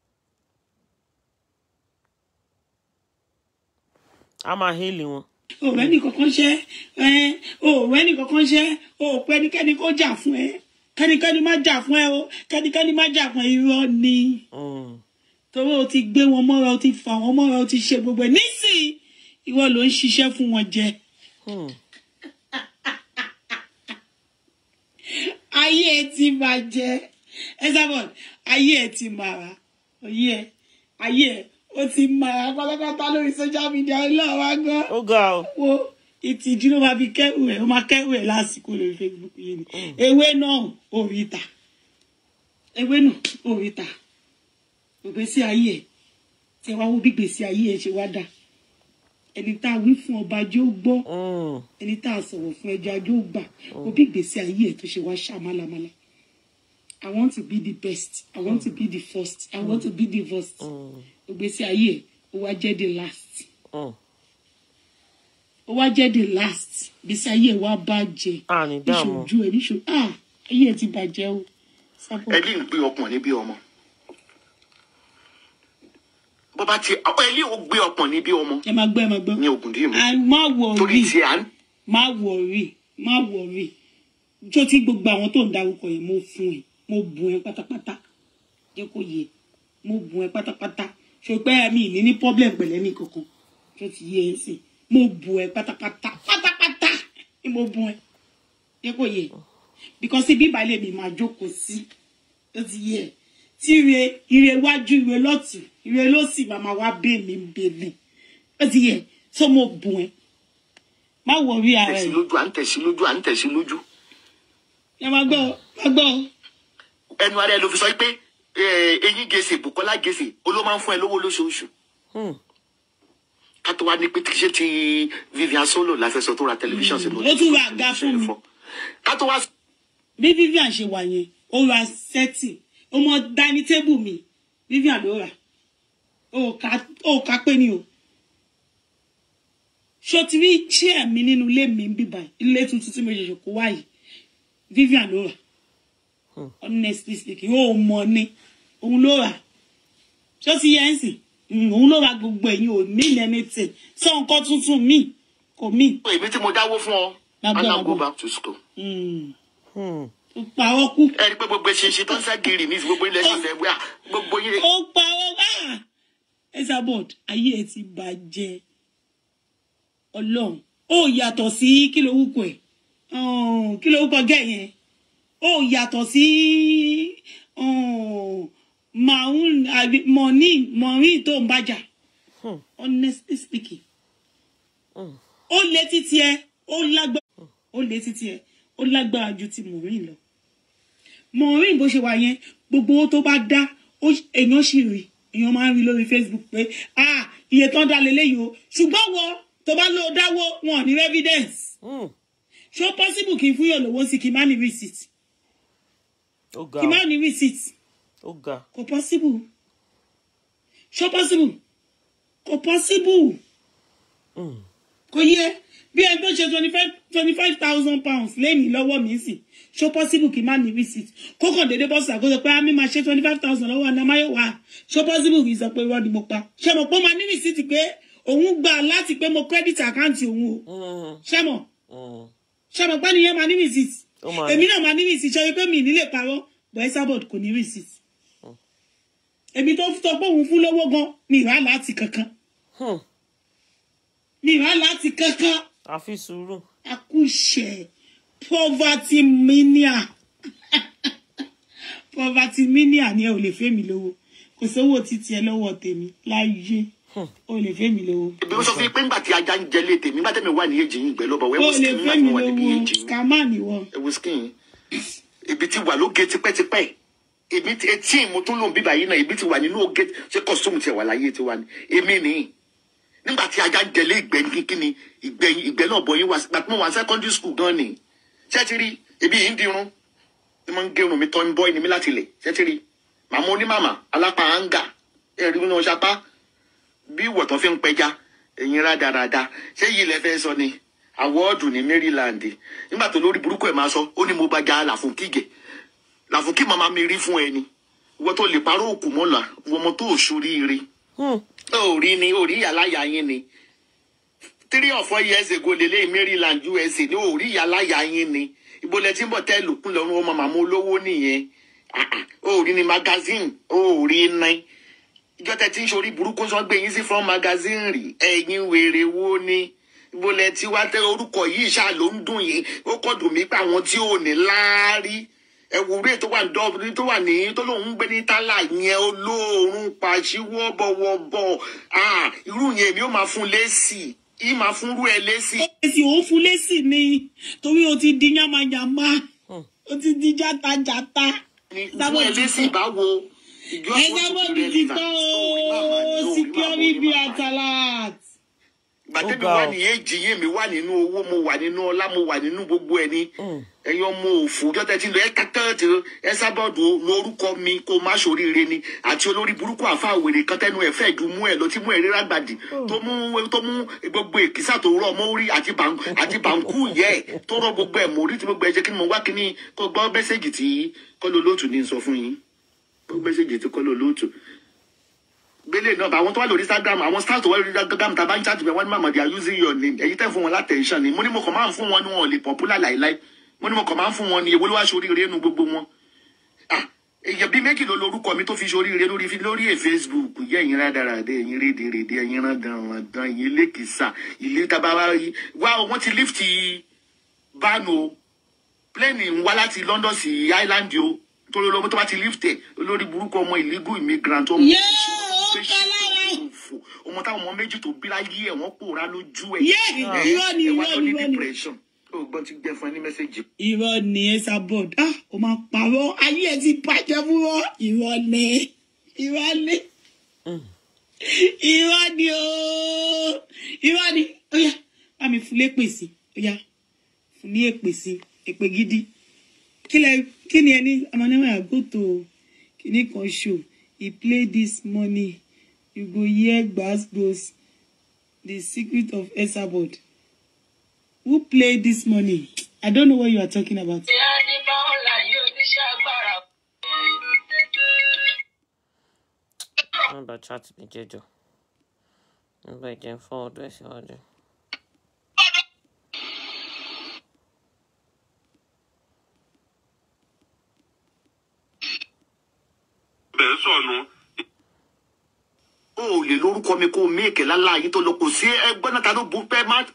a máa hélè wọn. ò rẹ́ni kankan ṣẹ́ ẹ ò rẹ́ni kankan ṣẹ́ ò pẹ́ ẹnikẹ́ni kó jà fún ẹ kẹ́nikẹ́ni má jà fún ẹ o kẹ́nikẹ́ni má jà fún ẹ irọ́ ni. Mm. torí o ti gbé wọn mọ́ra o ti fà wọn mọ́ra o ti ṣe gbogbo ẹ̀ nísìnyí ìwọ ló ń ṣiṣẹ́ fún wọn jẹ. Hmm. ayé ẹ ti bàjẹ́ Esabod ayé ẹ ti màrà oyé ẹ ayé ẹ ó ti màrà pátápátá lórí social media ọlọ́wà gan ó ga ọ. wo ìtìjú ló máa fi kẹ́rù ẹ̀ ó máa kẹ́rù ẹ̀ lásìkò lórí Facebook yìí ni ewé náà ò rí ta ewé náà ò rí ta ògbésí ayé ẹ̀ tí ẹ wá wo bí gbèsè ayé ẹ̀ ṣe wá dà ẹni tá a wí fún ọba jẹ́ ó gbọ́ Mm. ẹni tá a sọ̀rọ̀ fún ẹja yóò gbà ó bí ìgbésí ayé ẹ̀ tó ṣe wá ṣá málámálá I want to be the best I want to be the first I want to be the first ìgbésí ayé ẹ̀ ó wá jẹ́ the last Mm. ó wá jẹ́ the last ìgbésí ayé ẹ̀ wá bàjẹ́ àní dààmú. níṣojú ẹ̀ níṣojú ah ayé ẹ̀ ti bàjẹ́ o sábọ̀ ẹlí ń gbé ọkùnrin bí ọmọ bó bá ti ẹlí ò gbé ọkùnrin bí ọmọ ẹ máa gbọ́ ẹ máa gbọ́ ní ògùn dì í mú Ah, má torí wọ̀rí tí à ń má wọ̀rí má wọ̀rí tó tí gbogbo àwọn tó ń darúkọ yẹn mo fún ẹ mo bùn ẹ pátápátá jẹ́ kó yẹ mo bùn ẹ pátápátá ṣùgbọ́n mi ní ní problem pẹ̀lẹ́ ní kankan tó ti yẹ ẹ sìn mo bùn ẹ pátápátá pátápátá ni mo bùn ẹ jẹ́ kó yẹ because ibi ìbàlẹ̀ mi máa jókòó sí tó ti yẹ ẹ tí ire ire wájú ire lọ́tù ire lọ́sì màmá wá bẹ́ẹ̀ mi bẹ́ẹ̀ ó ti yẹ so mo bùn ẹ má wọrí ara tẹ̀sí ẹ lójú à ń tẹ̀sí lójú à ń tẹ̀sí lójú ẹ máa gbọ́ máa gbọ́ ẹnu ara ẹ ló fi sọ pé eh, eyín gèsè Bùkọ́lá gèsè ó ló máa ń fún ẹ lówó lóṣooṣù Hmm. ká tó wá ní pé ṣé ti Vivian Solo la fẹ́ sọ tó ra tẹlifíṣàn sínú ó tún ra àga fún mi. ká tó wá bí Vivian ṣe wà yẹn ó ra sẹ́tì ó mọ dání tébù mi Vivian ló rà o kà o kà pé ni o ṣó ti rí chair mi nínú ilé mi ń bíbá ilé tuntun tí mo ṣẹ̀ṣẹ̀ kó wá yìí Vivian ló rà honestly speaking ó mọ ni òun ló rà ṣó ti yẹ ń sìn Mm, òun ló ra gbogbo ẹ̀yin ò mean anything sọ nǹkan tuntun mi kò mean. èmi tí mo dáwó fún ọ Lágbára and now go Ọlọ́run. back to school. Mm. Hmm. ó parọ́ kú ẹ rí i pé gbogbo ṣinṣin tó ń sá gírì ní gbogbo ilẹ̀ ṣàṣẹ wíwá gbogbo yín. ó parọ́ ah Esabod ayé ẹ ti bàjẹ́ ọlọ́run ó yàtọ̀ sí kí ló wúkọ ẹ̀ Oh, kí ló wúkọ gẹ́ yẹn ó yàtọ̀ sí oh, maun àbí mọ̀ní mọ̀ní tó ń bàjà Hmm. honestly speaking Hmm. ó lé títí ẹ ó lágbára ó lé títí ẹ ó lágbára ju ti mọ̀rín lọ mọ̀rín bó ṣe wà yẹn gbogbo owó tó bá dá ó- èèyàn sì rí èèyàn máa ń rí lórí Facebook pé ah iye tán dá leléyìí o ṣùgbọ́n wọ tó bá lọ dáwó wọn ò ní evidence Hmm. ṣó possible kí n fún yàn lówó sí kí n má ní receipt ó ga kí n má ọ, ní receipt ó ga kò possible ṣó possible kò possible Hmm. kò yẹ bí ẹni tó ṣe twenty five twenty five thousand pounds lẹ́yìn lọ́wọ́ mi sì ṣó possible kí n má ní receipt kó kàn déédéé bọ́ sàkó sọ pé á mi máa ṣe twenty five thousand lọ́wọ́ anamáyọ̀wá ṣó possible kì í sọ pé irọ́ ni mo pa ṣé mo pọ́ máa ní receipt pé òun gbà láti pé mo credit account òun o Hmm. ṣé mo Hmm. ṣé mo pẹ́ nìyẹn máa ní receipt ó máa èmi náà máa ní receipt ṣe wípé mi ì nílé parọ́ bọ́ Esabod kò ní receipt èmi tó sọ pé òun fún lówó gan mi ì rà láti kankan Hmm. mi ì rà láti kankan àfi sùúrù akúṣẹ̀ poverty mania poverty mania ni ẹ ò lè fẹ́ mi lówó kò sówó títí ẹ lọ́wọ́ tèmi láyé o lè fẹ́ mi lówó bí wọ́n sọ fún yín pé ńgbà tí ajá ń jẹlé tèmi nígbà tẹ́mi wà ní èjì yín ìgbẹ́ lọ́bọ̀ o wẹ́wọ́ lè skin fẹ́ nígbà tí mi mo wà níbi lówó èjì yín scammer ni wọ́n ẹ̀wọ́ skin ibi tí wà lóge tipẹ́tipẹ́ èmi ti etí mo tún lòun bíbà yìí náà ibi tí wà nínú oge ṣé kọ́sítọ́mù tiẹ̀ wà láyé tiwa ni èmi nìyí nígbà tí ajá ń jẹlé ìgbẹ́ kíkíni ìgbẹ́ ìgbẹ́ náà bọ̀ yín wá gbà tí mo wà ní secondary school gan ni ṣé ti rí ebi yìí ń dirun ni mo ń gérun mi tọ́ ń bọ́ ẹni mi láti lẹ̀ ṣé ti rí màmá onímàmá alápá áńgà ẹ̀rí ní ọ̀ṣapá bí ìwọ̀tán fi ń pẹja ẹ̀yin rádaràda ṣé yìí lẹ fẹ́ sọ ni àwọ́ọ̀dù ní Maryland nígbà tó lórí burúkú ẹ̀ máa sọ ó ní mo bá ja làfúnkìgẹ̀ làfúnkì màmá mi rí fún ẹni ìwọ tó lè parọ́ òkú mọ́là ìwọ ọmọ tó ṣoríire Hmm. ó rí ni ó rí yàláyà yín ni three or four years ago lélẹ́yìn Maryland USA ní ó rí yàláyà yín ni ibo lẹ ti ń bọ̀ tẹ́lù kún lọ́rùn ọmọ màmá olówó nìyẹn Ah, ah. ó rí ni magazine ó rí ní ìjọ tẹ ti ń ṣorí burúkú sọ gbé yín sí front magazine rí ẹ̀yin wèrè wo ni ibo lẹ ti wá tẹ orúkọ yìí ṣáà ló ń dùn yìí ó kọ dùn mí pé àwọn tí ò ní láárí ẹwùrẹ tó wà ní dọ́ọ̀bù tó wà ní tó lóun ń gbé ní tálà yẹn olóòórùn pàṣíwọ́ bọ̀wọ̀bọ̀ ah irú yẹn èmi ó máa fún lésì yìí máa fún rú ẹ lésì. èsì òun fún lésì ni torí o ti di yamayama o ti di játajàta ní fún ẹ lésì báwo ìjọ Esabod ti tọ́ o security be atalat. gbàtẹ́mi Ó ga wà ọ. ní èjì yé mi wà nínú owó mo wà nínú ọlá mo wà nínú gbogbo ẹni ẹ̀yin ọmọ òfò ọjọ́ tẹ́tí lọ ẹ kàkàtì Esabod lórúkọ mi kó má ṣoríire ni àti olórí burúkú àfa àwèrè kan tẹnu ẹ fẹ́ ju mú ẹ lọ tí mú ẹ rírà gbàdì tó mú tó mú gbogbo èkìsà tó rọ ọmọ orí àti bàǹkù àti bàǹkù yẹ ẹ tó rọ gbogbo ẹ mórí tí gbogbo ẹ jẹ́ kí ni mo wá kí ni kó gbọ́ mẹ́sẹ̀gì tí kọ́lọ́ lóòtù ní sọ fún yín gbọ́ mẹ́sẹ̀gì tí kọ́lọ́ lóòtù gbélé náà bá àwọn tó wà lórí instagram àwọn stars tó wà lórí instagram tá a bá ń chat bẹ́ẹ̀ wọ́n ní màmá they are using your name èyí tẹ́ fún wọn látẹ̀ǹṣàn ni mo ní mo kàn máa ń fún wọn ní wọn ò lè popular láìláì mo ní mo kàn máa ń fún wọn ní èwo ló wá ṣoríire nu gbogbo wọn ah èyàn bíi méjì ló lorúkọ mi tó fi ṣoríire lórí fi lórí ẹ̀ facebook yẹ ẹ̀yin rádaràdé ẹ̀yin rédèrèdè ẹ̀yin rándanrandan ẹ̀yin lẹ́kìsà ilé tabara yìí wá o wọ́n ti lift bánu o plane ń wá láti london sí island o torí olómi tó bá ti lift ẹ̀ olórí burúkú ọmọ illegal immigrant ọmọ Yé, ìṣòro ó pé kọ́ lára. ṣe òfò ọmọ táwọn ọmọ méjì tó bí láyé ẹ̀ wọ́n pòórá lójú ẹ̀ Yé, irọ́ ni, ẹ̀ wá irọ́ lọ ni, ní irọ́ ni. depression ó gbọ́n ti gbẹ fún ẹ ní mẹ́sẹ̀gì irọ́ ni Esabod ah o máa parọ́ ayé ẹ ti bàjẹ́ fúnrọ́ irọ́ ni irọ́ ni irọ́ ni ooo irọ́ ni ó yá bá mi fún lépè sí ó yá fún ní èpè sí èpè gidi kí lẹ kí ni ẹni ọmọdéwà àgọ́tò kìíní kan show he play this money you go hear gbas the secret of esabod who play this morning i don't know what you are talking about. Nọ́mbà chat mi jẹjọ. Nọ́mbà ìjẹun fún ọdún ẹ̀ síwájú. bẹ́ẹ̀ sọ̀nù. o ò lè lórúkọ mi kó o mí èké lálá yìí tó lọ kò sí ẹgbẹ́ náà ta ló bu pẹ́ má.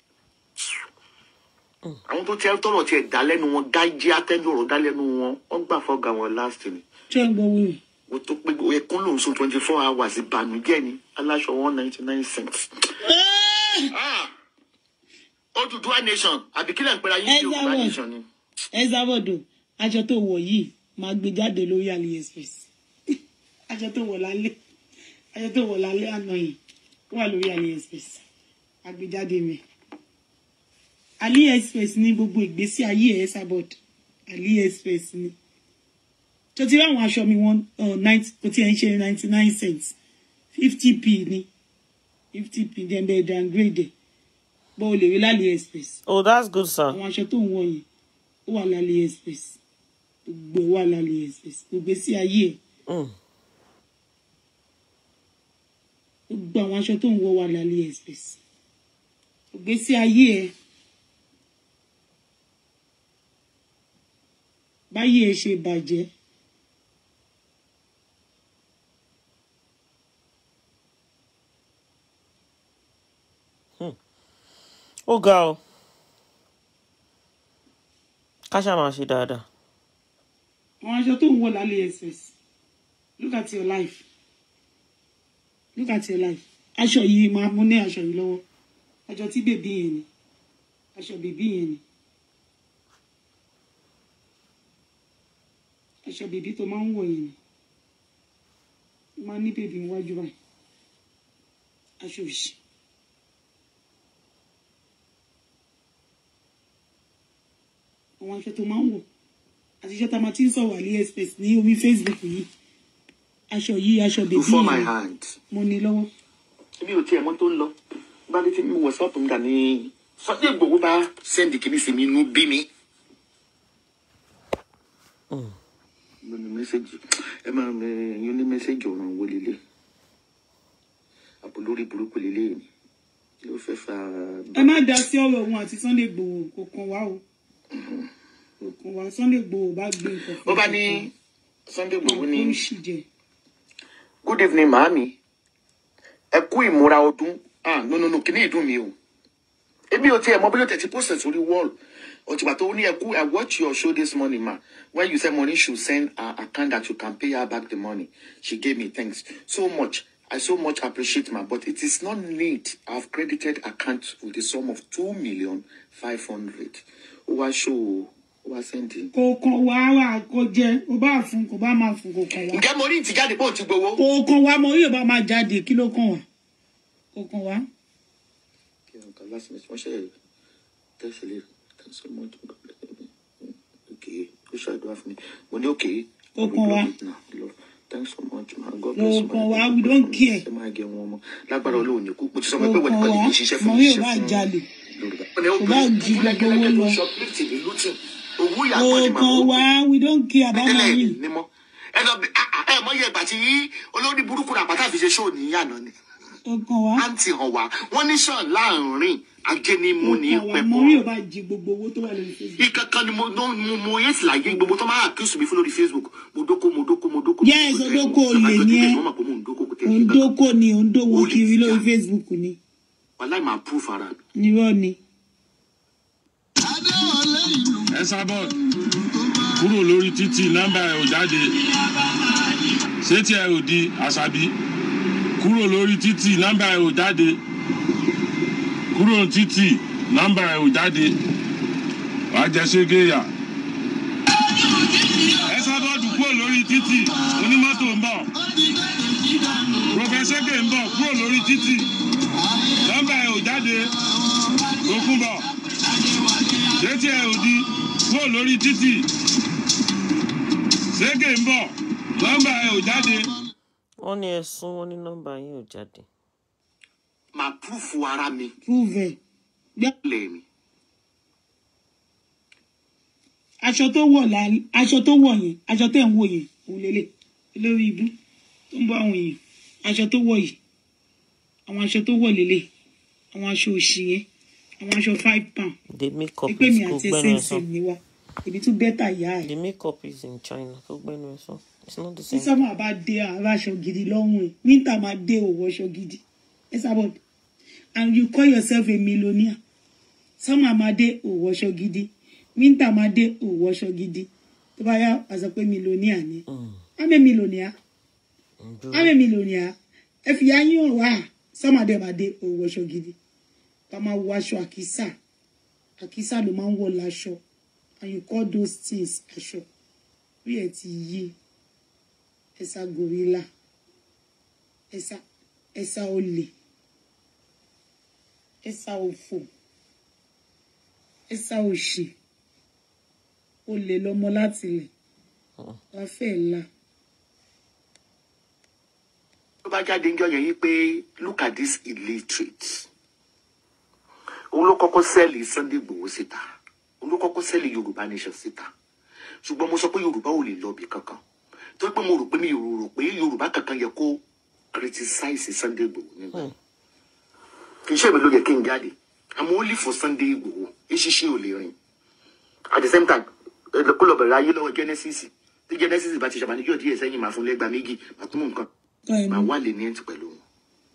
àwọn tó tiẹ̀ tọrọ tiẹ̀ dá lẹ́nu wọn gájí atẹ́jú ọ̀rọ̀ dá lẹ́nu wọn wọ́n gbà fọ́gà wọn last ni. ṣé ń gbọ́ wíwì. o tó pé ẹkún lòun sùn twenty four hours ìbànújẹ́ ni aláṣọ one ninety nine cents. Ah! Odùduwà nation àbí kílẹ̀ ń pera yín ní Ẹ Yorùbá jáwọ́. nation ni. esabod aṣọ tó wọ̀ yìí máa gbé jáde lórí aliexpress aṣọ tó wọ̀ lálẹ́ aṣọ tó wọ̀ lálẹ́ àná yìí ó wà lórí aliexpress agbèjáde mi aliexpress ní gbogbo ìgbésí ayé ẹ esabod aliexpress ni tó ti rí àwọn aṣọ mi wọn kò tí ẹ ń ṣe ninety nine cents fifty p ní fifty p dem bẹ downgrade bó o lè rí lálẹ́ express Oh, that's good, sir. àwọn aṣọ tó ń wọ yìí ó wà lálẹ́ express gbogbo ẹ̀ wà lálẹ́ express gbogbo sí ayé ẹ̀ Mm. gbogbo àwọn aṣọ tó ń wọ wà lálẹ́ express gbogbo sí ayé ẹ̀ báyé ẹ̀ ṣe bàjẹ́ Ó ga o. Ká ṣáà máa ṣe dáadáa. àwọn aṣọ tó ń wọ lálẹ́ express look at your life look at your life aṣọ yìí máa mú ní aṣọ yìí lọ́wọ́ aṣọ tí bèbí yẹn ni aṣọ bèbí yẹn ni aṣọ bèbí tó máa ń wọ̀ yẹn ni ó máa ní bèbí níwájú báyìí aṣọ òṣì àwọn aṣọ tó máa ń wọ̀ àti iṣẹ́ tá a máa ti ń sọ̀rọ̀ aliexpress ní orí facebook yìí aṣọ yìí aṣọ bèbí Before my yẹn hand. mo ní lọ́wọ́. mi ò tiẹ̀ mọ̀ tó ń lọ bá dé tí mi wọ̀ sọ́ọ̀pù ń dà ní Sunday Igboho bá sẹ́ndì kìíní sí mi inú bí mi. mo ní mẹ́sẹ̀gì ẹ máa ń yín ní mẹ́sẹ̀gì ọ̀ràn wo lélẹ̀ àbò lórí burúkú lélẹ̀ yìí kí ló fẹ́ fa. ẹ má dá sí ọ̀rọ̀ òun àti Sunday Igboho kò kàn wá o kò kàn wá Sunday Igboho bá gbé nǹkan ó bá ní Sunday Igboho ní ó ń ṣì jẹ good evening màámi ẹ kú ìmúra ọdún ah no no no kìíní ìdùn mi o èmi ò tiẹ̀ mọ bí yóò tẹ̀ ti post sórí wall òtìgbà tó ní ẹ kú i watch your show this morning ma when you say money should send her account that you can pay her back the money she gave me thanks so much i so much appreciate ma but it is not need i have credited account with the sum of two million five hundred ó wá show ó wá send in. kò kàn wá wà kò jẹ kò bá fún kò bá máa fún kò kàn wá ǹjẹ́ mo rí ìtìjáde pé òun ti gbowó. kò kàn wá mo yóò bá máa jáde kí ló kàn wá kò kàn wá kí n kà last minute wọ́n ṣe tẹ́sílẹ̀ thanks so much God bless you. ok ó ṣàdúrà fún mi mo ní ok Ó kàn wá. thanks so much ma God Ó bless you. kàn wá, we don't care. ẹ máa gẹ wọn mọ lágbára Ọlọ́run ní kú mo ti sọ kò pé wọ́n kàn nìkan wá lè ní ṣiṣẹ́ fún mo mi yóò ṣiṣẹ́ bá fún jalè Yorùbá. Kò bá jí gbogbo owó lọ. shoplifting ní looting owó kò ìyàgbọ́n ni màá kàn wọ́n wá we don't care about tẹ́lẹ̀ money ní mọ́ ẹ lọ bí ẹ mọ iye ìgbà tí olórí burúkú rà pátá fi ṣe ṣóò ní yànnà ni kò kàn wá àǹtí hàn wá wọ́n ní sàn láàrin ajé ní kò mú ní kàn wá pẹ̀pọ̀ mo yóò bá jí gbogbo owó tó wà lórí facebook. ìkankan ni mo no- mo mo yẹn ti láyé gbogbo tó máa accuse mi fún lórí facebook mo dóko mo dóko mo dóko. Yes, mo odóko mo- olè mo- ni ẹ́. mo mọ̀ pé mo ń dóko kò tẹ̀ sí kankan. òǹdókò ni òǹdówó Olè kiri lórí jíjà. facebook ni wàláì máa proof ara mi. nírọ́ ni. Esabod kúrò lórí títì nọ́mbà ẹ ò jáde ṣé tí ẹ ò di àṣàbí kúrò lórí títì nọ́mbà ẹ ò jáde kúrò ní títì nọ́mbà ẹ ò jáde wàá jẹ ségéyà. Esabod kúrò lórí títì onímọ́tò ń bọ̀ prọfẹsẹ́gẹ̀ ń bọ̀ kúrò lórí títì nọ́mbà ẹ ò jáde Tókunbọ̀ sétí ẹ ò di kúrò lórí títì ségè ń bọ̀ nọ́mbà ẹ ò jáde wọ́n ní ẹ̀sùn wọn ní nọ́mbà yín ò jáde. màá púrúfù ara mi prove ẹ̀ gbẹ́ lẹ́ẹ̀mí. aṣọ tó wọ̀ là aṣọ tó wọ̀ yẹn aṣọ tẹ̀ ń wò yẹn òun lélẹ̀ lórí ibú tó ń bọ́ àwọn èèyàn aṣọ tó wọ̀ yìí àwọn aṣọ tó wọ̀ lélẹ̀ àwọn aṣọ òṣì yẹn àwọn aṣọ five pound the makeup pé mi is kó àti gbẹ́nu ẹsẹ̀ ẹ̀ sàn. ìsìn ni wa èmi tún bẹ́tà ìyá ẹ̀ the makeup is in China kó gbẹ́nu ẹ̀ sàn. it's not the tí same. sọ́mà bá dé àwọn aṣọ gidi lọ́rùn ẹ̀ winter máa dé òwò aṣọ gidi ẹ sábọ̀ and you call yourself a millionaire sọ́mà máa dé òwò aṣọ gidi winter máa dé òwò aṣọ gidi tó bá yá wàá sọ pé millionaire ni I'm a millionaire I'm a millionaire ẹ fi ayé hàn wá sọ́mà dé máa dé òwò aṣọ gidi ká máa wọ aṣọ àkísà àkísà ló máa ń wọ̀ láṣọ and you call those things aṣọ bí ẹ ti yí ẹsà gorilla ẹsà ẹsà olè ẹsà òfò ẹsà òṣì olè lọmọ láti lẹ wàá fẹ́ la tó bá jáde ń jọ yẹn yí pé look at this illiterate òun ló kọ́kọ́ sẹ́ẹ̀lì Sunday Igboho síta òun ló kọ́kọ́ sẹ́ẹ̀lì Yorùbá nation síta ṣùgbọ́n mo sọ pé Yorùbá ò lè lọ́ọ̀bì kankan torí pé mo rò pé mi ò rò pé Yorùbá kankan yẹ kó criticize Sunday Igboho nígbà yẹn. kì í ṣe èmi ló yẹ kí n jáde àmọ́ ó lè fọ Sunday Igboho eṣiṣẹ́ ò lè rìn at the same time ẹ lọ- kó lọ bẹ̀rẹ̀ ayé lọ́wọ́ Genesis tí Genesis bá ti ṣàbànújọ́ díẹ̀ sẹ́yìn máa fún lẹ́gbàá méjì máa tún mú nǹkan tọ́ ẹ máa mú wà lè ní ẹ̀ǹtì pẹ̀lú wọn.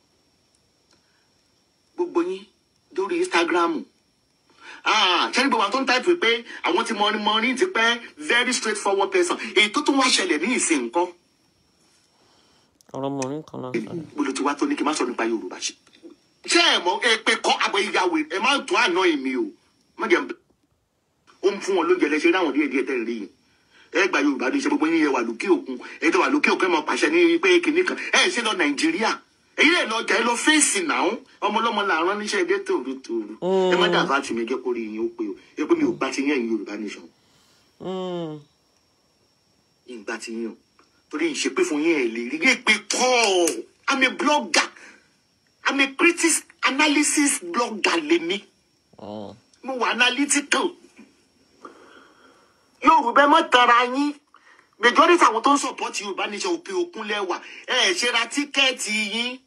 gbogbo yín lórí Instagram ṣẹ́ni gbogbo àwọn tó ń táìpù pé àwọn ti mọrin mọrin ti pẹ́ very straight forward person èyí tó tún wá ṣẹlẹ̀ ní ìsìn nǹkan ọ̀rọ̀ mọ̀rin kan náà sọ. gbolo ti wá tó ní kí n má sọ nípa Yorùbá ṣe. ṣé ẹ mọ èpè kọ àbẹ ìyàwó ẹ má tún àná èmi o má jẹ ó ń fún wọn lóúnjẹ lẹsẹ láwọn díẹ̀ díẹ̀ tẹ̀lé yìí ẹ gba Yorùbá ní ìṣe gbogbo yín yẹ wà lókè òkun ẹ tó wà lókè òkun ẹ mọ pàṣẹ ní pé kinní kan ẹ ṣe lọ Nàìjíríà èyí lè lọ jà ẹ lọ fèsì náà ọmọlọmọ làárọ̀ níṣẹ́ ẹdẹ tòrótòró ẹ má dàbà tì mí jẹ́ kó rí yín ó pé o ẹ pé mi ò gbà ti yín ẹ̀yin Yorùbá nation Mm. ìgbà tí yín o torí ìṣepé fún yín ẹ lè rí ẹ pé kọ́ I'm a blogger I'm a critic analysis blogger lèmi Mm. mo wà analytical Yorùbá ẹ má tara yín majority àwọn tó ń support Yorùbá nation òkè òkun lẹ́wà ẹ ẹ ṣe ra tíkẹ́ẹ̀tì yín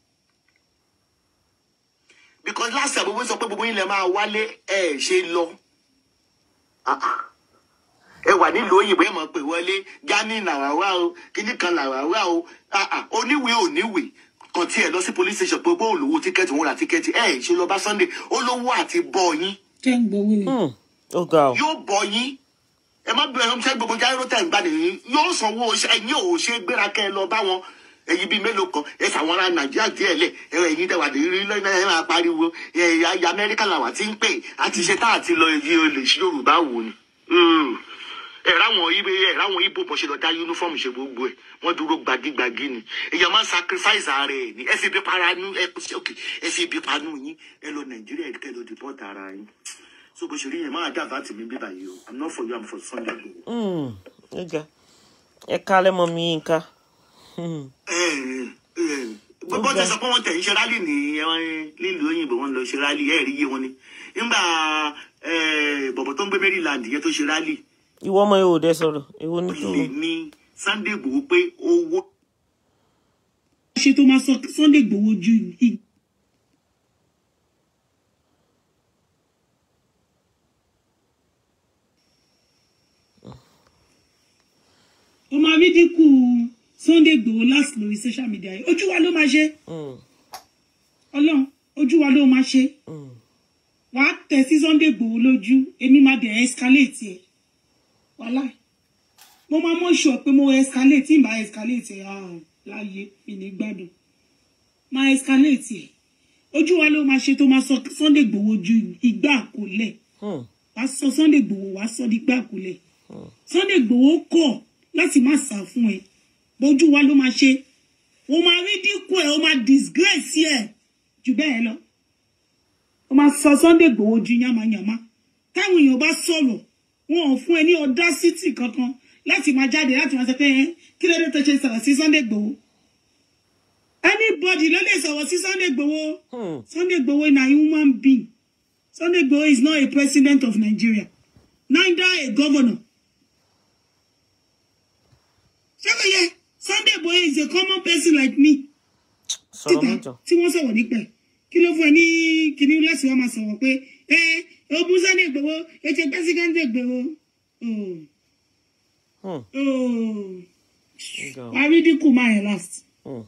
because last year gbogbo sọ pé gbogbo yín lè máa wálé ẹ ẹ ṣe lọ. Ah, ah ẹ wà nílùú òyìnbó ẹ mọ̀ pé wọlé gani làwà wá o kíní kan làwà wá o Ah, ah, oníwèé oníwèé kan tí ẹ lọ sí police station pé bóun lówó tíkẹ́ẹ̀tì wọn ra tíkẹ́ẹ̀tì ẹ ṣe lọ bá Sunday ó lówó àti bọ́ yín tẹ́ ń gbowó rẹ̀ Mm. ó ga ọ. yóò bọ́ yín ẹ má bẹ̀rẹ̀ ṣẹ́ gbogbo jáíró tẹ̀ ń gbà nìyí yóò sanwó oṣù ẹ̀yìn ò ṣe gbéra kẹ́ ẹ lọ bá wọn èyí bíi mélòó kan ẹ fàwọn ará nàìjíríà díẹ̀ lẹ̀ ẹ ẹ̀yìn tẹ̀ wà ní rí lọ́nà ẹ máa pariwo ẹ ayé amẹ́ríkà làwà tí ń pè àti ṣe tá àti lọ èyí olè sí yorùbá wò ni. Mm. ẹ ráwọn ibo ẹ ráwọn ibo bọ̀ ṣe lọ dá yúnífọ́ọ̀mù ṣe gbogbo ẹ̀ wọ́n dúró gbagigbagi ni èèyàn máa ń sacrifice ara ẹ̀ ní ẹ fi ibi para nú ẹ okay, ẹ fi ibi panú yín ẹ lọ nàìjíríà kẹ́ lọ deport ara yín so bó ṣe rí yẹn máa dá àbátì mi bíbá yìí o i'm not for you i'm for Sunday Igboho. Mm. ó ga ẹ kálẹ̀ mọ́ mi yín ká. Mm. gbogbo tẹ sọ pé wọn tẹ ń ṣe rálì ní eh, nílùú òyìnbó wọn lọ ṣe rálì ẹ rí iye wọn ni nígbà eh, bọ̀bọ̀ tó ń gbé Maryland yẹn tó ṣe rálì ìwọ ọmọ yóò dẹ sọ̀rọ̀ èwo ní tó. lè ní Sunday Igboho pé owó ṣe tó máa sọ Sunday Igboho ju ig- ó máa rí dínkù Sunday Igboho last lórí social media yìí ojú wa ló máa ṣe Mm. Ọlọ́run ojú wa ló máa ṣe Mm. wàá tẹ̀ sí Sunday Igboho lójú èmi máa dẹ̀ escalate ẹ̀ wàhálà mo máa mọ̀ sọ pé mo escalate tí n bá escalate ẹ̀ ah, láàyè mi ní gbádùn máa escalate ẹ̀ ojú wa ló máa ṣe tó máa sọ Sunday Igboho ju igbá àkólẹ̀ Mm. wàá sọ Sunday Igboho wàá sọ di igbá àkólẹ̀ Sunday Igboho kọ̀ láti má sá fún ẹ bójú wa ló máa ṣe o máa rí dínkù ẹ o máa disgrace ẹ jù bẹ́ẹ̀ lọ ó máa sọ Sunday Igboho ju yamayama táwọn èèyàn bá sọ̀rọ̀ wọn ò fún ẹ ní audacity kankan láti máa jáde láti máa sọ pé ẹ kí ló dé tó ṣe sọ̀rọ̀ sí Sunday Igboho anybody ló lè sọ̀rọ̀ sí Sunday Igboho Hmm. Sunday Igboho na human being Sunday Igboho is not a president of Nigeria neither a governor ṣé Sunday Igboho is a common person like me sọ̀rọ̀ títà mẹ́jọ. tí wọ́n sọ̀rọ̀ nípa ẹ̀ kí ló fún ẹ ní kíní lẹ́sìn wọn máa sọ̀rọ̀ pé ẹ ogun Sunday Igboho ètò president Igboho oh Hmm. oh Ǹjọ́. wàá rí dínkù máa yẹn last. Hmm.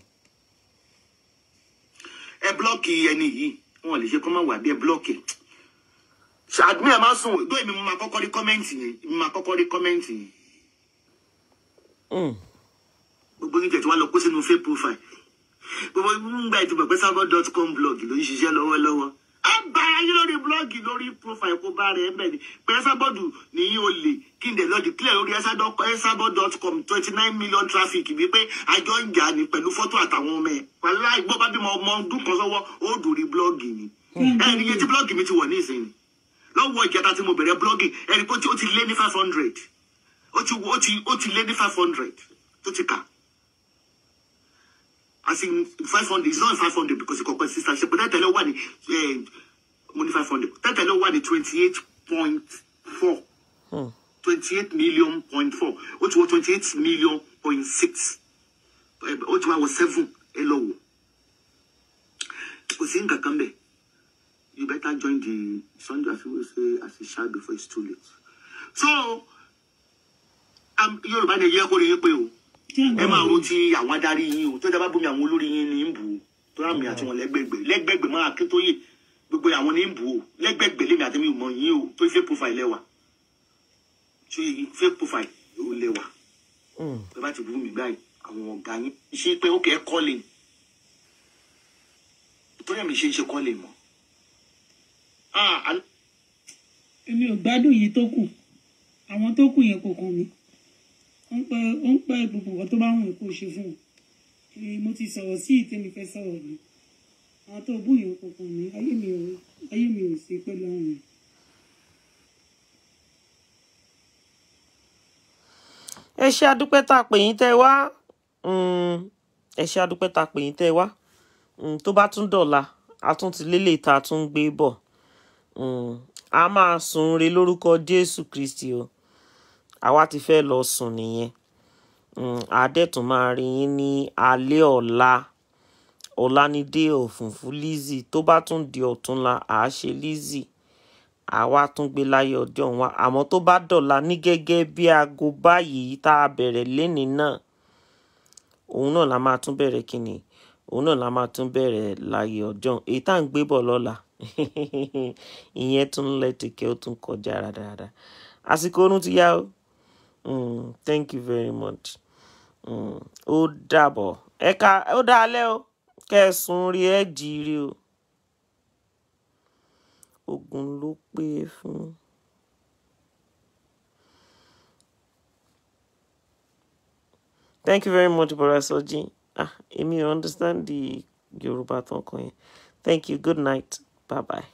ẹ blọọkì ẹni yìí wọn lè ṣe kọ́ máa wà bí ẹ blọọkì ṣàdúmí ẹ máa sùn gbọ́ èmi mo máa kọ́kọ́ rí kọ́mẹ́ǹtì yẹn mo máa kọ́kọ́ rí kọ́mẹ́ǹtì yẹn Hmm. gbogbo yín tẹ̀tí wá lọ kó sínú fake profile gbogbo nígbà ètò pẹ̀pẹ́ sábọ̀ dot com blog ló ń ṣiṣẹ́ lọ́wọ́lọ́wọ́ á bá ayé lórí blọ́ọ̀gì lórí profile kó bá rẹ̀ ẹ̀bẹ̀ ni pé ẹ́sàbọ̀dù ní olè kí n dẹ̀ lọ́ọ́ declare lórí ẹ́sàbọ̀ dot com twenty nine million traffic wípé àjọ ń jà ní pẹ̀lú fọ́tò àtàwọn ọmọ ẹ̀ wàláì gbọ́ bá bímọ ọmọ ọdún kan sọ́wọ́ ó dòrí blọ́ọ̀gì ni ẹ̀ ní iye tí blọ́ọ̀gì mi ti wọ̀ ní ìsinyìí lọ́wọ́ ìkẹta tí mo bẹ̀rẹ̀ blọ́ọ̀gì ẹ̀ ní pé ó ti lé ní five hundred ó ti ó ti ó ti lé ní five hundred tó ti kà as in five hundred it's not five hundred because ìkọ̀kọ̀ sísá ṣe pé tẹ́tẹ̀lẹ́ wà ní eh, mo ní five hundred tẹ́tẹ̀lẹ́ wà ní twenty eight point four Hmm. twenty eight million point four ó ti wọ twenty eight million point six ó ti wá wọ seven ẹ lọ wò kò sí nǹkan kan bẹ́ẹ̀ you better join the Sunday as we say as a child before it's too late so um, Yorùbá ni ẹ yẹ kó lè yẹ pé o ẹ máa ro ti àwọn adarí yín o tó dábàá bómi àwọn olórí yín ní ń bù ú tó rà mí àti wọn lẹ́gbẹ̀gbẹ̀ lẹ́gbẹ̀gbẹ̀ máa kí tó yè gbogbo àwọn ní ń bù ú lẹ́gbẹ̀gbẹ̀ lèmi àti mi ò mọ yín o tó fake profile lẹ́wà tó yẹ fake profile ò lẹ́wà Hmm. ẹ bá ti bú mi báyìí àwọn ọ̀gá yín ṣe pé ó kẹ́ ẹ kọ́lé tó yẹ mi ṣe ń ṣe kọ́lé mọ́ ah àná- èmi ò gbádùn yìí tó kù àwọn tó kù yẹn kò kàn mí ó ń pẹ ó ń pẹ gbogbo nǹkan tó bá wù kó ṣe fún wọn èmi mo ti sọ̀rọ̀ sí ìtẹ́mi fẹ́ sọ̀rọ̀ mi àwọn tó bù yẹn kò kàn mí ayé mi ò ayé mi ò sí pẹ̀lú àwọn yẹn. ẹ ṣe adúpẹ́ tá a pè yín tẹ́ ẹ wá Mm, ẹ ṣe adúpẹ́ tá a pè yín tẹ́ ẹ wá Mm, tó bá tún dọ̀la a tún ti lélẹ̀ tá a tún ń gbé bọ̀ Mm, a máa sùn re lórúkọ Jésù Kristi o àwa ti fẹ́ lọ sùn nìyẹn Mm, àádẹ́tún máa rí yín ní alẹ́ ọ̀la ọ̀la ní dé òfùnfún Lizzy tó bá tún di ọ̀túnla àá ṣe Lizzy àwa tún gbé láyé ọjọ́ wa àmọ́ tó bá dọ̀la ní gẹ́gẹ́ bí aago báyìí tá a bẹ̀rẹ̀ lénìí náà òun náà la máa tún bẹ̀rẹ̀ kínní òun náà la máa tún bẹ̀rẹ̀ láyé ọjọ́ èyí tá à ń gbé bọ̀ lọ́la ìyẹn tún lẹ́tìkẹ́ ó tún kọjá rádaràda àsìkò oorun ti yá o Mm, thank you very much Mm, ó dàbọ̀ ẹ̀ka ó dá alẹ́ o kẹsùn rí ẹ̀ jí rí o ogun ló pé fún. Thank you very much, Bora Soji. Ah, Emi, you understand the Yoruba talk. Thank you. Good night. Bye bye.